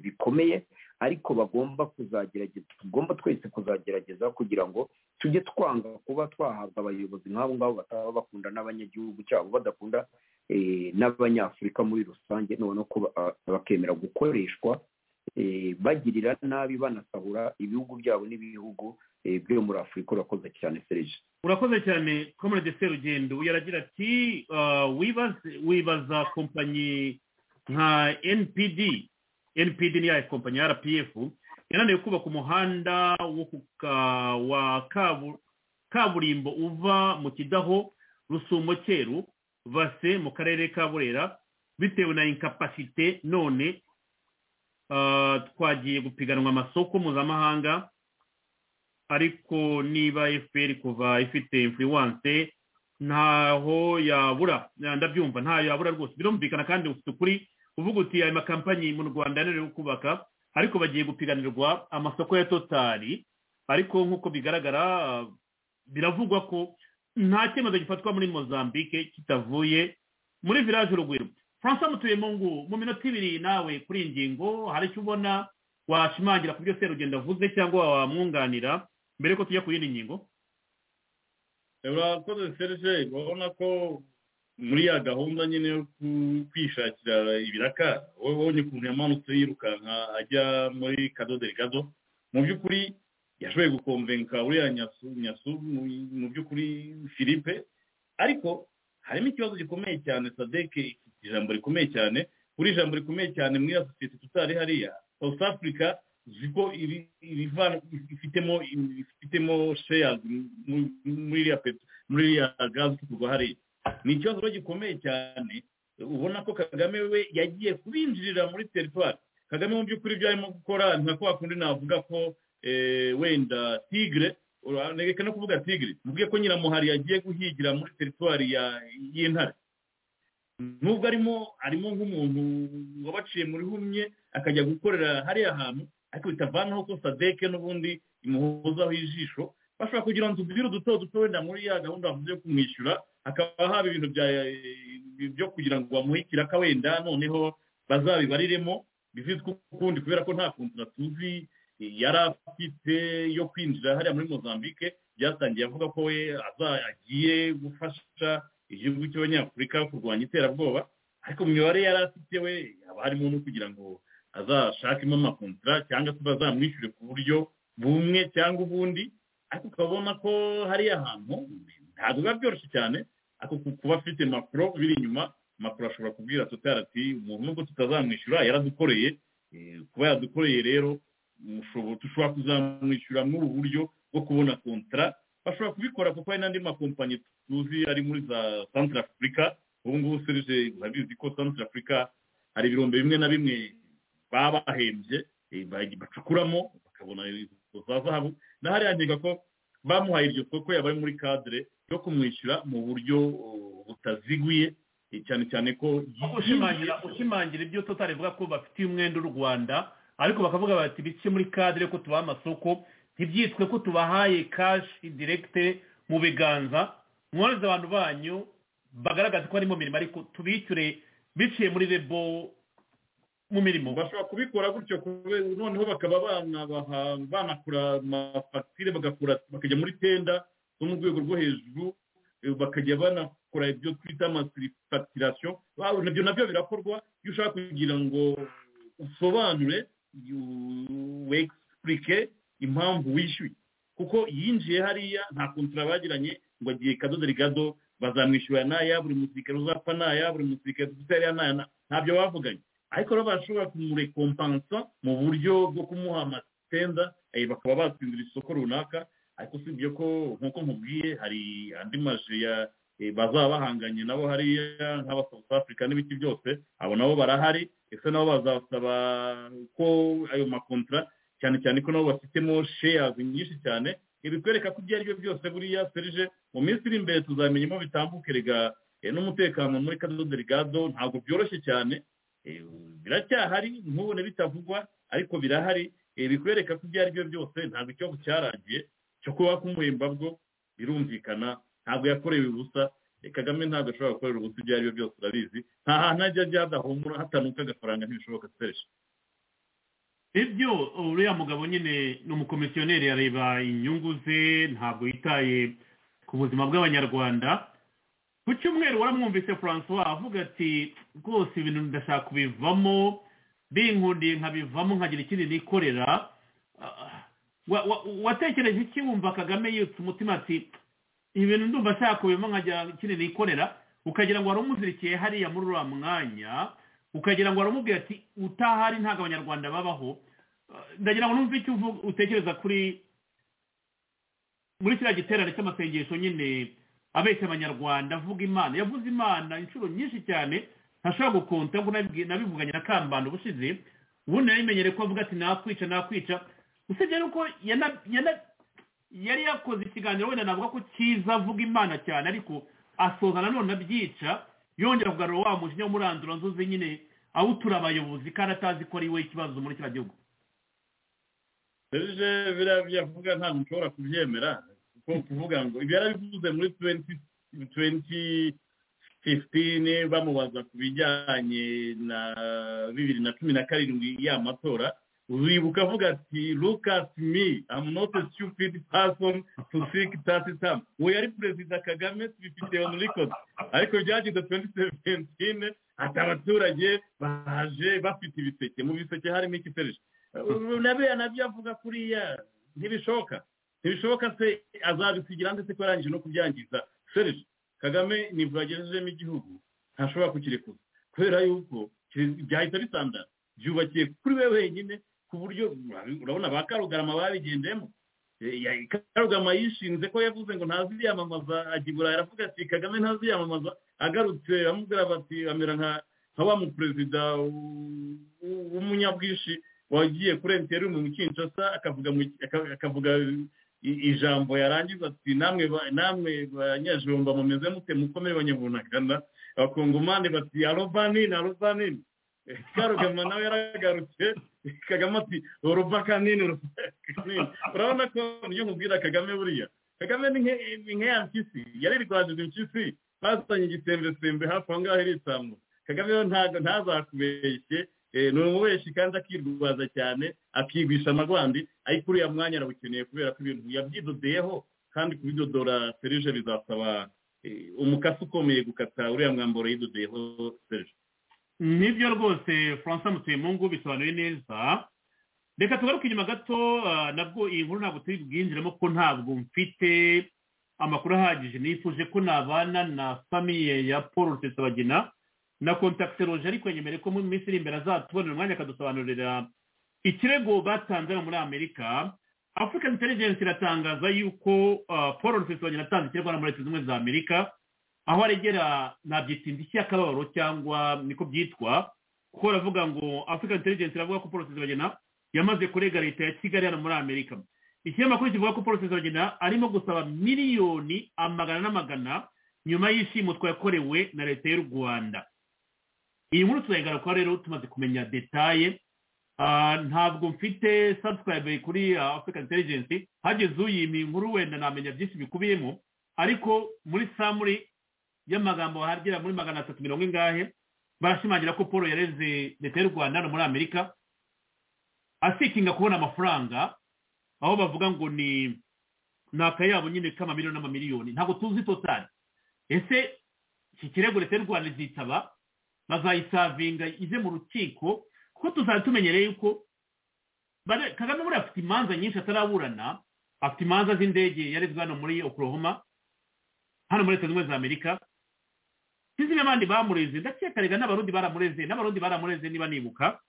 bikomeye ariko bagomba kuzagerageza tugomba twese kuzagerageza kugira ngo tujye twanga kuba twahabwa abayobozi nk'abo ngabo bataba bakunda n'abanyagihugu cyabo badakunda n'abanyafurika muri rusange noneho ko bakemera gukoreshwa bagirira nabi banasahura ibihugu byabo n'ibihugu byo muri afurika urakoze cyane serije urakoze cyane komurade serugendo yaragira ati wibaza kompanyi nka npd npd ni ya kompanyi ya rpf yananiwe kubaka umuhanda wa kaburimbo uva mu kidaho rusumo cyeru base mu karere ka burera bitewe na inkapasite none twagiye gupiganwa amasoko mpuzamahanga ariko niba efuperi kuva ifite influence ntaho yabura ndabyumva ntaho yabura rwose birumvikana kandi ufite ukuri uvuga uti aya makampanyi mu rwanda yananiwe kubaka ariko bagiye gupiganirwa amasoko ya totari ariko nk'uko bigaragara biravugwa ko nta cyemezo gifatwa muri mozambique kitavuye muri village urugwiro francois mutuyempungu mu minota ibiri nawe kuri iyi ngingo hari icyo ubona washimangira ku byo serugendo avuze cyangwa wamwunganira mbere ko tujya ku yindi ngingo urakoze serge urabona ko muri ya gahunda nyine yo kwishakira ibiraka wowe ubonye ukuntu yamanutse yirukanka ajya muri kadoderi gado mu by'ukuri yashoboye gukomvenka uriya nyasu mu by'ukuri philippe ariko harimo ikibazo gikomeye cyane sadeke ijambo rikomeye cyane buri ijambo rikomeye cyane muri ya sosiyete tutari hariya south africa uzi ko ifitemo ifitemo shares muri iriya peto muri iriya gazi kuva hariya ni ikibazo gikomeye cyane ubona ko kagame we yagiye kubinjirira muri teritwari kagame mu by'ukuri ibyo arimo gukora nka kwa kundi navuga ko wenda tigre reka no kuvuga tigre mvuge ko nyiramuhari yagiye guhigira muri teritwari y'intare nubwo arimo arimo nk'umuntu wabaciye muri humye akajya gukorera hariya hantu ariko bitavanaho ko sadeke n'ubundi imuhozaho ijisho bashobora kugira ngo tubwire duto duto wenda muri ya gahunda bavuze yo kumwishyura hakaba haba ibintu byo kugira ngo bamuhe ikiraka wenda noneho bazabibariremo bivitwe ukundi kubera ko nta kuntu tuzi yari afite yo kwinjira hariya muri mozambique byatangiye avuga ko we agiye gufasha igihugu cy'abanyafurika kurwanya iterabwoba ariko mu mibare yari afite we haba harimo no kugira ngo azashakemo amakontara cyangwa se bazamwishyure ku buryo bumwe cyangwa ubundi ariko ukabona ko hariya hantu ntabwo biba byoroshye cyane ariko kuba afite makuru biri inyuma makuru ashobora kubwira tutari ati umuntu nubwo tutazamwishyura yaradukoreye kuba yadukoreye rero dushobora kuzamwishyuramo uburyo bwo kubona kontara bashobora kubikora kuko hari n'andi makompanyi tuzi ari muri za santara afurika ubu ngubu serije urabizi ko santara afurika hari ibirombe bimwe na bimwe baba bahembye bacukuramo bakabona izo za zahabu na hariya nkeka ko bamuhaye iryo soko yabaye muri kadire yo kumwishyura mu buryo butaziguye cyane cyane ko ushimangira ushimangira ibyo tutari buvuga ko bafitiye umwenda u rwanda ariko bakavuga bati bike muri kadire ko tubaha amasoko ntibyitwe ko tubahaye kashi direkite mu biganza mworohereza abantu banyu bagaragaza ko bari mu mirimo ariko tubishyure biciye muri rebo mu mirimo bashobora kubikora gutyo kubera noneho bakaba banabaha banakura amafagitire bakajya muri tenda zo mu rwego rwo hejuru bakajya banakora ibyo twita amasirifatirasiyo ibyo nabyo birakorwa iyo ushaka kugira ngo usobanure wegisipurike impamvu wishyuye kuko yinjiye hariya nta kontara bagiranye ngo agiye kadodo rigado bazamwishyura n'aya buri musirikare uzapfa n'aya buri musirikare dufite hariya n'aya ntabyo bavuganye ariko rero bashobora kumurekompansa mu buryo bwo kumuha amatenda bakaba batsindira isoko runaka ariko usibye ko nk'uko mubwiye hari andi maje bazaba bahanganye nabo hariya nk'aba south africa n'ibiti byose abo nabo barahari ese nabo bazasaba ko ayo makontara cyane cyane ko nabo bafitemo sheyazi nyinshi cyane ibikwereka ko ibyo ari byo byose buriya serije mu minsi iri imbere tuzamenyemo bitambuke rega n'umutekano muri kadodo rigado ntabwo byoroshye cyane biracyahari ntubone bitavugwa ariko birahari bikwereka ko ibyo ari byo byose ntabwo icyo cyaragiye cyo kuba kumuhemba bwo birumvikana ntabwo yakorewe ubusa kagame ntabwo ashobora gukorera ubusa ibyo ari byo byose urabizi nta hantu ajya ajya hadahumura hatanuka agafaranga ntibishoboka twese ibyo uriya mugabo nyine ni umukomisiyoneri yareba inyungu ze ntabwo yitaye ku buzima bw'abanyarwanda ku cyumweru waramwumvise francois avuga ati rwose ibintu ndashaka kubivamo binkundiye nkabivamo nkagira ikindi nikorera watekereje iki wumva kagame yutse umutima ati ibintu ndumva ashaka kubivamo nkagira ikindi nikorera ukagira ngo waramuzirikiye hariya muri uriya mwanya ukagira ngo waramubwira ati utahari ntabwo abanyarwanda babaho ndagira ngo numve icyo utekereza kuri muri kiriya giterane cy'amasengesho nyine abeshya abanyarwanda avuga imana yavuze imana inshuro nyinshi cyane ntashobora gukonta ngo nabivuganye na kambanda ubushize ubundi nabimenyere ko avuga ati nakwica nakwica usibye nuko yari yakoze ikiganiro wenda navuga ko cyiza avuga imana cyane ariko asoza nanone abyica yongera kugarura wa mujinya w'umuranduro nzuzi nyine awutura abayobozi kandi atazi ko ari we ikibazo muri kiriya gihugu serije biriya byavuga nta muntu ushobora kubyemera kuvuga ngo ibi yarabivuze muri tuwenti fifitini bamubaza ku bijyanye na bibiri na cumi na karindwi y'amatora wibuka avuga ati look at me i'm not a stupid person to seek that term uwo yari perezida kagame tubifite on record ariko byageze tuwenti seventine ati abaturage baje bafite ibiseke mu biseke harimo ikifereje nabera nabyo avuga kuriya ntibishoka ntibishoboka se azabisigira ndetse ko yarangije no kubyangiza serije kagame nibwo yagejejemo igihugu ntashobora kukirekuza kubera yuko byahita bisandara byubakiye kuri we wenyine ku buryo urabona ba karugarama babigendemo karugarama yishinze ko yavuze ngo ntaziyamamaza ajya i burayi aravuga ati kagame ntaziyamamaza agarutse amubwira bati amera nka wa muperezida w'umunyabwishi wagiye kuri emutiyeni mu kinshasa akavuga ijambo yarangiza ati namwe banyajumba mumeze mute mukomere banyabunakana abakongomani bati arobanini arobanini karugama nawe yaragarutse kagame ati urubakanini urubakanini urabona ko niyo nkubwira kagame buriya kagame ni nk'eya mpyisi yarirwanije impyisi bazanye igisembesembe hafi aho ngaho irisambu kagame ntabwo ntazakubeshye ni umubeshi kandi akirwaza cyane akigwisha amagwandi ariko uriya mwanya arawukeneye kubera ko ibintu yabyidodeyeho kandi kubidodora serije bizasaba umukasi ukomeye gukata uriya mwambaro yidodeyeho serije nibyo rwose francois mutuyemungu bisobanuye neza reka tugaruke inyuma gato nabwo iyi nkuru ntabwo turi bwinjiramo ko ntabwo mfite amakuru ahagije nifuje ko nabana na famiye ya paul rusesabagina na kontakite roje ariko yemere ko mu minsi iri imbere azatubonera umwanya akadusobanurira ikirego batanze muri amerika afurika intelligence iratangaza yuko ah, paul rusesabanya yatanze ikirego na muri leta zimwe za amerika aho aregera nabyita indishyi y'akababaro cyangwa niko byitwa kuko baravuga ngo afurika intelligence iravuga ko paul rusesabanya yamaze kurega leta ya kigali hano muri amerika ikinyamakuru kivuga ko paul rusesabanya arimo gusaba miliyoni amagana n'amagana nyuma y'ishimutwa yakorewe na leta y'u rwanda iyi nkuru turayigaruka rero tumaze kumenya detaye Ah, ntabwo mfite subscribe kuri ah, african intelligence hageze uyima iyi nkuru wenda namenya byinshi bikubiyemo ariko muri samuri y'amagambo hagera muri magana atatu mirongo ingahe barashimangira ko paul yareze leta y'u rwanda hano muri amerika asikinga kubona amafaranga aho bavuga ngo ni ni akayabo nyine k'amamiliyoni n'amamiliyoni ntabwo tuzi totali ese iki kirego leta y'u rwanda izitaba bazayisavinga ize mu rukiko kuko tuzaba tumenyereye yuko bare- kagame buriya afite imanza nyinshi ataraburana afite imanza z'indege yarezwe hano muri oklahoma hano muri leta zunze ubumwe za amerika sinzi n'abandi bamureze ndakeka rega n'abarundi baramureze n'abarundi baramureze niba nibuka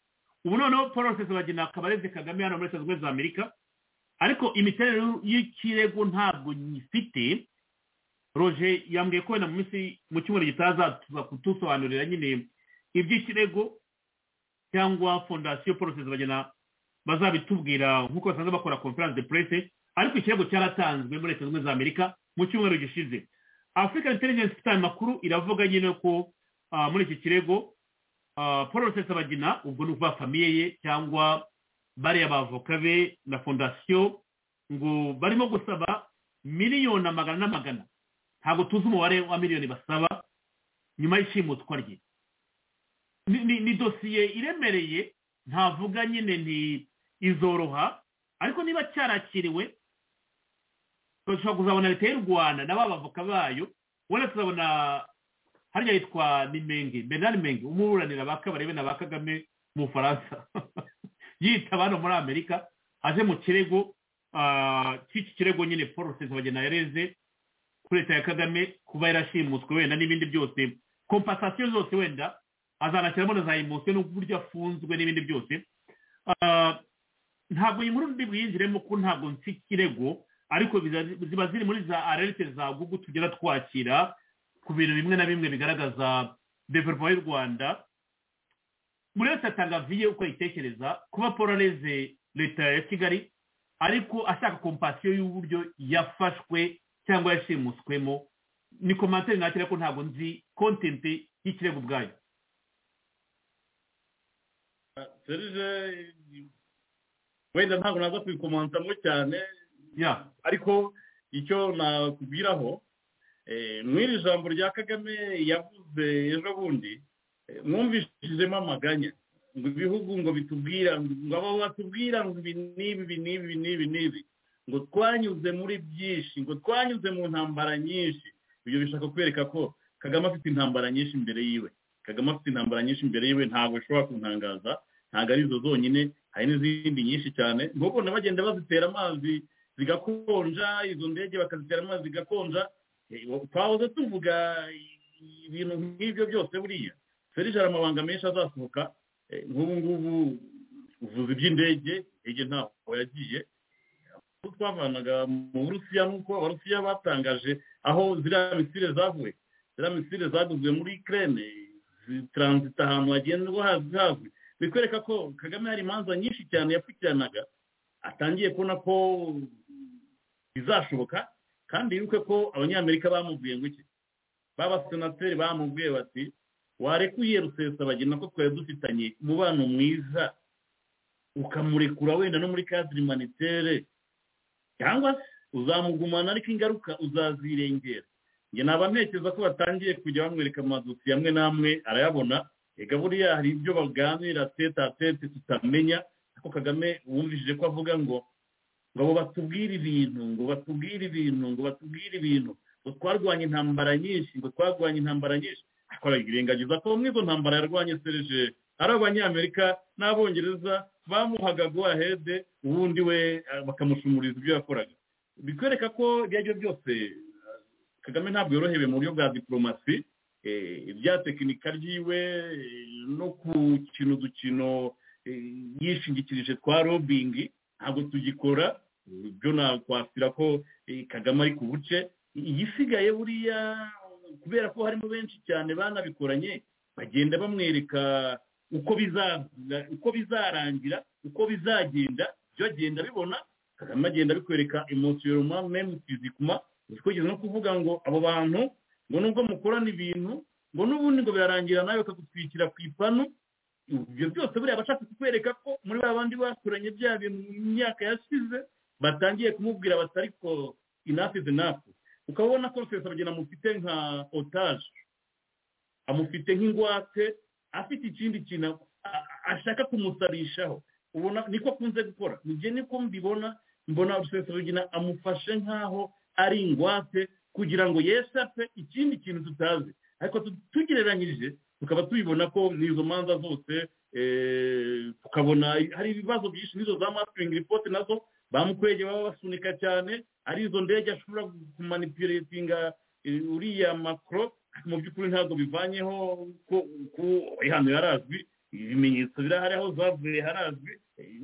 ubu noneho paul rusesabagina akaba areze kagame hano muri leta zunze ubumwe za amerika ariko imiterere y'ikirego ntabwo nyifite roger yambwiye ko wenda mu minsi mu cyumweru gitaha tuza kutusobanurira nyine iby'ikirego cyangwa fondasiyo porosesi bagena bazabitubwira nk'uko basanzwe bakora conference de presse ariko ikirego cyaratanzwe muri leta zunze ubumwe za amerika mu cyumweru gishize afurika intelligence ifite aya makuru iravuga nyine ko ah, muri iki kirego porosesi bagena ubwo ni ukuvuga famiye ye cyangwa bariya bavoka be na fondasiyo ngo barimo gusaba miliyoni amagana n'amagana ntabwo tuzi umubare wa miliyoni basaba nyuma y'ishimutwa rye Ni- ni ni dosiye iremereye ntavuga nyine ni izoroha ariko niba cyarakiriwe dushobora kuzabona leta y'u rwanda na ba bavoka bayo wenda tuzabona hariya yitwa nimenge bernard menge umuburanira ba kabarebe na ba kagame mu bufaransa yitaba hano muri amerika aje mu kirego ah, cy'iki kirego nyine paul rusesabagina yareze kuri leta ya kagame kuba yarashimutswe wenda n'ibindi byose kompasasiyo zose wenda azanashyiramo na za emosiyo n'uburyo afunzwe n'ibindi byose Ah, ntabwo iyi nkuru ndi bwiyinjiremo ko ntabwo nsi ikirego ariko biza- ziba ziri muri za arerite za gugu tugera twakira ku bintu bimwe na bimwe bigaragaza developa y'u rwanda buri wese atanga viye uko ayitekereza kuba paul areze leta ya kigali ariko ashaka kompasiyo y'uburyo yafashwe cyangwa yashimuswemo ni komantere nakira ko ntabwo nzi kontenti y'ikirego ubwayo serije wenda ntabwo naza kubikomantamo cyane ya ariko icyo nakubwiraho eh, mw'iri jambo rya kagame yavuze ejo bundi eh, mwumvishijemo amaganya ngo ibihugu ngo bitubwira ngo abo batubwira ngo ibi n'ibi ibi n'ibi ibi n'ibi n'ibi ngo twanyuze muri byinshi ngo twanyuze mu ntambara nyinshi ibyo bishaka kwereka ko kagame afite intambara nyinshi imbere yiwe kagame afite intambara nyinshi imbere yiwe ntabwo ishobora kuntangaza ntabwo ari zo zonyine hari n'izindi nyinshi cyane nk'ukuntu bagenda bazitera amazi zigakonja izo ndege bakazitera amazi zigakonja Eh, twahoze tuvuga i- ibintu nk'ibyo byose buriya serije hari amabanga menshi azasohoka Eh, nk'ubu ngubu uvuze iby'indege indege ntaho yagiye aho twavanaga mu burusiya nuko abarusiya batangaje aho ziriya misile zavuye ziriya misile zaguzwe muri kirene zitaranzita ahantu hagendwa hazwi hazwi bikwereka ko kagame hari imanza nyinshi cyane yapfukiranaga atangiye kubona ko bizashoboka kandi yuko ko abanyamerika bamubwiye ngo iki b'abasenateri bamubwiye bati warekuye rusesabagina ko twari dufitanye umubano mwiza ukamurekura wenda no muri kadiri manitere cyangwa se uzamugumana ariko ingaruka uzazirengera njye naba ntekereza ko batangiye kujya bamwereka amadosiye amwe n'amwe arayabona reka buriya hari ibyo baganira tete a tete tutamenya ariko kagame wumvishije ko avuga ngo ngo abo batubwire ibintu ngo batubwire ibintu ngo batubwire ibintu ngo twarwanye intambara nyinshi ngo twarwanye intambara nyinshi ariko arayirengagiza ko muri izo ntambara yarwanye serije ari abanyamerika n'abongereza bamuhaga go ahede ubundi we eh, bakamushumuriza ibyo yakoraga bikwereka ko ibyo ari byo byose eh, kagame ntabwo yorohewe mu buryo bwa diporomasi ibya tekinika ryiwe no ku kintu dukino yishingikirije twa robingi ntabwo tugikora ibyo nakwasira ko kagame ari ku buce igisigaye buriya kubera ko harimo benshi cyane banabikoranye bagenda bamwereka uko bizarangira uko bizagenda byo agenda abibona kagame agenda abikwereka emutiyeroma memu fizikuma kugeza no kuvuga ngo abo bantu ngo nubwo mukorana ibintu ngo n'ubundi ngo birarangira nawe bakagutwikira ku ipanu ibyo byose buriya abashaka kukwereka ko muri ba bandi baturanye bya bintu mu myaka yashize batangiye kumubwira batari ko inafu izi nafu ukabona ko rwose bagenda amufite nka otaje amufite nk'ingwate afite ikindi kintu ashaka kumusarishaho ubona niko akunze gukora nibyo niko mbibona mbona rusesabagina amufashe nk'aho ari ingwate kugira ngo yeshape ikindi kintu tutazi ariko tugereranyije tukaba tubibona ko n'izo manza zose tukabona hari ibibazo byinshi n'izo za masiringi ripoti nazo bamukwege baba basunika cyane ari izo ndege ashobora kumanipuretinga uriya makoro mu by'ukuri ntabwo bivanyeho ko hano yarazwi ibimenyetso birahari aho zavuye harazwi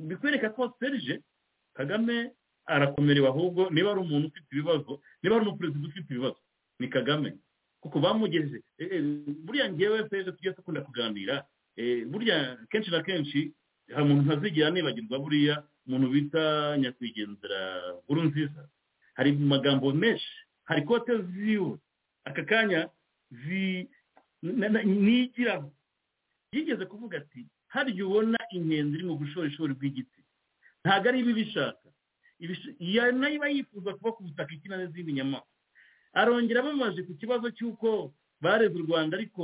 bikwereka ko serije kagame arakomerewe ahubwo niba ari umuntu ufite ibibazo niba ari umuperezida ufite ibibazo ni kagame kuko bamugeze buriya ngewe serije tujya dukunda kuganira burya kenshi na kenshi hari umuntu ntazigira nibagirwa buriya umuntu bita nyakwigendera nkuru nziza hari magambo menshi hari kote ziwe aka kanya nigiraho yigeze kuvuga ati harya ubona ingenzi iri mu bushorishori bw'igiti ntabwo ari ibi bishaka nayo iba yifuza kuba ku butaka ikina n'izindi nyamaswa arongera bamaze ku kibazo cy'uko bareze u rwanda ariko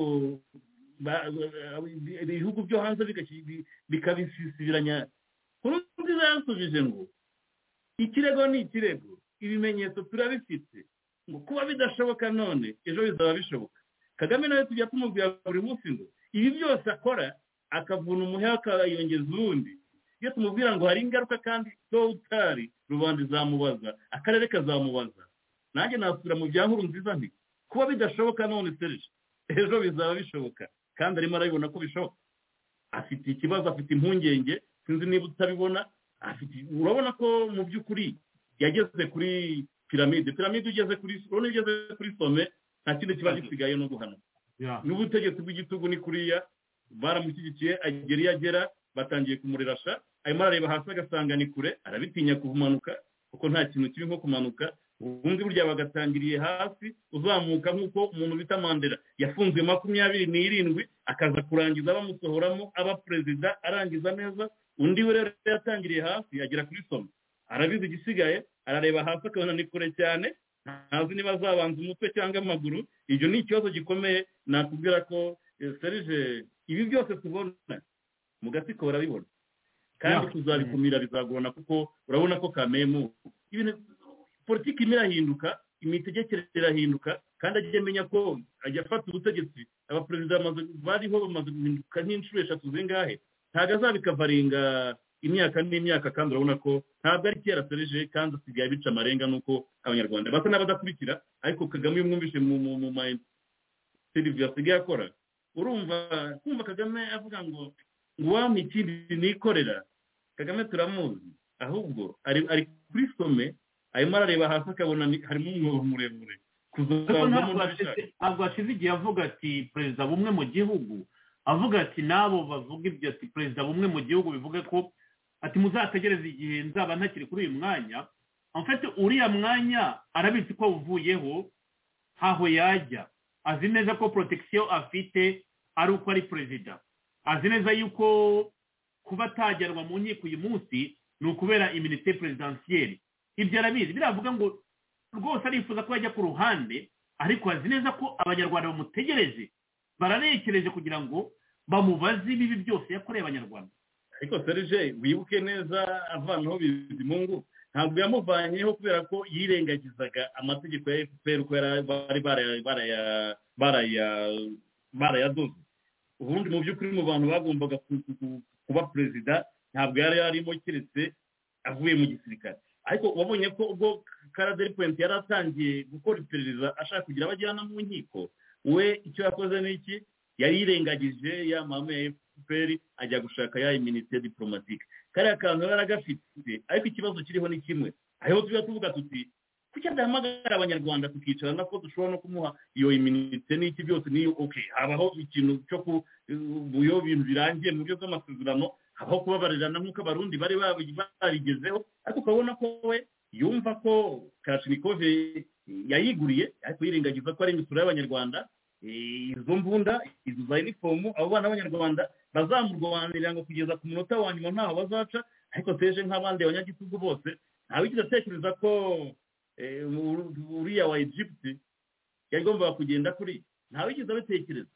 ibihugu byo hanze bikabisisibiranya kuri nziza yasubije ngo ikirego ni ikirego ibimenyetso turabifite ngo kuba bidashoboka none ejo bizaba bishoboka kagame nawe tujya tumubwira buri munsi ngo ibi byose akora akavuna umuheha akayongeza uwundi iyo tumubwira ngo hari ingaruka kandi utari rubanda izamubaza akarere kazamubaza nanjye nasubira mu bya nkuru nziza nti kuba bidashoboka none serije ejo bizaba bishoboka kandi arimo arabibona ko bishoboka afite ikibazo afite impungenge sinzi niba utabibona urabona ko mu by'ukuri yageze kuri piramide piramide ugeze kuri urabona ugeze kuri some nta kindi kiba gisigaye no guhanuka n'ubutegetsi bw'igitugu ni kuriya baramushyigikiye agera iyo agera batangiye kumurerasha arimo arareba hasi agasanga ni kure arabitinya kumanuka kuko nta kintu kiri nko kumanuka ubundi burya bagatangiriye hasi uzamuka nk'uko umuntu bita mandela yafunzwe makumyabiri n'irindwi akaza kurangiza bamusohoramo aba perezida arangiza neza undi we rero yatangiriye hasi agera kuri somo arabizi igisigaye arareba hasi akabona ni kure cyane ntazi niba azabanza umutwe cyangwa amaguru ibyo ni ikibazo gikomeye nakubwira ko serije ibi byose tubona mu gatsiko barabibona kandi tuzabikumira bizagorana kuko urabona ko kamemu politiki imwe irahinduka imitegekere irahinduka kandi ajya amenya ko ajya afata ubutegetsi abaperezida bariho bamaze guhinduka nk'inshuro eshatu zingahe ntabwo azabikavaringa imyaka n'imyaka kandi urabona ko ntabwo ari kera sereje kandi asigaye abica amarenga nuko abanyarwanda basa n'abadakurikira ariko kagame iyo umwumvise mu ma seriviyo asigaye akora urumva kumva kagame avuga ngo wampa ikindi nikorera kagame turamuzi ahubwo ari kuri some arimo arareba hasi akabona harimo umwobo muremure ntabwo hashize igihe avuga ati perezida bumwe mu gihugu avuga ati n'abo bavuga ibyo ati perezida bumwe mu gihugu bivuga ko ati muzategereze igihe nzaba ntakiri kuri uyu mwanya amfite uriya mwanya arabizi ko uvuyeho ntaho yajya azi neza ko porotecisiyo afite ari uko ari perezida azi neza yuko kuba atajyanwa mu nkiko uyu munsi ni ukubera iminite perezidansiyeri ibyo arabizi biravuga ngo rwose arifuza ko yajya ku ruhande ariko azi neza ko abanyarwanda bamutegereje bararekereje kugira ngo bamubaze ibibi byose yakoreye abanyarwanda ariko serije wibuke neza avanaho bizimungu ntabwo yamuvanyeho kubera ko yirengagizaga amategeko ya efuperi uko bari barayadoze ubundi mu by'ukuri mu bantu bagombaga kuba perezida ntabwo yari yarimo keretse avuye mu gisirikare ariko wabonye ko ubwo karaderi puwenti yari atangiye gukora iperereza ashaka kugira abajyana mu nkiko we icyo yakoze ni iki yari yirengagije ya mama ya fpr ajya gushaka ya iminite diporomatike kariya kantu yari agafite ariko ikibazo kiriho ni kimwe aho tujya tuvuga tuti kuki adahamagara abanyarwanda tukicarana ko dushobora no kumuha iyo iminite n'iki byose niyo oke habaho ikintu cyo ku iyo bintu birangiye mu buryo bw'amasezerano habaho kubabarirana nk'uko abarundi bari babigezeho ariko ukabona ko we yumva ko karashinikove yayiguriye ariko yirengagiza ko ari imisoro y'abanyarwanda izo mbunda izo za inifomu abo bana b'abanyarwanda bazamurwanirira ngo kugeza ku munota wa nyuma ntaho bazaca ariko teje nk'abandi abanyagitugu bose ntabwo atekereza ko uriya wa egypte yagombaga kugenda kuri ntawe wigeze abatekereza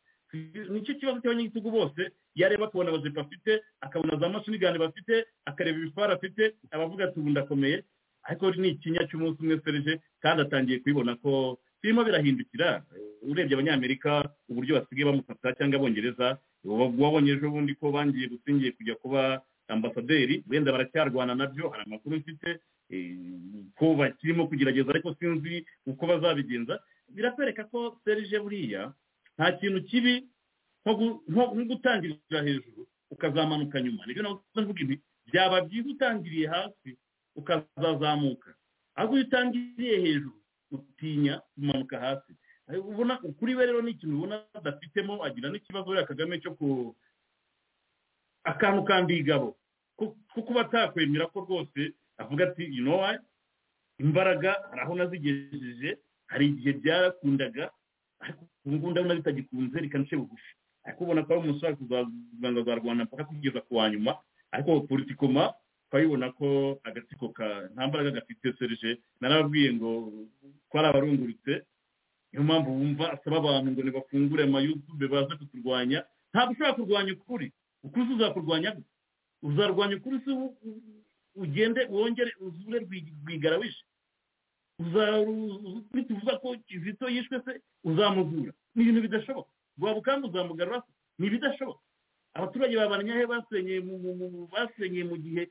nicyo kibazo cy'abanyagitugu bose yareba akabona abajepe afite akabona za mashinigani bafite akareba ibifara afite abavuga ati ubu ndakomeye ariko ni ikinya cy'umunsi umwe serije kandi atangiye kubibona ko birimo birahindukira urebye abanyamerika uburyo basigaye bamufata cyangwa abongereza wabonye ejo bundi ko bangiye gusingiye kujya kuba ambasaderi wenda baracyarwana nabyo hari amakuru mfite ko bakirimo kugerageza ariko sinzi uko bazabigenza birakwereka ko serije buriya nta kintu kibi nko gutangirira hejuru ukazamanuka nyuma nibyo navuga ibi byaba byiza utangiriye hasi ukazazamuka ahubwo iyo utangiriye hejuru utinya kumanuka hasi ubona ukuri we rero ni ikintu ubona adafitemo agira n'ikibazo wera kagame cyo ku akantu k'ambigabo ko kuba atakwemera ko rwose avuga ati inowa imbaraga hari aho nazigejeje hari igihe byarakundaga ariko ubu ngubu ndabona bitagikunze reka nce bugufi ariko ubona ko ari umusore kuzavuga ngo azarwana mpaka kugeza ku wa nyuma ariko politikoma twayibona ko agatsiko ka nta mbaraga gafite serije narababwiye ngo ko ari abarungurutse niyo mpamvu wumva asaba abantu ngo ntibafungure amayutube baze kuturwanya ntabwo ushobora kurwanya ukuri ukuri uzakurwanya uzarwanya ukuri si ugende wongere uzure rwigara wishe nituvuga ko kizito yishwe se uzamuvura ni ibintu bidashoboka rwabukamba uzamugarura se ni ibidashoboka abaturage babanyahe basenyeye mu gihe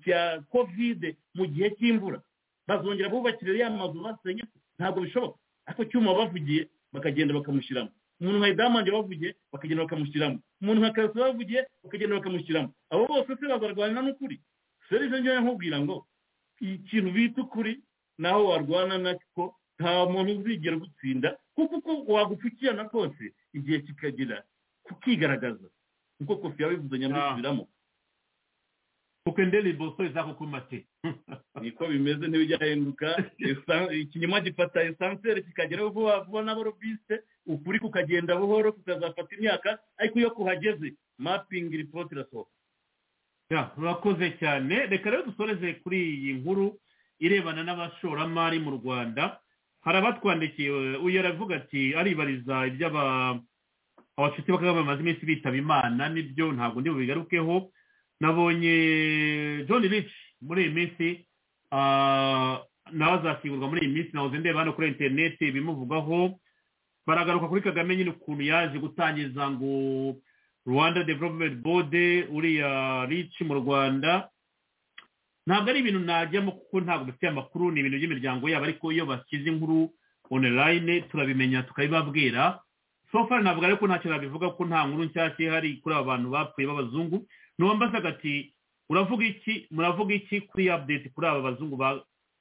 cya kovide mu gihe cy'imvura bazongera bubakire ya mazu basenye ntabwo bishoboka ariko cyuma bavugiye bakagenda bakamushyiramo umuntu nka idamanje bavugiye bakagenda bakamushyiramo umuntu nka karasi bavugiye bakagenda bakamushyiramo abo bose se bazarwanira n'ukuri serivisi ngewe nkubwira ngo ikintu bita ukuri naho warwana nako nta muntu uzigera ugutsinda kuko uko wagupfukirana kose igihe kikagera kukigaragaza nkuko kofi yabivuze nyamwisubiramo kuko indirimbo so izakukumate niko bimeze ntibijyahinduka ikinyoma gifata esanseri kikageraho vuba vuba n'abarobiste ukuri kukagenda buhoro kukazafata imyaka ariko iyo kuhageze mapingi ripoti irasohoka murakoze cyane reka rero dusoreze kuri iyi nkuru irebana n'abashoramari mu rwanda hari abatwandikiye uyu aravuga ati aribariza iby'aba abashuti bakaba bamaze iminsi bitaba imana nibyo ntabwo ndi bubigarukeho nabonye john rich muri iyi minsi nawe azashyingurwa muri iyi minsi nahoze ndeba hano kuri interineti ibimuvugaho baragaruka kuri kagame nyine ukuntu yaje gutangiza ngo rwanda developumenti bode uriya rich mu rwanda ntabwo ari ibintu najyamo kuko ntabwo dufite amakuru ni ibintu by'imiryango yabo ariko iyo bashyize inkuru onorayine turabimenya tukabibabwira sofari ntabwo ariko ntacyo nabivuga ko nta nkuru nshyashya ihari kuri aba bantu bapfuye b'abazungu nuwambaza agati uravuga iki muravuga iki kuri apudeti kuri aba bazungu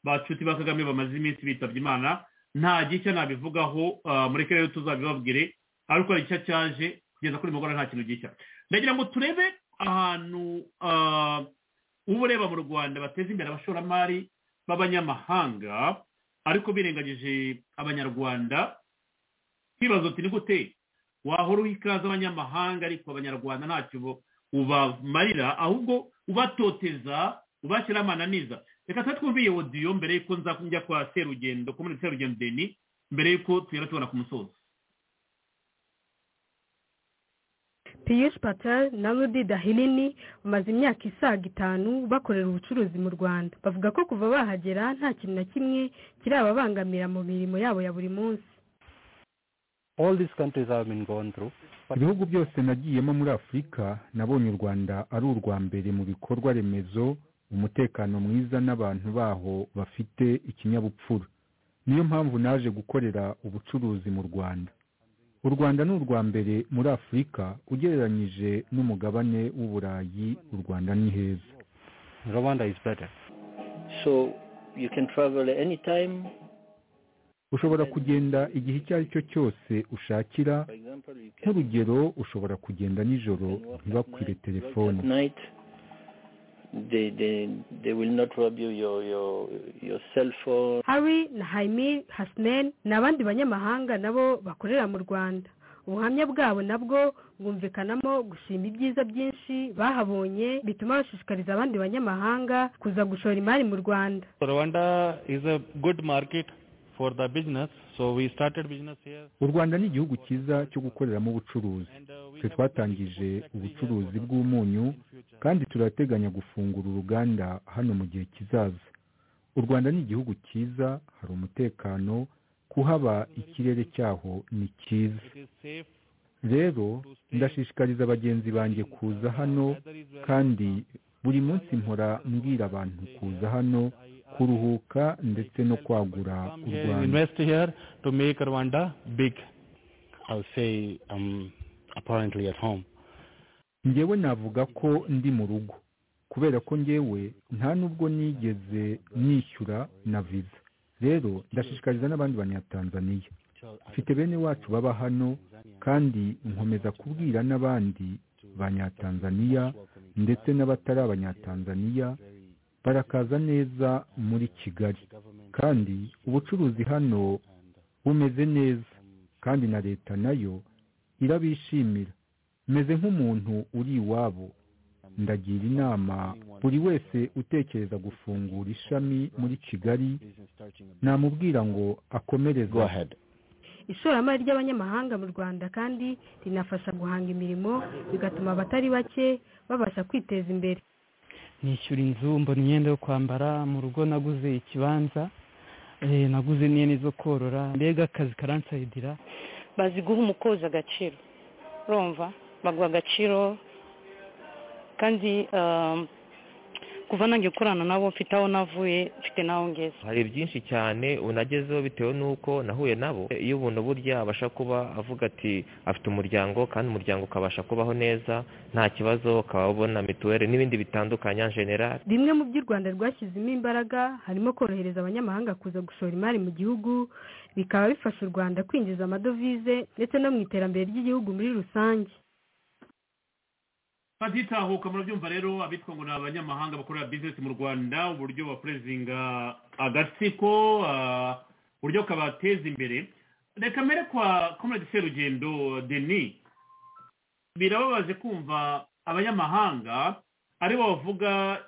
bacuti ba kagame bamaze iminsi bitabye imana nta gishya nabivugaho mureke rero tuzabibabwire ariko hari icyo cyaje kugeza kuri mugoroba nta kintu gishya ndagira ngo turebe ahantu uba ureba mu rwanda bateza imbere abashoramari b'abanyamahanga ariko birengagije abanyarwanda ikibazo turi gute wahora uha ikaze abanyamahanga ariko abanyarwanda ntacyo ubamarira ahubwo ubatoteza ubashyira amananiza reka twe twumviye wodiyo mbere y'uko nza njya kwa serugendo komune serugendo deni mbere y'uko tugera tubona ku musozi piyushi patel na rudi dahinini bamaze imyaka isaga itanu bakorera ubucuruzi mu rwanda bavuga ko kuva bahagera nta kintu na kimwe kirababangamira mu mirimo yabo ya buri munsi ibihugu byose nagiyemo muri afurika nabonye u rwanda ari urwa mbere mu bikorwa remezo umutekano mwiza n'abantu baho bafite ikinyabupfura niyo mpamvu naje gukorera ubucuruzi mu rwanda u rwanda ni urwa mbere muri afurika ugereranyije n'umugabane w'uburayi u rwanda ni heza rwanda is better so you can travel anytime ushobora kugenda igihe icyo ari cyo cyose ushakira nk'urugero ushobora kugenda nijoro ntibakwire telefone at night they they they will not rob you your your your cell phone hari na hayimi hasineni ni abandi banyamahanga nabo bakorera mu rwanda ubuhamya bwabo nabwo bwumvikanamo gushima ibyiza byinshi bahabonye bituma bashishikariza abandi banyamahanga kuza gushora imari mu rwanda Rwanda is a good market for the business, so we started business here. u rwanda ni igihugu cyiza cyo gukoreramo ubucuruzi twe twatangije ubucuruzi bw'umunyu kandi turateganya gufungura uruganda hano mu gihe kizaza u rwanda ni igihugu cyiza hari umutekano kuhaba ikirere cyaho ni cyiza rero ndashishikariza bagenzi banjye kuza hano kandi buri munsi mpora mbwira abantu kuza hano kuruhuka ndetse no kwagura u We rwanda invest here to make Rwanda big. i'll say i'm apparently at home njyewe navuga ko ndi mu rugo kubera ko njyewe nta n'ubwo nigeze nishyura na viza rero ndashishikariza n'abandi banyatanzaniya mfite bene wacu baba hano kandi nkomeza kubwira n'abandi banyatanzaniya ndetse n'abatari abanyatanzaniya barakaza neza muri kigali kandi ubucuruzi hano bumeze neza kandi na leta nayo irabishimira meze nk'umuntu uri iwabo ndagira inama buri wese utekereza gufungura ishami muri kigali namubwira ngo akomereze ishoramari ry'abanyamahanga mu rwanda kandi rinafasha guhanga imirimo bigatuma abatari bake babasha kwiteza imbere nishyura inzu mbona imyenda yo kwambara mu rugo naguze ikibanza eh, naguze n'ihene zo korora mbega akazi karansayidira bazi guha umukozi agaciro urumva baguha agaciro kandi um, kuva nanjye gukorana nabo mfite aho navuye mfite n'aho ngeze hari byinshi cyane unagezeho bitewe n'uko nahuye nabo iyo ubuntu burya abasha kuba avuga ati afite umuryango kandi umuryango ukabasha kubaho neza nta kibazo ukaba ubona mituweli n'ibindi bitandukanye en general bimwe mu by'u rwanda rwashyizemo imbaraga harimo korohereza abanyamahanga kuza gushora imari mu gihugu bikaba bifasha u rwanda kwinjiza amadovize ndetse no mu iterambere ry'igihugu muri rusange batitahuka murabyumva rero abitwa ngo ni abanyamahanga bakorera bizinesi mu rwanda uburyo bapurezinga agatsiko ah, uburyo kabateza imbere reka mbere kwa komerede serugendo denis birababaje kumva abanyamahanga aribo bavuga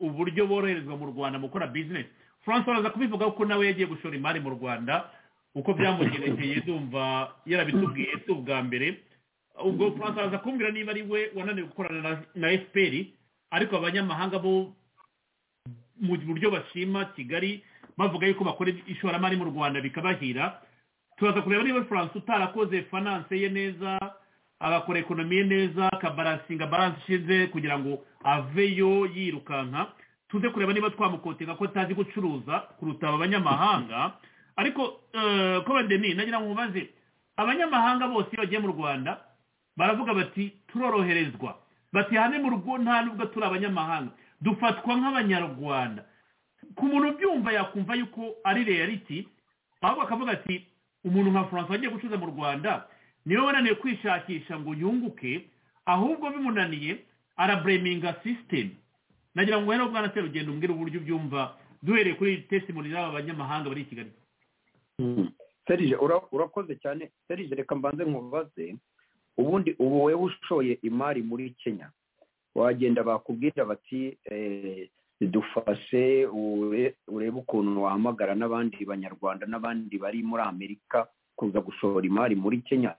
uburyo boroherezwa mu rwanda mu gukora bizinesi francois araza kubivuga ko nawe yagiye gushora imari mu rwanda uko byamugerekeye ndumva yarabitubwiye si ubwa mbere ubwo aza kumbwira niba ari we wananiwe gukorana na- na efuperi ariko abanyamahanga bo mu buryo bashima kigali bavuga yuko bakora ishoramari mu rwanda bikabahira turaza kureba niba furanse utarakoze finanse ye neza agakora ekonomi ye neza akabaransinga baranse ishize kugira ngo aveyo yirukanka tuze kureba niba twamukotinga ko atazi gucuruza kuruta aba banyamahanga ariko eh, ko badeni nagira ngo mubaze abanyamahanga bose iyo bagiye mu rwanda baravuga bati turoroherezwa bati hane mu rugo nta nubwo turi abanyamahanga dufatwa nk'abanyarwanda ku muntu ubyumva yakumva yuko ari reality ahubwo akavuga ati umuntu nka furanse wagiye gucuruza mu rwanda niwe wananiwe kwishakisha ngo yunguke ahubwo bimunaniye arabureminga sisitemu nagira ngo rero bwana serugendo umbwire uburyo ubyumva duhereye kuri iyi tesimoni z'aba banyamahanga bari i kigali serije ura- urakoze cyane serije reka mbanze nkubaze ubundi ubu wowe ushoye imari muri kenya wagenda bakubwira bati eh, dufashe ure- urebe ukuntu wahamagara n'abandi banyarwanda n'abandi bari muri amerika kuza gushora imari muri kenya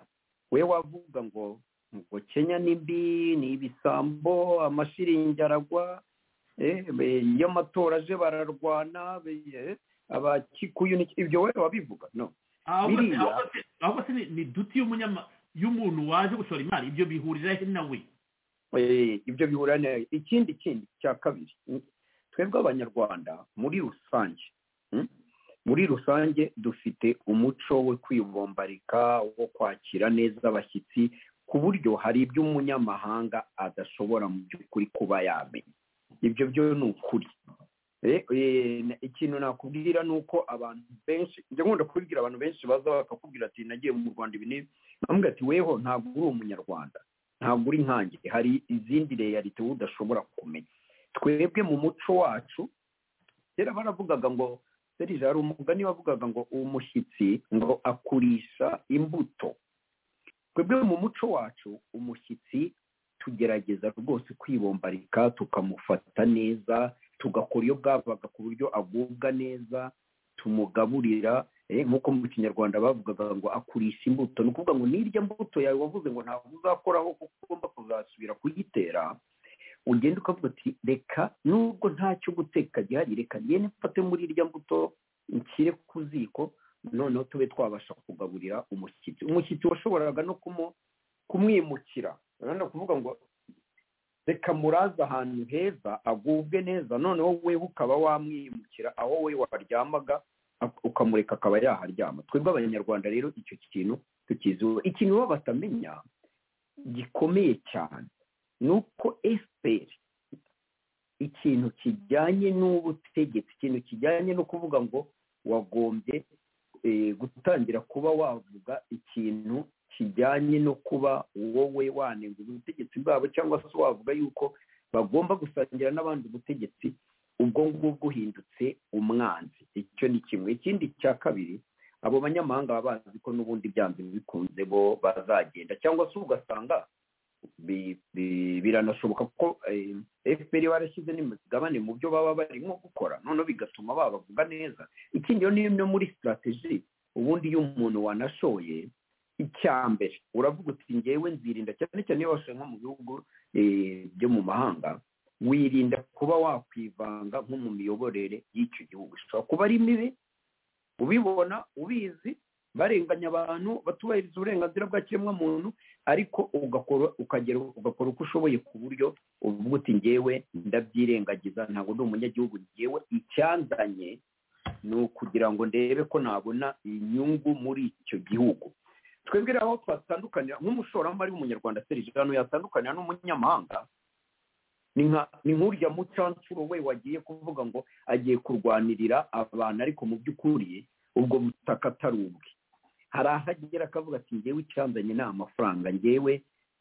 we wavuga ngo ngo kenya ni mbi ni ibisambo amashiringi aragwa eh, be- iyo amatora aje bararwana be- eh, abakikuyu ni- ibyo wowe wabivuga no ahubwo se- Biriya- ahubwo se- ahubwo se ni ni duti y'umunyama y'umuntu waje gushora imari ibyo bihurira he nawe Eh, ibyo bihura ne ikindi kindi cya kabiri mm, twebwe abanyarwanda muri rusange mm, muri rusange dufite umuco wo kwibombarika wo kwakira neza abashyitsi ku buryo hari ibyo umunyamahanga adashobora mu by'ukuri kuba yamenya ibyo byo ni ukuri Eh, eh, na- ikintu nakubwira ni uko abantu benshi njya nkunda kubibwira abantu benshi baza bakakubwira ati nagiye mu rwanda ibi n'ibi nkamubwira ati weho ntabwo uri umunyarwanda ntabwo uri nkange hari izindi reyalite wowe udashobora kumenya twebwe mu muco wacu kera baravugaga ngo serije hari umugani wavugaga ngo umushyitsi ngo akurisha imbuto twebwe mu muco wacu umushyitsi tugerageza rwose kwibombarika tukamufata neza tugakora iyo bwabaga ku buryo agubwa neza tumugaburira eh, nk'uko mu kinyarwanda bavugaga ngo akurisha imbuto ni ukuvuga ngo n'irya mbuto yawe wavuze ngo ntabwo uzakoraho kuko ugomba kuzasubira kuyitera ugenda ukavuga ati reka nubwo ntacyo guteka gihari reka ngende mfate muri irya mbuto nshyire ku ziko noneho tube twabasha kugaburira umushyitsi umushyitsi washoboraga no kumu- kumwimukira urabona kuvuga ngo reka muraze ahantu heza agubwe neza noneho wewe ukaba wamwimukira aho we waryamaga ak- ukamureka akaba yaharyama twebwe abanyarwanda rero icyo kintu tukiziho ikintu baba batamenya gikomeye cyane ni uko efuperi ikintu kijyanye n'ubutegetsi ikintu kijyanye no kuvuga ngo wagombye eh, gutangira kuba wavuga ikintu kijyanye no kuba wowe wanenga ubutegetsi bwabo cyangwa se wavuga yuko bagomba gusangira n'abandi ubutegetsi ubwo ngubwo uhindutse umwanzi icyo ni kimwe ikindi cya kabiri abo banyamahanga baba bazi ko n'ubundi byanze bikunze bo bazagenda cyangwa se ugasanga bi- bi- biranashoboka ko efuperi barashyize n'imigabane mu byo baba barimo gukora noneho bigatuma babavuga neza ikindi rero ni imwe muri sitarateji ubundi iyo umuntu wanashoye icya mbere uravuga uti ngewe nzirinda cyane cyane iyo washoye nko mu bihugu eh, byo mu mahanga wirinda kuba wakwivanga nko mu miyoborere y'icyo gihugu ishobora kuba ari mibi ubibona ubizi barenganya abantu batubahiriza uburenganzira bwa kiremwamuntu ariko ugakora ukagera ugakora uko ushoboye ku buryo uvuga uti ngewe ndabyirengagiza ntabwo ndi umunyagihugu ngewe icyanzanye ni ukugira ngo ndebe ko nabona inyungu muri icyo gihugu twebwe rero aho twatandukanira nk'umushoramari w'umunyarwanda serije hano yatandukanira n'umunyamahanga ni nka- ni nk'urya mucancuro we wagiye kuvuga ngo agiye kurwanirira abantu ariko mu by'ukuri ubwo butaka atari ubwe hari aho agera akavuga ati ngewe icyanzanye ni amafaranga ngewe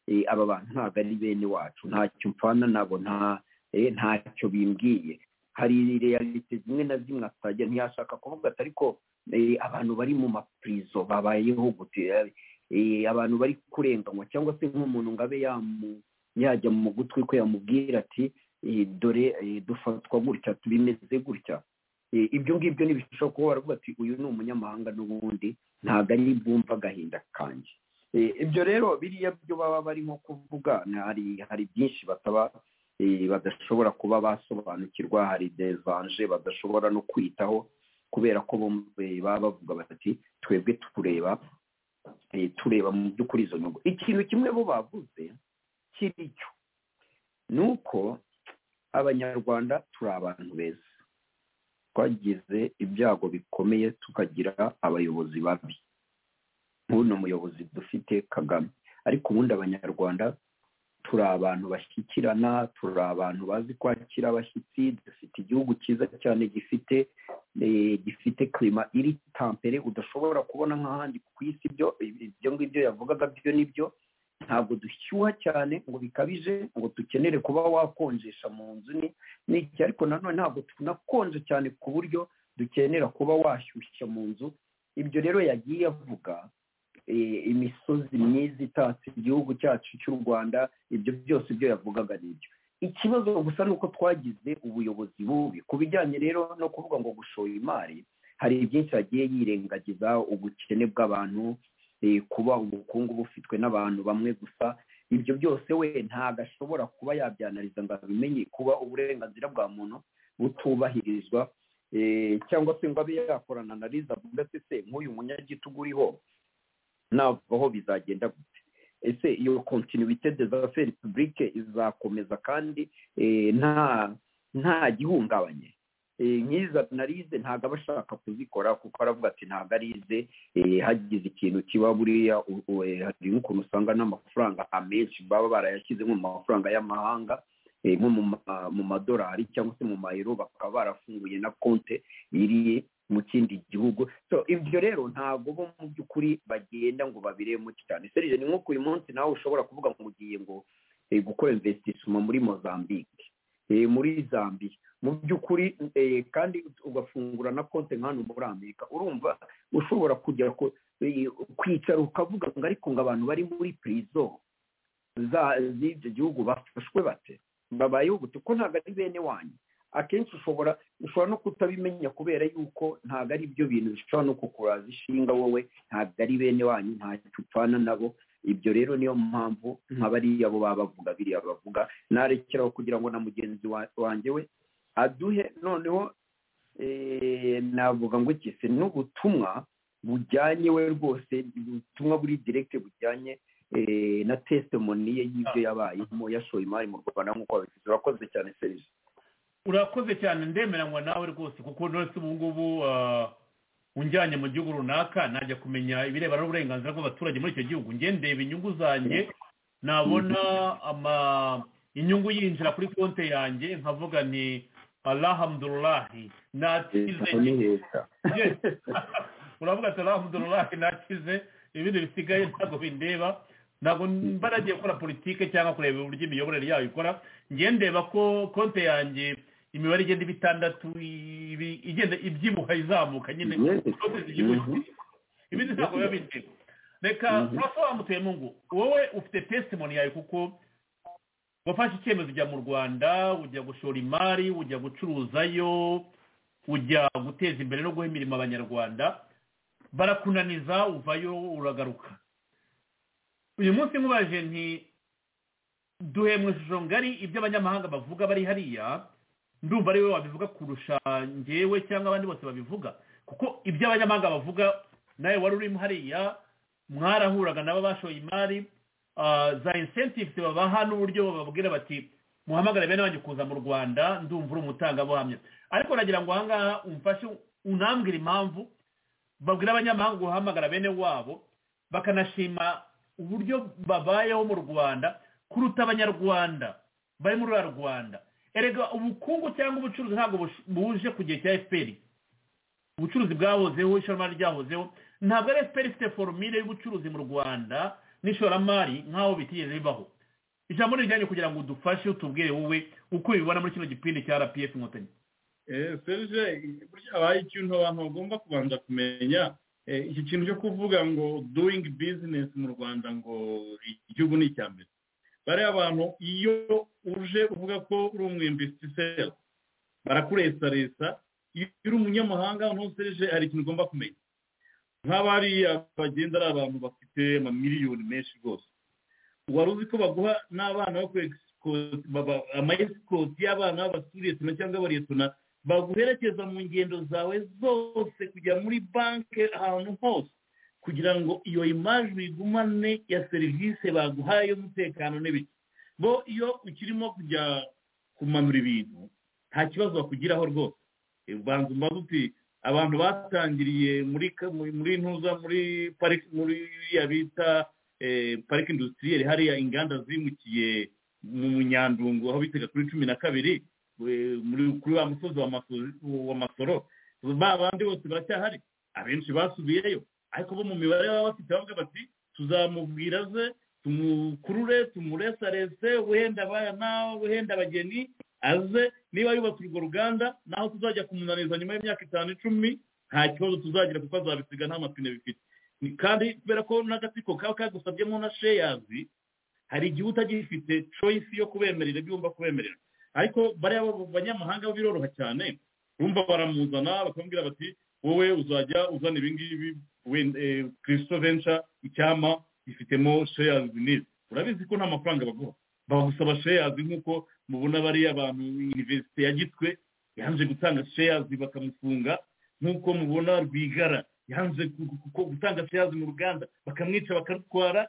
eh, aba bantu ntabwo ari bene wacu ntacyo mpfana nabo nta eh, ntacyo bimbwiye hari realite zimwe na zimwe atajya ntiyashaka kuvuga ati ariko eh, abantu bari mu mapurizo babayeho gute eh, abantu bari kurenganywa cyangwa se nk'umuntu ngo abe yamu yajya mu gutwi kwe yamubwira ati "Eh, dore eh, dufatwa gutya bimeze gutya Eh, ibyo ngibyo ntibishobora kuba waravuga ati uyu ni umunyamahanga n'ubundi ntabwo ari bwumva agahinda kanjye Eh, ibyo rero biriya byo baba barimo kuvuga ni- hari hari byinshi bataba eh, badashobora kuba basobanukirwa hari desanje badashobora no kwitaho kubera ko bo, eh, baba bavuga bati twebwe tureba eh, tureba mu by'ukuri izo nyungu ikintu kimwe bo bavuze kiricyo ni uko abanyarwanda turi abantu beza twagize ibyago bikomeye tukagira abayobozi babi nk'uno muyobozi dufite kagame ariko ubundi abanyarwanda turi abantu bashyikirana turi abantu bazi kwakira abashyitsi dufite igihugu cyiza cyane gifite eh, gifite klima iri tampere udashobora kubona nk'ahandi ku isi ibyo ibyo ngibyo yavugaga byo ni byo ntabwo dushyuha cyane ngo bikabije ngo dukenere kuba wakonjesha mu nzu ni n'iki ariko nanone ntabwo tunakonje cyane ku buryo dukenera kuba washyushya mu nzu ibyo rero yagiye avuga eh, imisozi myiza itatse igihugu cyacu cy'u rwanda ibyo byose ibyo yavugaga ni ibyo ikibazo gusa ni uko twagize ubuyobozi bubi ku bijyanye rero no kuvuga ngo gushora imari hari byinshi yagiye yirengagiza ubukene bw'abantu eh, kuba ubukungu bufitwe n'abantu bamwe gusa ibyo byose we ntabwo ashobora kuba yabyanariza ngo abimenye kuba uburenganzira bwa muntu butubahirizwa eh, cyangwa se ngo abe yakorana na riza avuga ati se nk'uyu munyagitugu uriho navaho bizagenda gute ese iyo kontinuite de zafe repubulike izakomeza kandi eh, nta nta gihungabanye nk'izo analize ntabwo aba ashaka kuzikora kuko aravuga ati ntabwo arize hagize ikintu kiba buriya hari n'ukuntu usanga n'amafaranga amenshi baba barayashyize nko mu mafaranga y'amahanga nko mu madolari cyangwa se mu mayero bakaba barafunguye na konte iri mu kindi gihugu so ibyo rero ntabwo bo mu by'ukuri bagenda ngo babiremo cyane serije ni nk'uko uyu munsi nawe ushobora kuvuga ngo ugiye ngo gukora investissement muri mozambique muri zambia mu by'ukuri kandi ugafungura na konti hano muri amerika urumva ushobora kujya kwicara ukavuga ngo ariko ngo abantu bari muri pirizo z'ibyo gihugu bafashwe bate babayeho gute ko ntabwo ari bene wanyu akenshi ushobora ushobora no kutabimenya kubera yuko ntabwo ari byo bintu bishobora no kukuraza ishinga wowe ntabwo ari bene wanyu ntacyo upfana nabo ibyo rero niyo mpamvu nka bariya bo baba bavuga biriya bavuga narekeraho kugira ngo na mugenzi wanjye we aduhe noneho navuga ngo iki se n'ubutumwa bujyanye we rwose ubutumwa buri direkite bujyanye na testimoni ye y'ibyo yabayemo yashoye imari mu rwanda nk'uko babivuze urakoze cyane serivisi urakoze cyane ndemeranywa nawe rwose kuko ndetse ubu ngubu unjyanye mu gihugu runaka najya kumenya ibirebana n'uburenganzira bw'abaturage muri icyo gihugu ndeba inyungu zanjye nabona inyungu yinjira kuri konti yanjye nkavuga ni arahamudururahi nakize uravuga ati arahamudururahi nakize ibindi bisigaye ntabwo bindeba ntabwo mba nagiye gukora politike cyangwa kureba uburyo imiyoborere yayo ikora ndeba ko konti yanjye imibare igenda iba itandatu igenda ibyibuha izamuka nyine ibindi ntabwo biba bindeba reka urasa wamuteye mu ngo wowe ufite testimoni yawe kuko wafashe icyemezo ujya mu rwanda ujya gushora imari ujya gucuruzayo ujya guteza imbere no guha imirimo abanyarwanda barakunaniza uvayo uragaruka uyu munsi nkubaje nti duhe mu ishusho ngari ibyo abanyamahanga bavuga bari hariya ndumva ari wowe wabivuga kurusha ngewe cyangwa abandi bose babivuga kuko ibyo abanyamahanga bavuga nawe wari urimo hariya mwarahuraga nabo bashoye imari za insentives babaha n'uburyo bababwira bati muhamagare bene wanyu kuza mu rwanda ndumva uri umutangabuhamya ariko nagira ngo ahangaha umfashe unambwira impamvu babwira abanyamahanga guhamagara bene wabo bakanashima uburyo babayeho mu rwanda kuruta abanyarwanda bari muri uriya rwanda erega ubukungu cyangwa ubucuruzi ntabwo buje ku gihe cya efuperi ubucuruzi bwahozeho ishoramari ryahozeho ntabwo ari efuperi ifite foromire y'ubucuruzi mu rwanda n'ishoramari nk'aho bitigeze bibaho ijambo ni rijyanye kugira ngo udufashe utubwire wowe uko ubibona muri kino gipindi cya rpf inkotanyi serije burya habaye ikintu abantu bagomba kubanza kumenya iki kintu cyo kuvuga ngo doyingi bizinesi mu rwanda ngo igihugu ni icya mbere bariya abantu iyo uje uvuga ko uri umwembitiseri barakuresaresa iyo uri umunyamahanga ntusereje hari ikintu ugomba kumenya nk'abariya bagenda ari abantu bafite amamiliyoni menshi rwose wari uzi ko baguha n'abana amayesikoti y'abana b'abasuretona cyangwa abaretona baguherekeza mu ngendo zawe zose kujya muri banki ahantu hose kugira ngo iyo imajwi uyigumane ya serivisi baguhaye y'umutekano n'ibiki bo iyo ukirimo kujya kumanura ibintu nta kibazo bakugiraho rwose ubanza umbaza uti abantu batangiriye muri muri ntuza muri pariki muri iriya bita pariki industiriyeri hariya inganda zimukiye mu nyandungu aho bitaga kuri cumi na kabiri kuri wa musozi wa masoro ba bandi bose baracyahari abenshi basubiyeyo ariko bo mu mibare baba bafite bavuga bati tuzamubwira ze tumukurure tumuresarese wenda abana wenda abageni aze niba yubatse urwo ruganda naho tuzajya kumunaniza nyuma y'imyaka itanu icumi nta kibazo tuzagira kuko azabisiga nta mapine bifite kandi kubera ko n'agatsiko kaba kagusabyemo na sheyazi hari igihe utagifite coyisi yo kubemerera ibyo wumva kubemerera ariko bariya banyamahanga biroroha cyane bumva baramuzana bakamubwira bati wowe uzajya uzana ibingibi kirisito venture icyama ifitemo sheyazi neza urabizi ko nta mafaranga baguha bagusaba sheyazi nk'uko mubona bariya abantu iniverisite ya gitwe yanze gutanga sheyazi bakamufunga nk'uko mubona rwigara yanze gutanga sheyazi mu ruganda bakamwica bakarutwara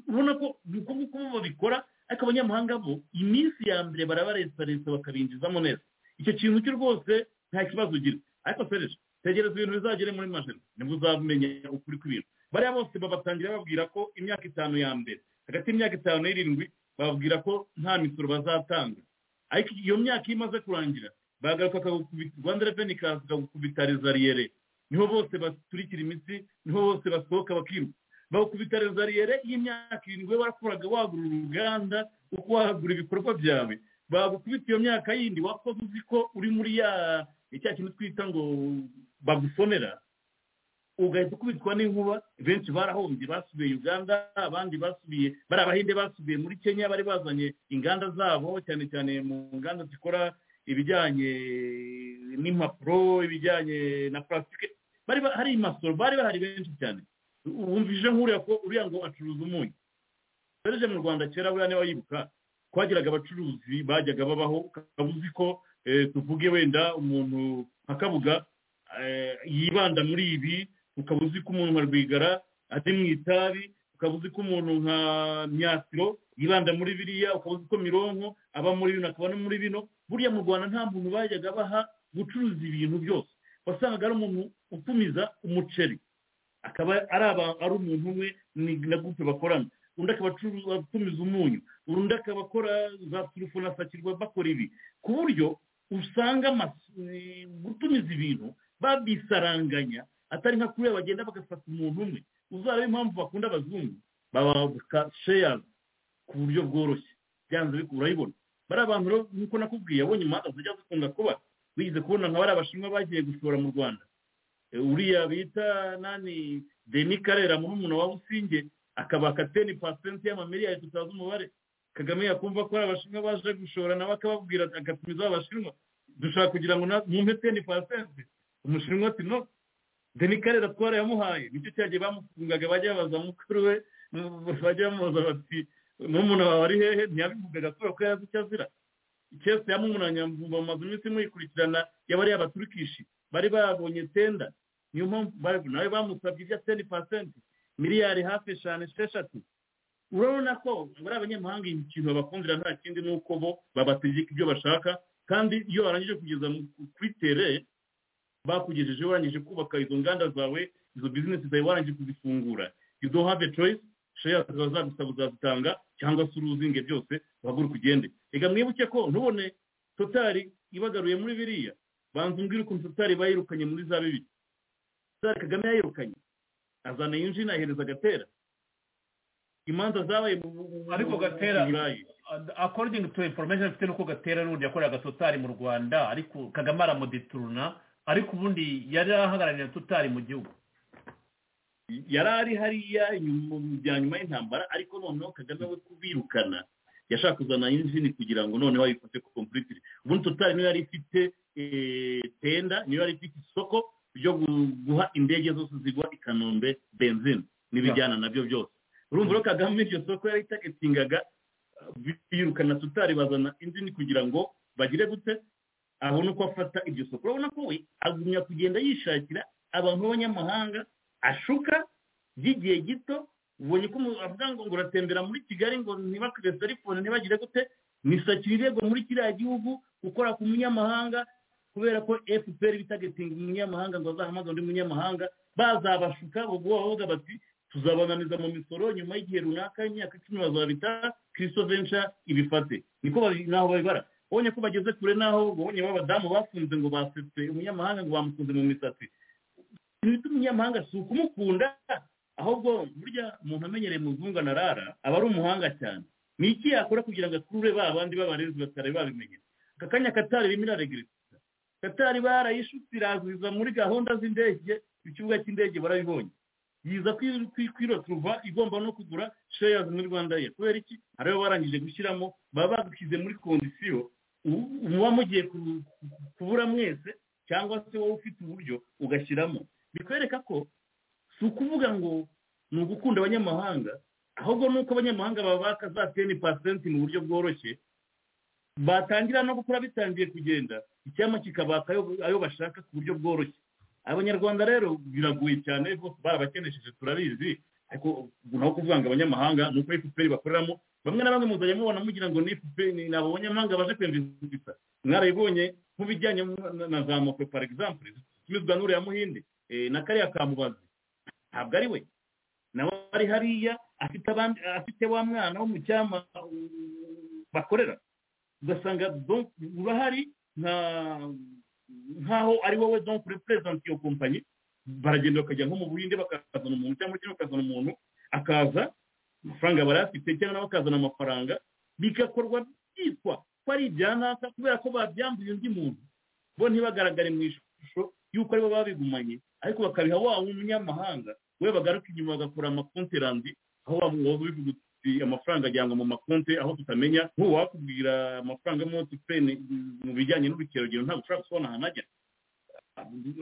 ubona ko uko nguko babikora ariko abanyamahanga bo iminsi ya mbere barabaresaresa bakabinjizamo neza icyo kintu cyo rwose nta kibazo ugira ariko fereje tegereza ibintu bizagere muri majeri nibwo uzamenya ukuri kw'ibintu bariya bose babatangira babwira ko imyaka itanu ya mbere hagati y'imyaka itanu n'irindwi bababwira ko nta misoro bazatanga ariko iyo myaka iyo imaze kurangira bagaruka bakagukubita rwanda reveni ikaza ikagukubitariza riyere niho bose baturikira imitsi niho bose basohoka bakiruka bagukubita rezariyere y'imyaka irindwi wakoraga wagura uruganda uko wagura ibikorwa byawe bagukubita iyo myaka yindi wakoze uzi ko uri muri ya icya kintu twita ngo bagusonera ugahita ukubitwa n'inkuba benshi barahombye basubiye uganda abandi basubiye bari abahinde basubiye muri kenya bari bazanye inganda zabo cyane cyane mu nganda zikora ibijyanye n'impapuro ibijyanye na purasitike hari imasoro bari bahari benshi cyane wumvije nk'uriya ko uriya ngo acuruza umunyu serije mu rwanda kera buriya niba yibuka twagiraga abacuruzi bajyaga babaho ukaba uzi ko tuvuge wenda umuntu nka kabuga yibanda muri ibi ukaba uzi ko umuntu nka rwigara ari mu itabi ukaba uzi ko umuntu nka myasiro yibanda muri biriya ukaba uzi ko mironko aba muri bino akaba no muri bino buriya mu rwanda nta muntu bajyaga baha gucuruza ibintu byose wasangaga ari umuntu utumiza umuceri akaba ari umuntu umwe na gupe bakorana undi akaba atumiza umunyu undi akaba akora za turufu na sakirwa bakora ibi ku buryo usanga gutumiza ibintu babisaranganya atari nka kuriya bagenda bagafata umuntu umwe uzaba impamvu bakunda abazungu bababuka sheyazi ku buryo bworoshye byanze urayibona bari abantu rero nk'uko nakubwiye abonye imanza zijya zikunda kuba wigeze kubona nka bariya bashinwa bagiye gushora mu rwanda uriya bita nani deni karera murumuna wa businge akaba kateni pasenti y'amamiliyari tutazi umubare kagame yakumva ko abashinwa baje gushora nawe akababwira agatumiza abashinwa dushaka kugira ngo mwumve teni pasenti umushinwa ati no deni karera twarayamuhaye nicyo cyagiye bamufungaga bajya babaza mukuru we bajya bamubaza bati murumuna wawe ari hehe ntiyabivugaga kubera ko yazi icyo azira ikese yamumunanya mu mazu iminsi muyikurikirana yabariye abaturikishi bari babonye tenda niyo mpamvu nawe bamusabye ibya teni pasenti miliyari hafi eshanu esheshatu urabona ko muri abanyamahanga ikintu babakundira nta kindi ni uko bo babategeka ibyo bashaka kandi iyo barangije kugeza kuri tere bakugejeje warangije kubaka izo nganda zawe izo bizinesi zawe warangije kuzifungura you don't have a choice sheya zazagusaba uzazitanga cyangwa se uruzinge byose uhagurike ugende reka mwibuke ko ntubone totari ibagaruye muri biriya banza umbwire ukuntu tutari bayirukanye muri za bibiri tutari kagame yayirukanye azana yinjina ahereza agatera imanza zabaye ariko gatera according to information mfite nuko gatera n'ubundi yakoreraga totari mu rwanda ariko kagame aramudituruna ariko ubundi yari ahagarariye totari mu gihugu yari ari hariya bya nyuma y'intambara ariko noneho kagame we kubirukana yashaka kuzana injini kugira ngo noneho ayifate ku kompiyuteri ubundi totari niyo yari ifite tenda niyo yari ifite isoko ryo guha indege zose zigwa i kanombe benzine n'ibijyana nabyo byose urumva rero kagame iryo soko yari itagetingaga birukana tutari bazana injini kugira ngo bagire gute abone uko afata iryo soko urabona ko we agumya kugenda yishakira abantu b'abanyamahanga ashuka by'igihe gito ubonye ko avuga ngo uratembera muri kigali ngo ntibakure telefone ntibagire gute nisakira irego muri kiriya gihugu gukora ku munyamahanga kubera ko fpr bitagetinga umunyamahanga ngo azahamagaze undi munyamahanga bazabashuka bavuga bati tuzabananiza mu misoro nyuma y'igihe runaka imyaka icumi bazabita kirisito venca ibifate niko naho babibara ubonye ko bageze kure naho ubonye b'abadamu bafunze ngo basetse umunyamahanga ngo bamufunze mu misatsi ibintu by'umunyamahanga si ukumukunda ahubwo burya umuntu amenyereye muzungu anarara aba ari umuhanga cyane ni iki yakora kugira ngo akurure ba bandi b'abarezi batari babimenye aka kanya katari ririmo iraregereza katari barayishutse irazuza muri gahunda z'indege ikibuga cy'indege barabibonye yiza kwiroturuva igomba no kugura sheyazi muri rwanda ye kubera iki hari abo barangije gushyiramo baba bagushyize muri kondisiyo muba mugiye kubura mwese cyangwa se wowe ufite uburyo ugashyiramo bikwereka ko si ukuvuga ngo ni ugukunda abanyamahanga ahubwo ni uko abanyamahanga babaka za teni pasenti mu buryo bworoshye batangira no gukora bitangiye kugenda icyama kikabaka ayo bashaka ku buryo bworoshye abanyarwanda rero biragoye cyane bose barabakenesheje turabizi ariko naho kuvuga ngo abanyamahanga ni uko efuperi bakoreramo bamwe na bamwe muzajya mubona mugira ngo ni efuperi ni abanyamahanga baje kwinjiza mwarayi mu bijyanye na za moto par exemple zisubizwa n'uriya muhinde eh, na kariya kamubazi ntabwo ari we nawe ari hariya afite abandi afite wa mwana wo mu cyama bakorera ugasanga donc urahari nta nkaho ari wowe donc represent iyo kompanyi baragenda bakajya nko mu buhinde bakazana umuntu cyangwa kino bakazana umuntu akaza amafaranga barayafite cyangwa nawe akazana amafaranga bigakorwa byitwa ko ari ibyanaka kubera ko babyambuye undi muntu bo ntibagaragare mu ishusho y'uko aribo babigumanye ariko bakabiha wa umunyamahanga we bagaruka inyuma bagakora amakonterandi aho bavuga uti amafaranga ajyanwa mu makonte aho tutamenya nk'uwakubwira amafaranga y'umutipeni mu bijyanye n'ubukerarugendo ntabwo ushobora gusobanura ahantu ajya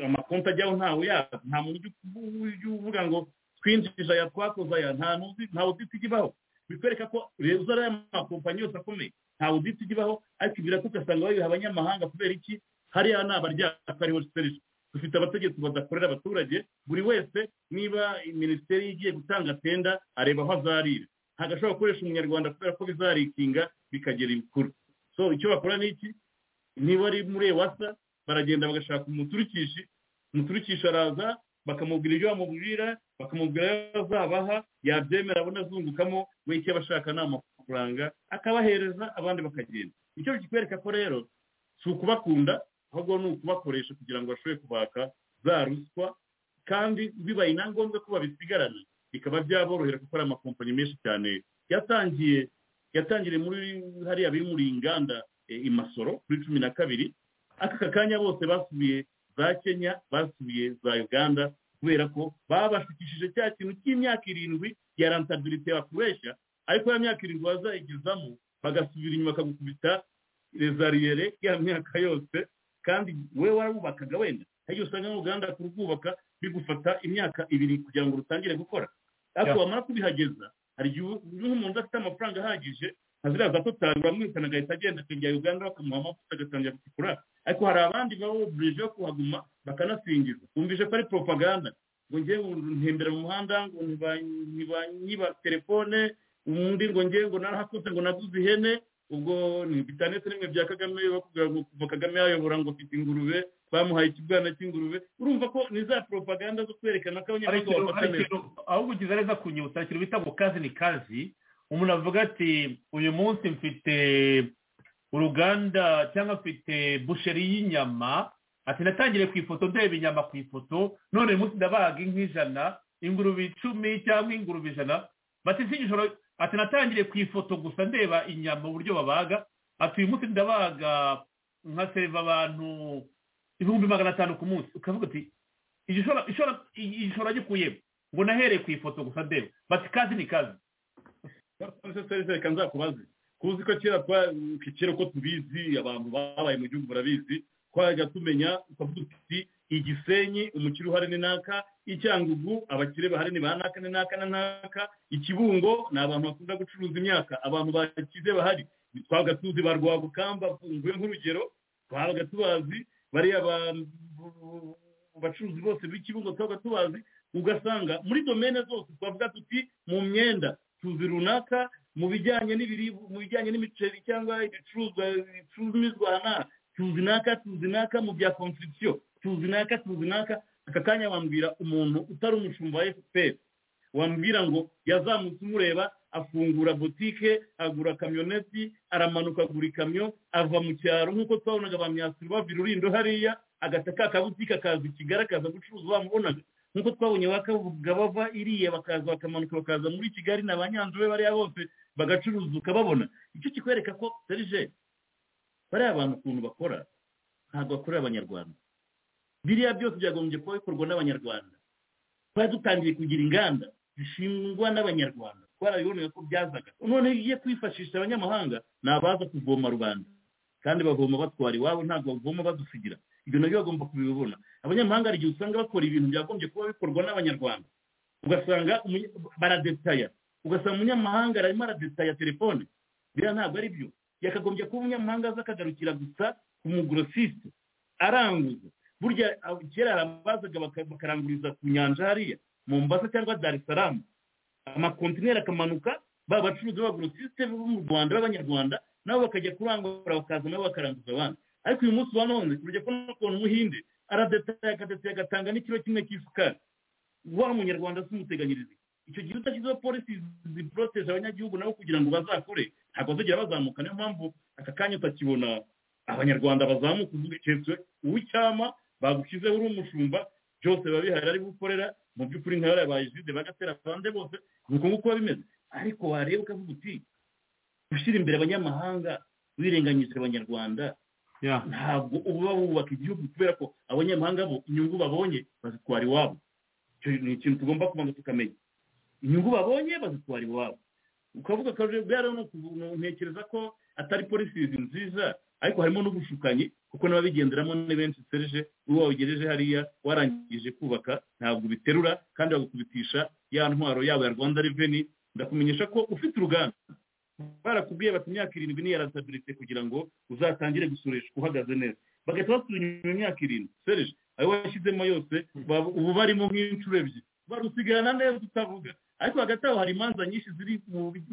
amakonti ajyaho ntawe yaza nta muntu ujya uvuga ngo twinjije aya twakoze aya nta n'uzi ntawe uzi ikibaho bikwereka ko reza ariya makompanyi yose akomeye ntawe uzi ikibaho ariko ibiraka ugasanga babiha abanyamahanga kubera iki hariya ni abaryaka ariho serivisi dufite abategetsi badakorera abaturage buri wese niba minisiteri igiye gutanga tenda areba aho azarira ntabwo ashobora gukoresha umunyarwanda kubera ko bizarikinga bikagera ibikuru so icyo bakora ni iki niba ari muri ewasa baragenda bagashaka umuturukishi umuturukishi araza bakamubwira ibyo bamubwira bakamubwira ayo azabaha yabyemera abona azungukamo we icyo aba ashaka ni amafaranga akabahereza abandi bakagenda icyo kikwereka ko rero si ukubakunda ahubwo ni ukubakoresha kugira ngo bashobore kubaka za ruswa kandi bibaye na ngombwa ko babisigarana bikaba byaborohera kuko ari amakompanyi menshi cyane yatangiye yatangiriye muri hariya biri muri inganda i masoro kuri cumi na kabiri aka kanya bose basubiye za kenya basubiye za uganda kubera ko babashukishije cya kintu cy'imyaka irindwi ya rantabilite bakoresha ariko ya myaka irindwi bazayigezamo bagasubira inyuma bakagukubita rezariyere ya myaka yose kandi we warabubakaga wenda igihe usanga n'uruganda kurwubaka bigufata imyaka ibiri kugira ngo rutangire gukora ariko wamara kubihageza hari igihe nk'umuntu afite amafaranga ahagije ntaziraza totari uramwirukana agahita agenda akajya uganda bakamuha amavuta agatangira gucukura ariko hari abandi baba buburije yo kuhaguma bakanasingiza wumvise ko ari propaganda ngo ngewe ntembera mu muhanda ngo ntibanyiba telefone undi ngo ngewe ngo narahakoze ngo naguze ihene ubwo bitanetse rimwe bya kagame bakubwira ngo kuva kagame yayobora ngo afite ingurube bamuhaye ikibwana cy'ingurube urumva ko ni za propaganda zo kwerekana ko abanyarwanda bafata neza ahubwo ugize neza kunyuta ikintu bita ngo kazi ni kazi umuntu avuga ati uyu munsi mfite uruganda cyangwa mfite busheri y'inyama ati natangire ku ifoto ndeba inyama ku ifoto none uyu munsi ndabaga inka ijana ingurube icumi cyangwa ingurube ijana bati si igishoro ati natangiriye ku ifoto gusa ndeba inyama uburyo babaga ati uyu munsi ndabaga nka seva abantu ibihumbi magana atanu ku munsi ukavuga uti igishoro agikuyemo ngo nahereye ku ifoto gusa ndeba bati kazi ni kazi reka nzakubaze kuzi ko kera kera uko tubizi abantu babaye mu gihugu barabizi twajya tumenya ukavuga uti igisenyi umukire uhari ni naka icyangugu abakire bahari ni ba naka ni naka na naka ikibungo ni abantu bakunda gucuruza imyaka abantu bakize bahari twabaga tuzi ba rwagukamba mvuye nk'urugero twabaga tubazi bariya bacuruzi bose b'ikibungo twabaga tubazi ugasanga muri domene zose twavuga tuti mu myenda tuzi runaka mu bijyanye n'ibiribwa mu bijyanye n'imiceri cyangwa ibicuruzwa bicuruzwa aha tuzi naka tuzi naka mu bya konstitusiyo tuzi naka tuzi naka aka kanya wambwira umuntu utari umushumba wa efuperi wambwira ngo yazamutse umureba afungura butike agura kamyoneti aramanuka agura ikamyo ava mu cyaro nk'uko twabonaga ba myasiro bava irulindo hariya agata ka kabutike akaza kigali akaza gucuruza bamubonaga nk'uko twabonye bakavuga bava iriya bakaza bakamanuka bakaza muri kigali na ba nyanzube bariya bose bagacuruza ukababona icyo kikwereka ko serije bariya abantu ukuntu bakora ntabwo bakorera abanyarwanda biriya byose byagombye kuba bikorwa n'abanyarwanda twari dutangiye kugira inganda zishingwa n'abanyarwanda twarabiboneye ko byazaga none iyo kwifashisha abanyamahanga ni abaza kuvoma rubanda kandi bavoma batwara iwabo ntabwo bavoma badusigira ibyo nabyo bagomba kubibona abanyamahanga hari igihe usanga bakora ibintu byagombye kuba bikorwa n'abanyarwanda ugasanga baradetaya ugasanga umunyamahanga arimo aradetaya telefone biriya ntabwo ari byo yakagombye kuba umunyamahanga aza akagarukira gusa ku mugurosisite aranguza burya kera arabazaga bakaranguriza ku nyanja hariya mu mbasa cyangwa dar es salaam amakontineri akamanuka ba bacuruzi b'abagurosisite bo mu rwanda b'abanyarwanda nabo bakajya kurangura bakaza nabo bakaranguza abandi ariko uyu munsi wa none kurya ko n'ukuntu umuhinde aradetaye akadetaye agatanga n'ikiro kimwe cy'isukari wa munyarwanda si umuteganyirize icyo gihe udashyizeho polisi ziporoteje abanyagihugu nabo kugira ngo bazakore ntabwo bazagira bazamuka niyo mpamvu aka kanya utakibona abanyarwanda bazamuka uvuga keretse uw'icyama bagushyizeho uri umushumba byose biba bihari ari gukorera mu by'ukuri nka yarabaye jide bagatera abandi bose ni uko nguko biba bimeze ariko wareba ukavuga uti gushyira imbere abanyamahanga wirenganyije abanyarwanda ntabwo uba wubaka igihugu kubera ko abanyamahanga bo inyungu babonye bazitwara iwabo icyo ni ikintu tugomba kubanza tukamenya inyungu babonye bazitwara iwabo ukavuga akajagari ntekereza ko atari polisi nziza ariko harimo n'ubushukanyi kuko n'ababigenderamo ni benshi serije uwo wabigejeje hariya warangije kubaka ntabwo ubiterura kandi bagukubitisha ya ntwaro yabo ya rwanda reveni ndakumenyesha ko ufite uruganda barakubwiye bati imyaka irindwi ni yarasabilite kugira ngo uzatangire gusoreshwa uhagaze neza bagahita basubira inyuma imyaka irindwi serije ayo washyizemo yose ubu barimo nk'inshuro ebyiri barusigana neza utavuga ariko hagati aho hari imanza nyinshi ziri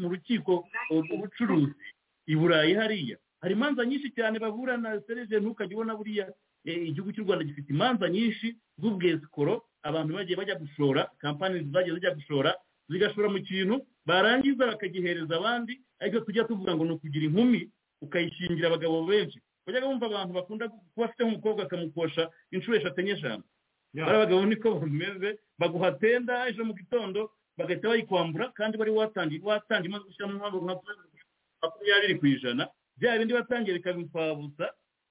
mu rukiko ubucuruzi i burayi hariya hari imanza nyinshi cyane baburana serije ntukajya ubona buriya igihugu cy'u rwanda gifite imanza nyinshi z'ubwesikoro abantu bagiye bajya gushora kampani zagiye zijya gushora zigashora mu kintu barangiza bakagihereza abandi ariko tujya tuvuga ngo ni ukugira inkumi ukayishingira abagabo benshi bajyaga bumva abantu bakunda kuba afite nk'umukobwa akamukosha inshuro eshatu enye eshanu bari abagabo niko bameze baguha tenda ejo mu gitondo bagahita bayikwambura kandi bari watangiye watangiye imaze gushyiramo nka makumyabiri ku ijana bya bindi batangiye bikabipfabusa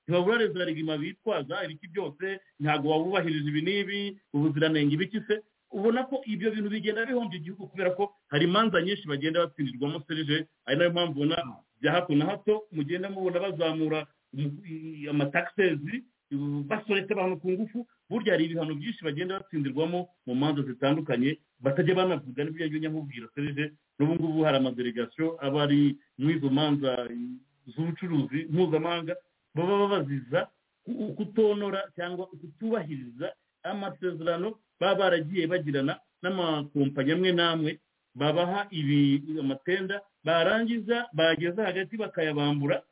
ntibabura rezo rigima bitwaza ibiki byose ntabwo wabubahirije ibi n'ibi ubuziranenge ibiki se ubona ko ibyo bintu bigenda bihombya igihugu kubera ko hari imanza nyinshi bagenda batsindirwamo serije ari nayo mpamvu ubona bya hato na hato mugenda mubona bazamura amatakisezi basoretse abantu ku ngufu burya hari ibihano byinshi bagenda batsindirwamo mu manza zitandukanye batajya banavuga n'ibyo yagiye nyamubwira serije n'ubu ngubu hari amadelegasiyo aba ari muri izo manza z'ubucuruzi mpuzamahanga baba babaziza kutonora cyangwa kutubahiriza amasezerano baba baragiye bagirana n'amakompanyi amwe n'amwe babaha amatenda barangiza bageza hagati bakayabambura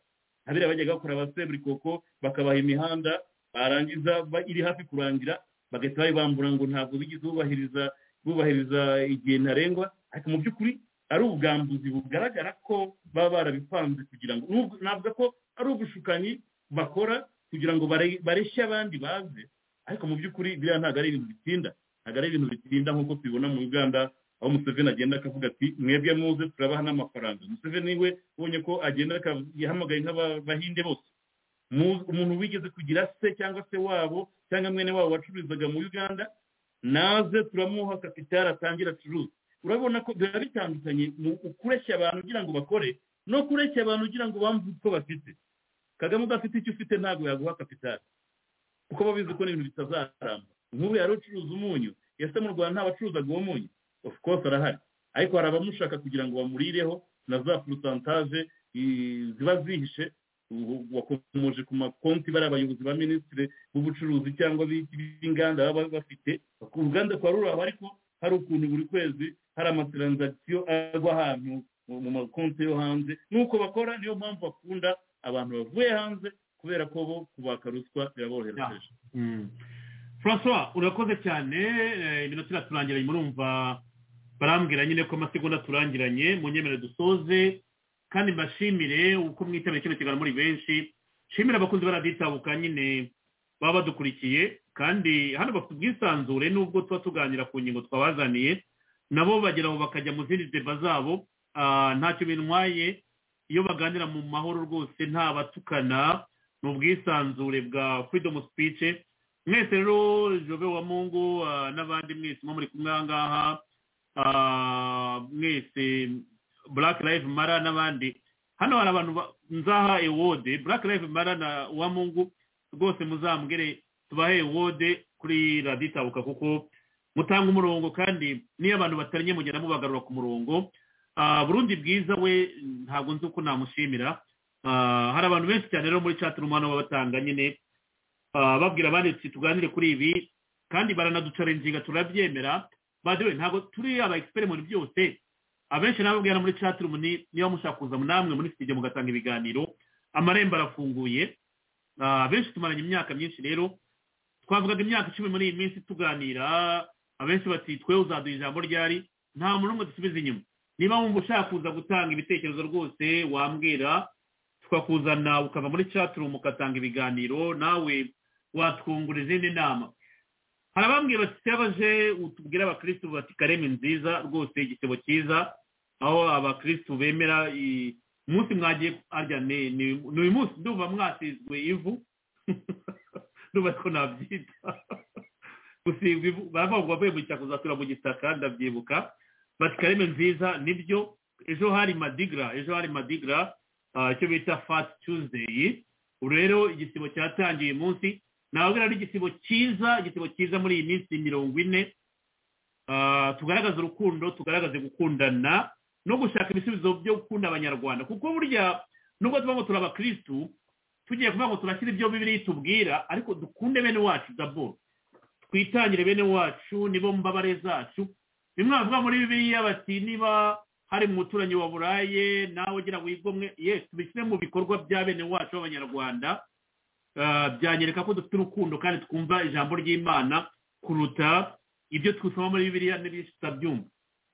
abiriya bajyaga bakora abaseburi koko bakabaha imihanda barangiza iri hafi kurangira bagahita bayibambura ngo ntabwo bigeze bubahiriza bubahiriza igihe ntarengwa ariko mu by'ukuri ari ubwambuzi bugaragara ko baba barabipanze kugira ngo navuga ko ari ubushukanyi bakora kugira ngo bareshye abandi baze ariko mu by'ukuri biriya ntabwo ari ibintu bitinda ntabwo ari ibintu bitinda nk'uko tubibona mu uganda aho museveni agenda akavuga ati mwebwe muze turabaha n'amafaranga museveni we ubonye ko agenda yahamagaye nk'abahinde bose umuntu wigeze kugira se cyangwa se wabo cyangwa mwene wabo wacururizaga mu uganda naze turamuha kapitari atangira acuruza urabona ko biba bitandukanye mu kureshya abantu ugira ngo bakore no kureshya abantu ugira ngo bamve uko bafite kagame udafite icyo ufite ntabwo yaguha kapitari kuko babizi ko n'ibintu bitazaramba nk'ubu yari ucuruza umunyu ese mu rwanda ntabacuruzaga uwo munyu of course arahari ariko hari abamushaka kugira ngo bamurireho na za porosantaje ziba zihishe wakomoje ku makonti bari abayobozi ba minisitiri b'ubucuruzi cyangwa b'inganda baba bafite uruganda kwa ruraba ariko hari ukuntu buri kwezi hari amataranzagisiyo agwa ahantu mu makonti yo hanze n'uko bakora niyo mpamvu bakunda abantu bavuye hanze kubera ko bo kubaka ruswa biraborohereje francois urakoze cyane iminota iraturangiranye murumva barambwira nyine ko amasegonda turangiranye mu nyemerere dusoze kandi mbashimire uko mwitabiriye kino kiganiro muri benshi nshimire abakunzi baraditabuka nyine baba badukurikiye kandi hano bafite ubwisanzure n'ubwo tuba tuganira ku ngingo twabazaniye nabo bageraho bakajya mu zindi deba zabo ntacyo bintwaye iyo baganira mu mahoro rwose nta batukana ni ubwisanzure bwa freedom speech mwese rero jove wa mungu n'abandi mwese muri kumwe aha ngaha mwese black live mara n'abandi hano hari abantu nzaha ewode black live mara na wa mungu rwose muzambwire tubahe ewode kuri raditabuka kuko mutanga umurongo kandi n'iyo abantu bataranye mugenda mubagarura ku murongo burundi bwiza we ntabwo nzi uko namushimira hari abantu benshi cyane rero muri cati rumano batanga nyine babwira abandi tuti tuganire kuri ibi kandi baranaducarenginga turabyemera badewe ntabwo turi aba egisiperi muri byose abenshi nababwira muri cati rumuni niba mushaka kuza namwe muri studio mugatanga ibiganiro amarembo arafunguye abenshi tumaranye imyaka myinshi rero twavugaga imyaka icumi muri iyi minsi tuganira abenshi bati twe uzaduha ijambo ryari nta muntu umwe dusubiza inyuma niba wumva ushaka kuza gutanga ibitekerezo rwose wambwira tukakuzana ukava muri caturumu ugatanga ibiganiro nawe watwungura izindi nama hari abambwiye bati baje utubwire abakirisitu bati kareme nziza rwose igitebo cyiza aho abakirisitu bemera i- umunsi mwagiye arya ni ni ni uyu munsi ndumva mwasizwe ivu ndumva ko nabyita gusigwa ivu baravuga ngo bavuye mu gitaka uzatura mu gitaka ndabyibuka bati kareme nziza nibyo ejo hari madigra ejo hari madigra ah, icyo bita fat tuesday ubu rero igisibo cyatangiye uyu munsi nababwira ari igisibo cyiza igisibo cyiza muri iyi minsi mirongo ine Ah, tugaragaze urukundo tugaragaze gukundana no gushaka ibisubizo byo gukunda abanyarwanda kuko burya nubwo tuba ngo turi abakirisitu tugiye kuvuga ngo turashyira ibyo bibiri itubwira ariko dukunde bene wacu dabo twitangire bene wacu nibo mbabare zacu bimwavuga muri bibiriya bati niba hari mu muturanyi waburaye nawe ugira wigomwe yes tubishyire mu bikorwa bya bene wacu b'abanyarwanda Ah, byanyereka ko dufite urukundo kandi twumva ijambo ry'imana kuruta ibyo twusoma muri bibiliya n'ibyinshi tutabyumva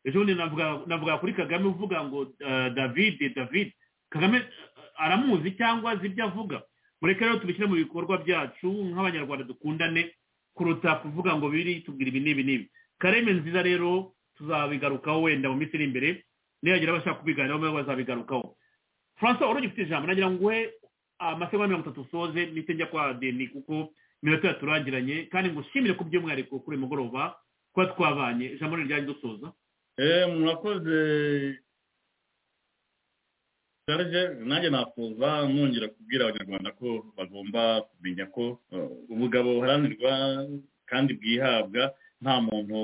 ejo bundi navuga- navuga kuri kagame uvuga ngo eh, david david kagame eh, aramuzi cyangwa azi ibyo avuga mureke rero tubishyire mu bikorwa byacu nk'abanyarwanda dukundane kuruta kuvuga ngo biri tubwira ibi n'ibi n'ibi kareme nziza rero tuzabigarukaho wenda mu minsi iri imbere nihagira abashaka kubiganiraho nabo bazabigarukaho francois wari ugifite ijambo nagira ngo uhe amasegonda mirongo itatu usoze mpite njya kwa deni kuko iminota yaturangiranye kandi ngo ushimire ku by'umwihariko kuri uyu mugoroba kuba twabanye ijambo riryanjye dusoza Eh, murakoze Serge nanjye nakuza nongera kubwira abanyarwanda ko bagomba kumenya ko eh, ubugabo buharanirwa kandi bwihabwa nta muntu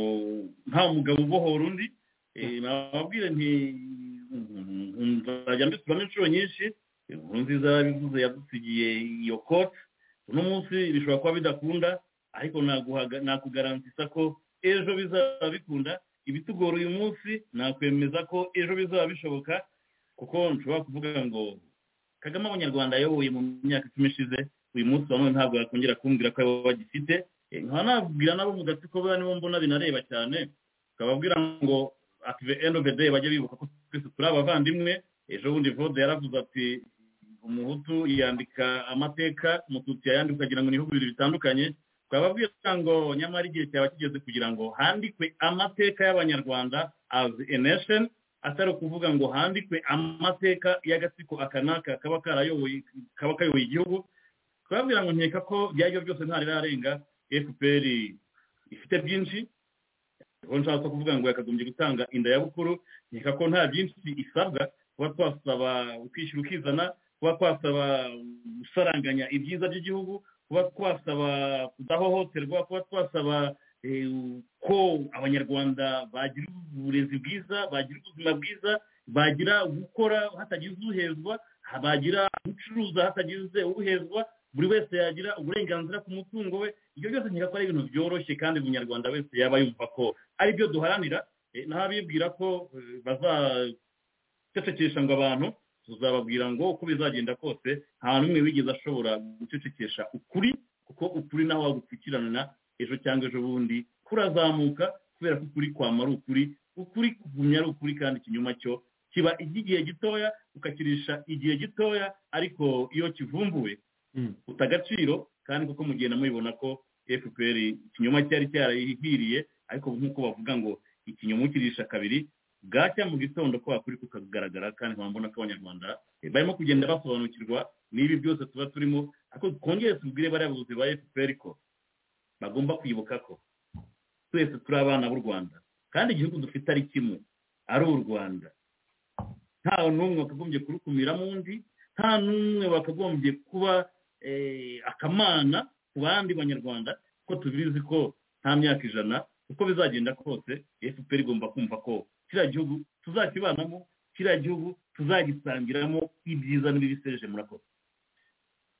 nta mugabo ubohora undi Eh, nababwire nti nzajya mbituramo inshuro nyinshi inkuru nziza yabivuze yadusigiye iyo kote uno munsi bishobora kuba bidakunda ariko naguhaga- nakugarantisa ko ejo bizaba bikunda ibitugora uyu munsi nakwemeza ko ejo bizaba bishoboka kuko nshobora kuvuga ngo kagame abanyarwanda ayoboye mu myaka icumi ishize uyu munsi wa none ntabwo yakongera kumbwira ko yaba bagifite Eh, nkaba nabwira nabo mu gatsiko buriya nibo mbona binareba cyane ukababwira ngo ati the end of the day bajye bibuka ko twese turi abavandimwe ejo bundi vode yaravuze ati umuhutu yandika amateka umututsi yayandika ukagira ngo ni ibihugu bibiri bitandukanye twababwira ngo nyamara igihe cyaba kigeze kugira ngo handikwe amateka y'abanyarwanda as a nation atari ukuvuga ngo handikwe amateka y'agatsiko aka n'aka kaba karayoboye kaba kayoboye igihugu twababwira ngo nkeka ko byaryo byose ntarirarenga fpr ifite byinshi aho nshaka kuvuga ngo yakagombye gutanga inda ya bukuru nkeka ko nta byinshi isabwa kuba twasaba ukwishyura ukizana kuba twasaba gusaranganya ibyiza by'igihugu kuba twasaba kudahohoterwa kuba twasaba eh, ko abanyarwanda bagira uburezi bwiza bagira ubuzima bwiza bagira gukora hatagize ubuhezwa bagira gucuruza hatagize ubuhezwa buri wese yagira uburenganzira ku mutungo we ibyo byose nkeka ko ari ibintu byoroshye kandi buri munyarwanda wese yaba yumva ko ari byo duharanira Eh, n'abibwira ko eh, bazacecekesha ngo abantu tuzababwira ngo uko bizagenda kose nta n'umwe wigeze ashobora gucecekesha ukuri kuko ukuri nawe wagupfukiranana ejo cyangwa ejo bundi kurazamuka kubera ko ukuri kwamara ukuri ukuri kugumya ari ukuri kandi ikinyuma cyo kiba iby'igihe gitoya ukakirisha igihe gitoya ariko iyo kivumbuwe uta agaciro kandi kuko mugenda mubibona ko fpr ikinyoma cyari cyarayihiriye ariko nk'uko bavuga ngo ikinyoma ukirisha kabiri bwacya mu gitondo kwa kuri kukagaragara kandi wambona ko abanyarwanda eh, barimo kugenda basobanukirwa n'ibi byose tuba turimo ariko twongere tubwire bariya bayobozi ba fpr ko bagomba kwibuka ko twese turi abana b'u rwanda kandi igihugu dufite ari kimwe ari u rwanda nta n'umwe wakagombye kurukumiramo undi nta n'umwe wakagombye kuba eh, akamana ku bandi banyarwanda kuko tubizi ko nta myaka ijana uko bizagenda kose fpr igomba kumva ko kiriya gihugu tuzakibanamo kiriya gihugu tuzagisangiramo ibyiza n'ibibi serije murakoze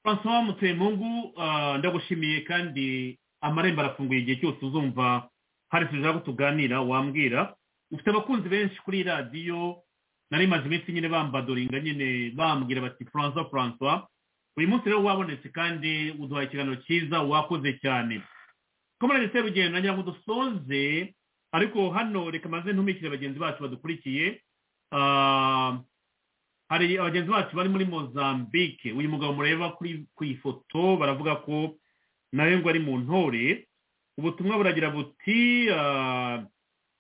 francois mutemungu ah, ndagushimiye kandi amarembo arafunguye igihe cyose uzumva hari serivisi ko tuganira wambwira ufite abakunzi benshi kuri radiyo nari maze iminsi nyine bambadoringa nyine bambwira bati francois francois uyu munsi rero wabonetse kandi uduhaye ikiganiro cyiza wakoze cyane komerane serugendo nagira ngo dusoze ariko hano reka maze ntumikire bagenzi bacu badukurikiye Ah, hari abagenzi bacu bari muri mozambique uyu mugabo mureba kuri ku ifoto baravuga ko nawe ngo ari mu ntore ubutumwa buragira buti ah,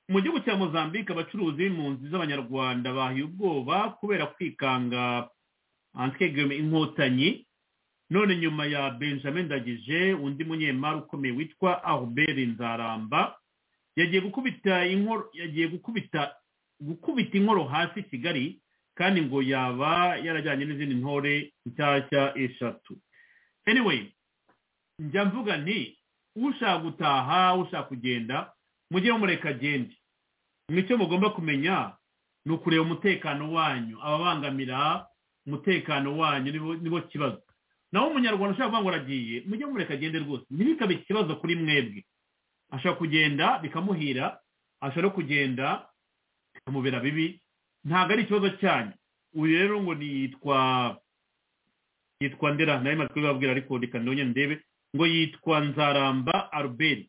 mu gihugu cya mozambique abacuruzi b'impunzi z'abanyarwanda bahiye ubwoba kubera kwikanga antikegeme inkotanyi none nyuma ya benjamin ndagije undi munyemari ukomeye witwa albert nzaramba yagiye gukubita inkoro yagiye gukubita gukubita inkoro hasi i kigali kandi ngo yaba yarajyanye n'izindi ntore nshyashya eshatu anyway njya mvuga nti ushaka gutaha ushaka kugenda mujye mumureka agende icyo mugomba kumenya ni ukureba umutekano wanyu ababangamira umutekano wanyu nibo- nibo kibazo naho umunyarwanda ushaka kuvuga ngo aragiye mujye mumureka agende rwose ntibikabe ikibazo kuri mwebwe ashaka kugenda bikamuhira ashaka no kugenda bikamubera bibi ntabwo ari ikibazo cyanyu uyu rero ngo niyitwa yitwa ndera nawe maze kubibabwira ariko reka ndonye ndebe ngo yitwa nzaramba albert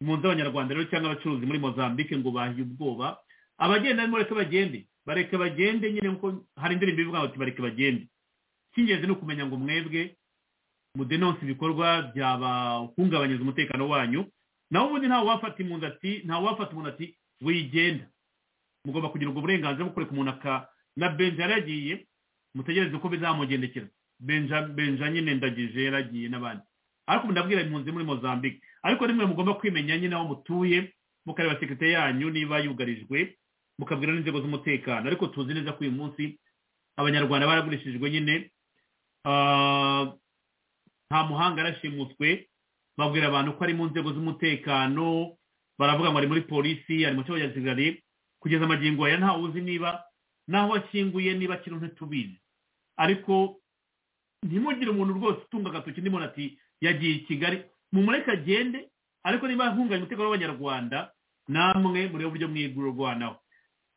impunzi z'abanyarwanda rero cyangwa abacuruzi muri mozambique ngo bahiye ubwoba abagenda arimo reka bagende bareke bagende nyine nkuko hari indirimbo ivuga ngo bareke bagende icy'ingenzi ni ukumenya ngo mwebwe mudenonse ibikorwa byabahungabanyiriza umutekano wanyu naho ubundi ntawe wafata impunzi ati ntawe wafata umuntu ati wigenda mugomba kugira ubwo burenganzira bwo kureka umuntu aka na benja yaragiye mutegereze ko bizamugendekera benja benja nyine ndagije yaragiye n'abandi ariko ubu ndabwira impunzi muri mozambique ariko rimwe mugomba kwimenya nyine aho mutuye mukareba sekirite yanyu niba yugarijwe mukabwira n'inzego z'umutekano ariko tuzi neza ko uyu munsi abanyarwanda baragurishijwe nyine Ah, nta muhanga arashimuswe babwira abantu ko ari mu nzego z'umutekano baravuga ngo ari muri polisi ari mu cyabo gisirikare kugeza amagingo aya ntawe uzi niba n'aho ashyinguye niba kiriho ntitubizi ariko ntimugire umuntu rwose utunga agatoki n'umuntu ati yagiye i kigali mumureke agende ariko niba ahunganye umutekano w'abanyarwanda namwe muri uburyo mwigurwanaho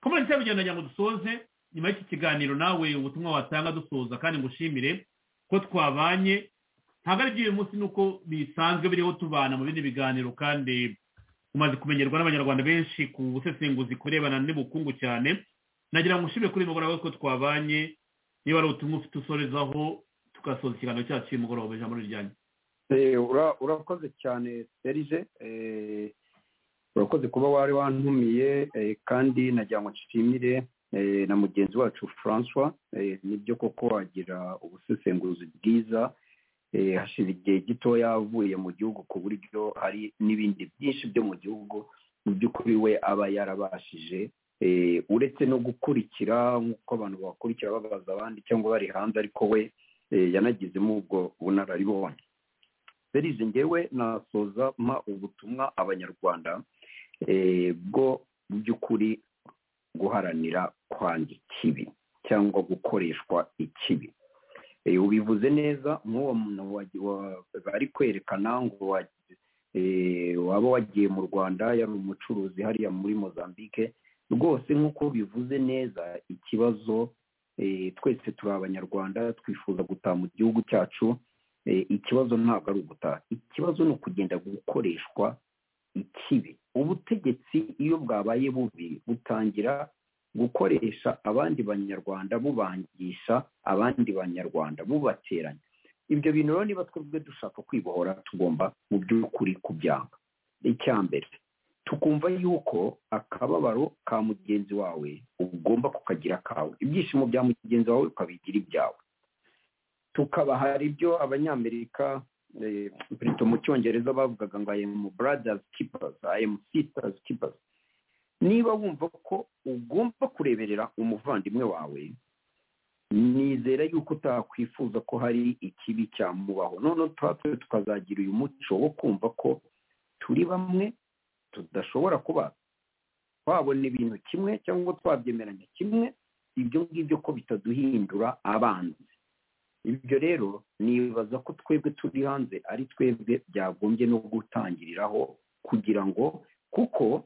kompanyi cyangwa urugendo ngo dusoze nyuma y'iki kiganiro nawe ubutumwa watanga dusoza kandi ngushimire ko twabanye ntabwo ari by'uyu munsi nuko bisanzwe biriho tubana mu bindi biganiro kandi umaze kumenyerwa n'abanyarwanda benshi ku busesenguzi ku birebana n'ubukungu cyane nagira ngo ushime kuri uyu mugoroba ko twabanye niba ari ubutumwa ufite usorezaho tugasoza ikiganiro cyacu cy'uyu mugoroba ijambo riryanyu Eh, ura- urakoze cyane serije eh, urakoze kuba wari wantumiye eh, kandi nagira ngo nshimire eh, na mugenzi wacu francois eh, nibyo koko wagira ubusesenguzi bwiza eh, hashira igihe gitoya avuye mu gihugu ku buryo hari n'ibindi byinshi byo mu gihugu mu by'ukuri we aba yarabashije eh, uretse no gukurikira nk'uko abantu bakurikira babaza abandi cyangwa bari hanze ariko we eh, yanagizemo ubwo bunararibonye serize ngewe nasoza mpa ubutumwa abanyarwanda eh, bwo mu by'ukuri guharanira kwanga ikibi cyangwa gukoreshwa ikibi Eh, ubivuze neza nk'uwo muntu wa- wa- bari kwerekana ngo wa- eh, waba wagiye mu rwanda yari umucuruzi hariya muri mozambique rwose nk'uko bivuze neza ikibazo eh, twese turi abanyarwanda twifuza gutaha mu gihugu cyacu Eh, ikibazo ntabwo ari ugutaha ikibazo ni ukugenda gukoreshwa ikibi ubutegetsi iyo bwabaye bubi butangira gukoresha abandi banyarwanda bubangisha abandi banyarwanda bubateranya ibyo bintu rero niba twebwe dushaka kwibohora tugomba mu by'ukuri kubyanga icya mbere tukumva yuko akababaro ka mugenzi wawe ugomba kukagira akawe ibyishimo bya mugenzi wawe ukabigira ibyawe tukaba hari ibyo abanyamerika eh, perezida mu cyongereza bavugaga ngo I am brothers keepers I am sisters keepers niba wumva ko ugomba kureberera umuvandimwe wawe nizera yuko utakwifuza ko hari ikibi cyamubaho noneho twatwe tukazagira uyu muco wo kumva ko turi bamwe tudashobora kuba twabona ibintu kimwe cyangwa twabyemeranya kimwe ibyo ngibyo ko bitaduhindura abanzi ibyo rero nibaza ko twebwe turi hanze ari twebwe byagombye no gutangiriraho kugira ngo kuko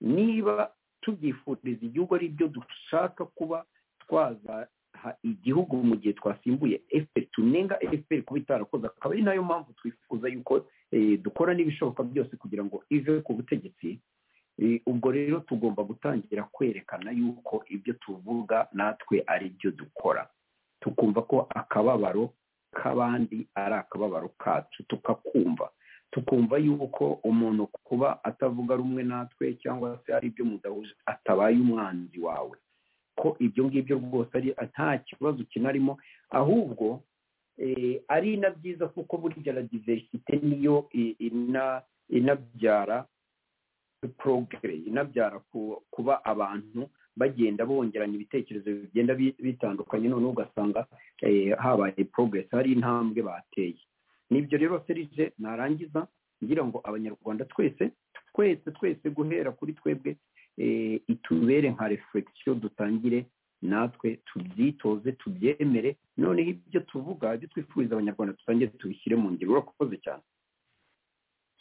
niba tubyifuriza igihugu ari byo dushaka kuba twaza ha- igihugu mu gihe twasimbuye efuperi tunenga efuperi kuba itarakoze akaba ari nayo mpamvu twifuza yuko eh, dukora n'ibishoboka byose kugira ngo ive ku butegetsi Eh, ubwo rero tugomba gutangira kwerekana yuko ibyo tuvuga natwe ari byo dukora tukumva ko akababaro k'abandi ari akababaro kacu tukakumva tukumva yuko umuntu kuba atavuga rumwe natwe cyangwa se ari ibyo mudahuje atabaye umwanzi wawe ko ibyo ngibyo rwose ari nta kibazo kinarimo ahubwo eh, ari na byiza kuko burya na diversite niyo i- ina- inabyara progre inabyara ku- kuba abantu bagenda bongeranya ibitekerezo bigenda bi- bitandukanye noneho ugasanga eh, habaye progress hari intambwe bateye nibyo rero serije narangiza ngira ngo abanyarwanda twese twese twese guhera kuri twebwe eh, itubere nka reflection dutangire natwe tubyitoze tubyemere noneho ibyo tuvuga ibyo twifuriza abanyarwanda dutangire tubishyire mu ngiro urakoze cyane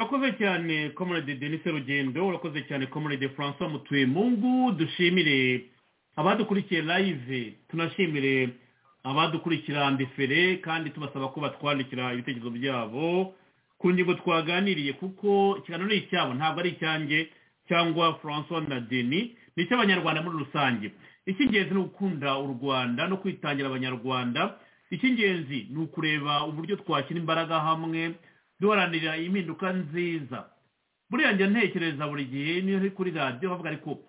urakoze cyane comrade denis rugendo urakoze cyane comrade francois mutuyemungu dushimire abadukurikiye live tunashimire abadukurikira ndefere kandi tubasaba ko batwandikira ibitekerezo byabo ku ngingo twaganiriye kuko ikiganiro ni icyabo ntabwo ari icyanjye cyangwa francois na denis ni icy'abanyarwanda muri rusange icy'ingenzi ni ugukunda u rwanda no kwitangira abanyarwanda icy'ingenzi ni ukureba uburyo twashyira imbaraga hamwe duharanira impinduka nziza buriya njya ntekereza buri gihe niyo uri kuri radiyo bavuga ariko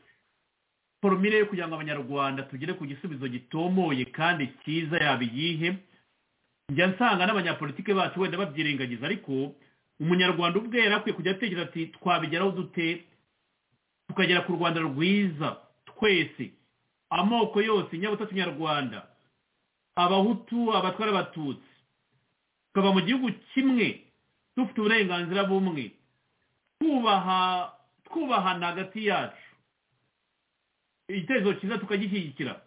forumire yo kugira ngo abanyarwanda tugere ku gisubizo gitomoye kandi cyiza yaba iyihe njya nsanga n'abanyapolitike bacu wenda babyirengagiza ariko umunyarwanda ubwe yari akwiye kujya atekereza ati twabigeraho dute tukagera ku rwanda rwiza twese amoko yose nyabutatu nyarwanda abahutu abatwara abatutsi tukaba mu gihugu kimwe dufite uburenganzira bumwe twubaha twubahana hagati yacu igitekerezo cyiza tukagishyigikira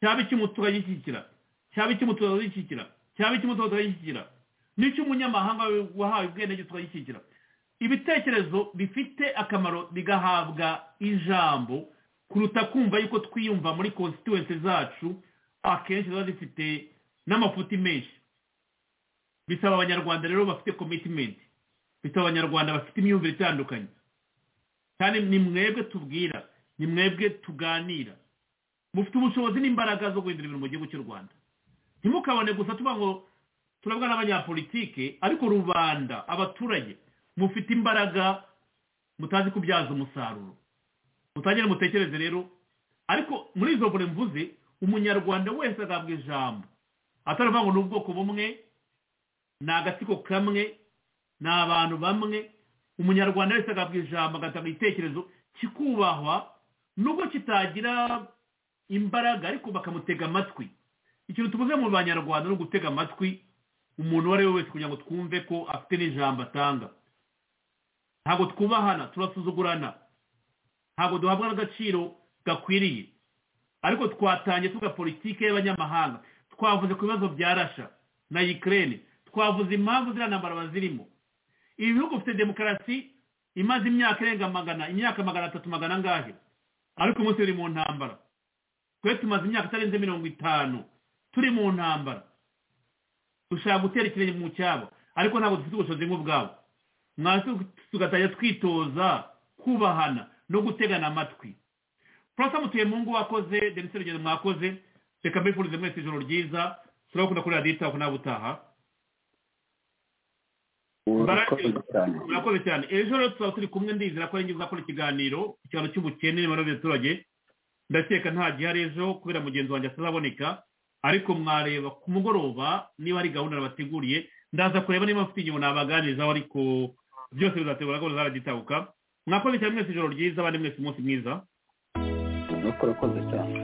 cyaba icy'umutu tukagishyigikira cyaba icy'umutu tukagishyigikira cyaba icy'umutu tukagishyigikira n'icy'umunyamahanga wahawe ubwenegihugu tukagishyigikira ibitekerezo bifite akamaro bigahabwa ijambo kuruta kumva yuko twiyumva muri konsituwensi zacu akenshi ziba zifite n'amafuti menshi bisaba abanyarwanda rero bafite komitimenti bisaba abanyarwanda bafite imyumvire itandukanye kandi ni mwebwe tubwira ni mwebwe tuganira mufite ubushobozi n'imbaraga zo guhindura ibintu mu gihugu cy'u rwanda ntimukabone gusa tuba ngo turabwa n'abanyapolitike ariko rubanda abaturage mufite imbaraga mutazi kubyaza umusaruro mutangire mutekereze rero ariko muri izo mbere mvuze umunyarwanda wese agahabwa ijambo atari ukuvuga ngo ni ubwoko bumwe ni agatsiko kamwe ni abantu bamwe umunyarwanda wese agahabwa ijambo agatanga igitekerezo kikubahwa nubwo kitagira imbaraga ariko bakamutega amatwi ikintu tuvuze mu banyarwanda ni ugutega amatwi umuntu uwo ari we wese kugira ngo twumve ko afite n'ijambo atanga ntabwo twubahana turasuzugurana ntabwo duhabwa n'agaciro gakwiriye ariko twatangiye tuvuga politiki y'abanyamahanga twavuze ku bibazo bya rasha na Ukraine twavuze impamvu ziriya ntambara bazirimo ibi bihugu bifite demokarasi imaze imyaka irenga magana imyaka magana atatu magana angahe ariko umunsi biri mu ntambara twe tumaze imyaka itarenze mirongo itanu turi mu ntambara dushaka gutera ikirenge mu cyabo ariko ntabwo dufite ubushobozi nk'ubwabo mwazi tugatajya twitoza kubahana no gutegana amatwi francois mutuyemungu wakoze denise rugendo mwakoze reka mbifurize mwese ijoro ryiza turabakunda kuri radiyo itako nawe utaha urakoze cyane murakoze cyane ejo rero tuzaba turi kumwe ndizera ko arinjye uzakora ikiganiro ikiganiro cy'ubukene n'imibanire y'abaturage ndakeka nta gihari ejo kubera mugenzi wanjye atazaboneka ariko mwareba ku mugoroba niba ari gahunda nabateguriye ndaza kureba niba mfite igihe nabaganirizaho ariko byose bizategura gahunda zaragitabuka mwakoze cyane mwese ijoro ryiza abandi mwese umunsi mwiza nuko urakoze cyane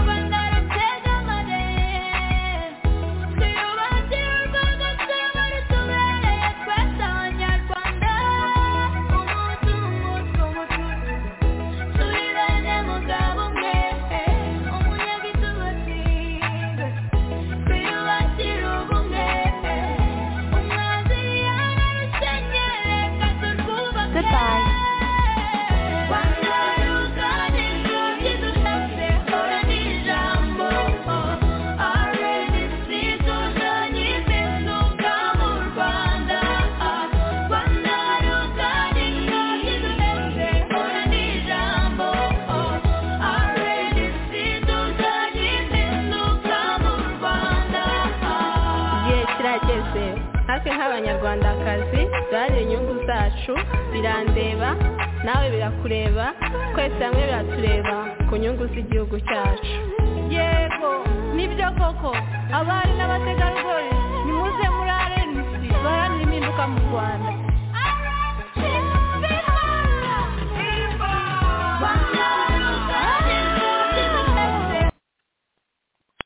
Rwanda nyungu zacu birandeba nawe birakureba twese hamwe biratureba ku nyungu z'igihugu cyacu yego nibyo koko abari n'abategarugori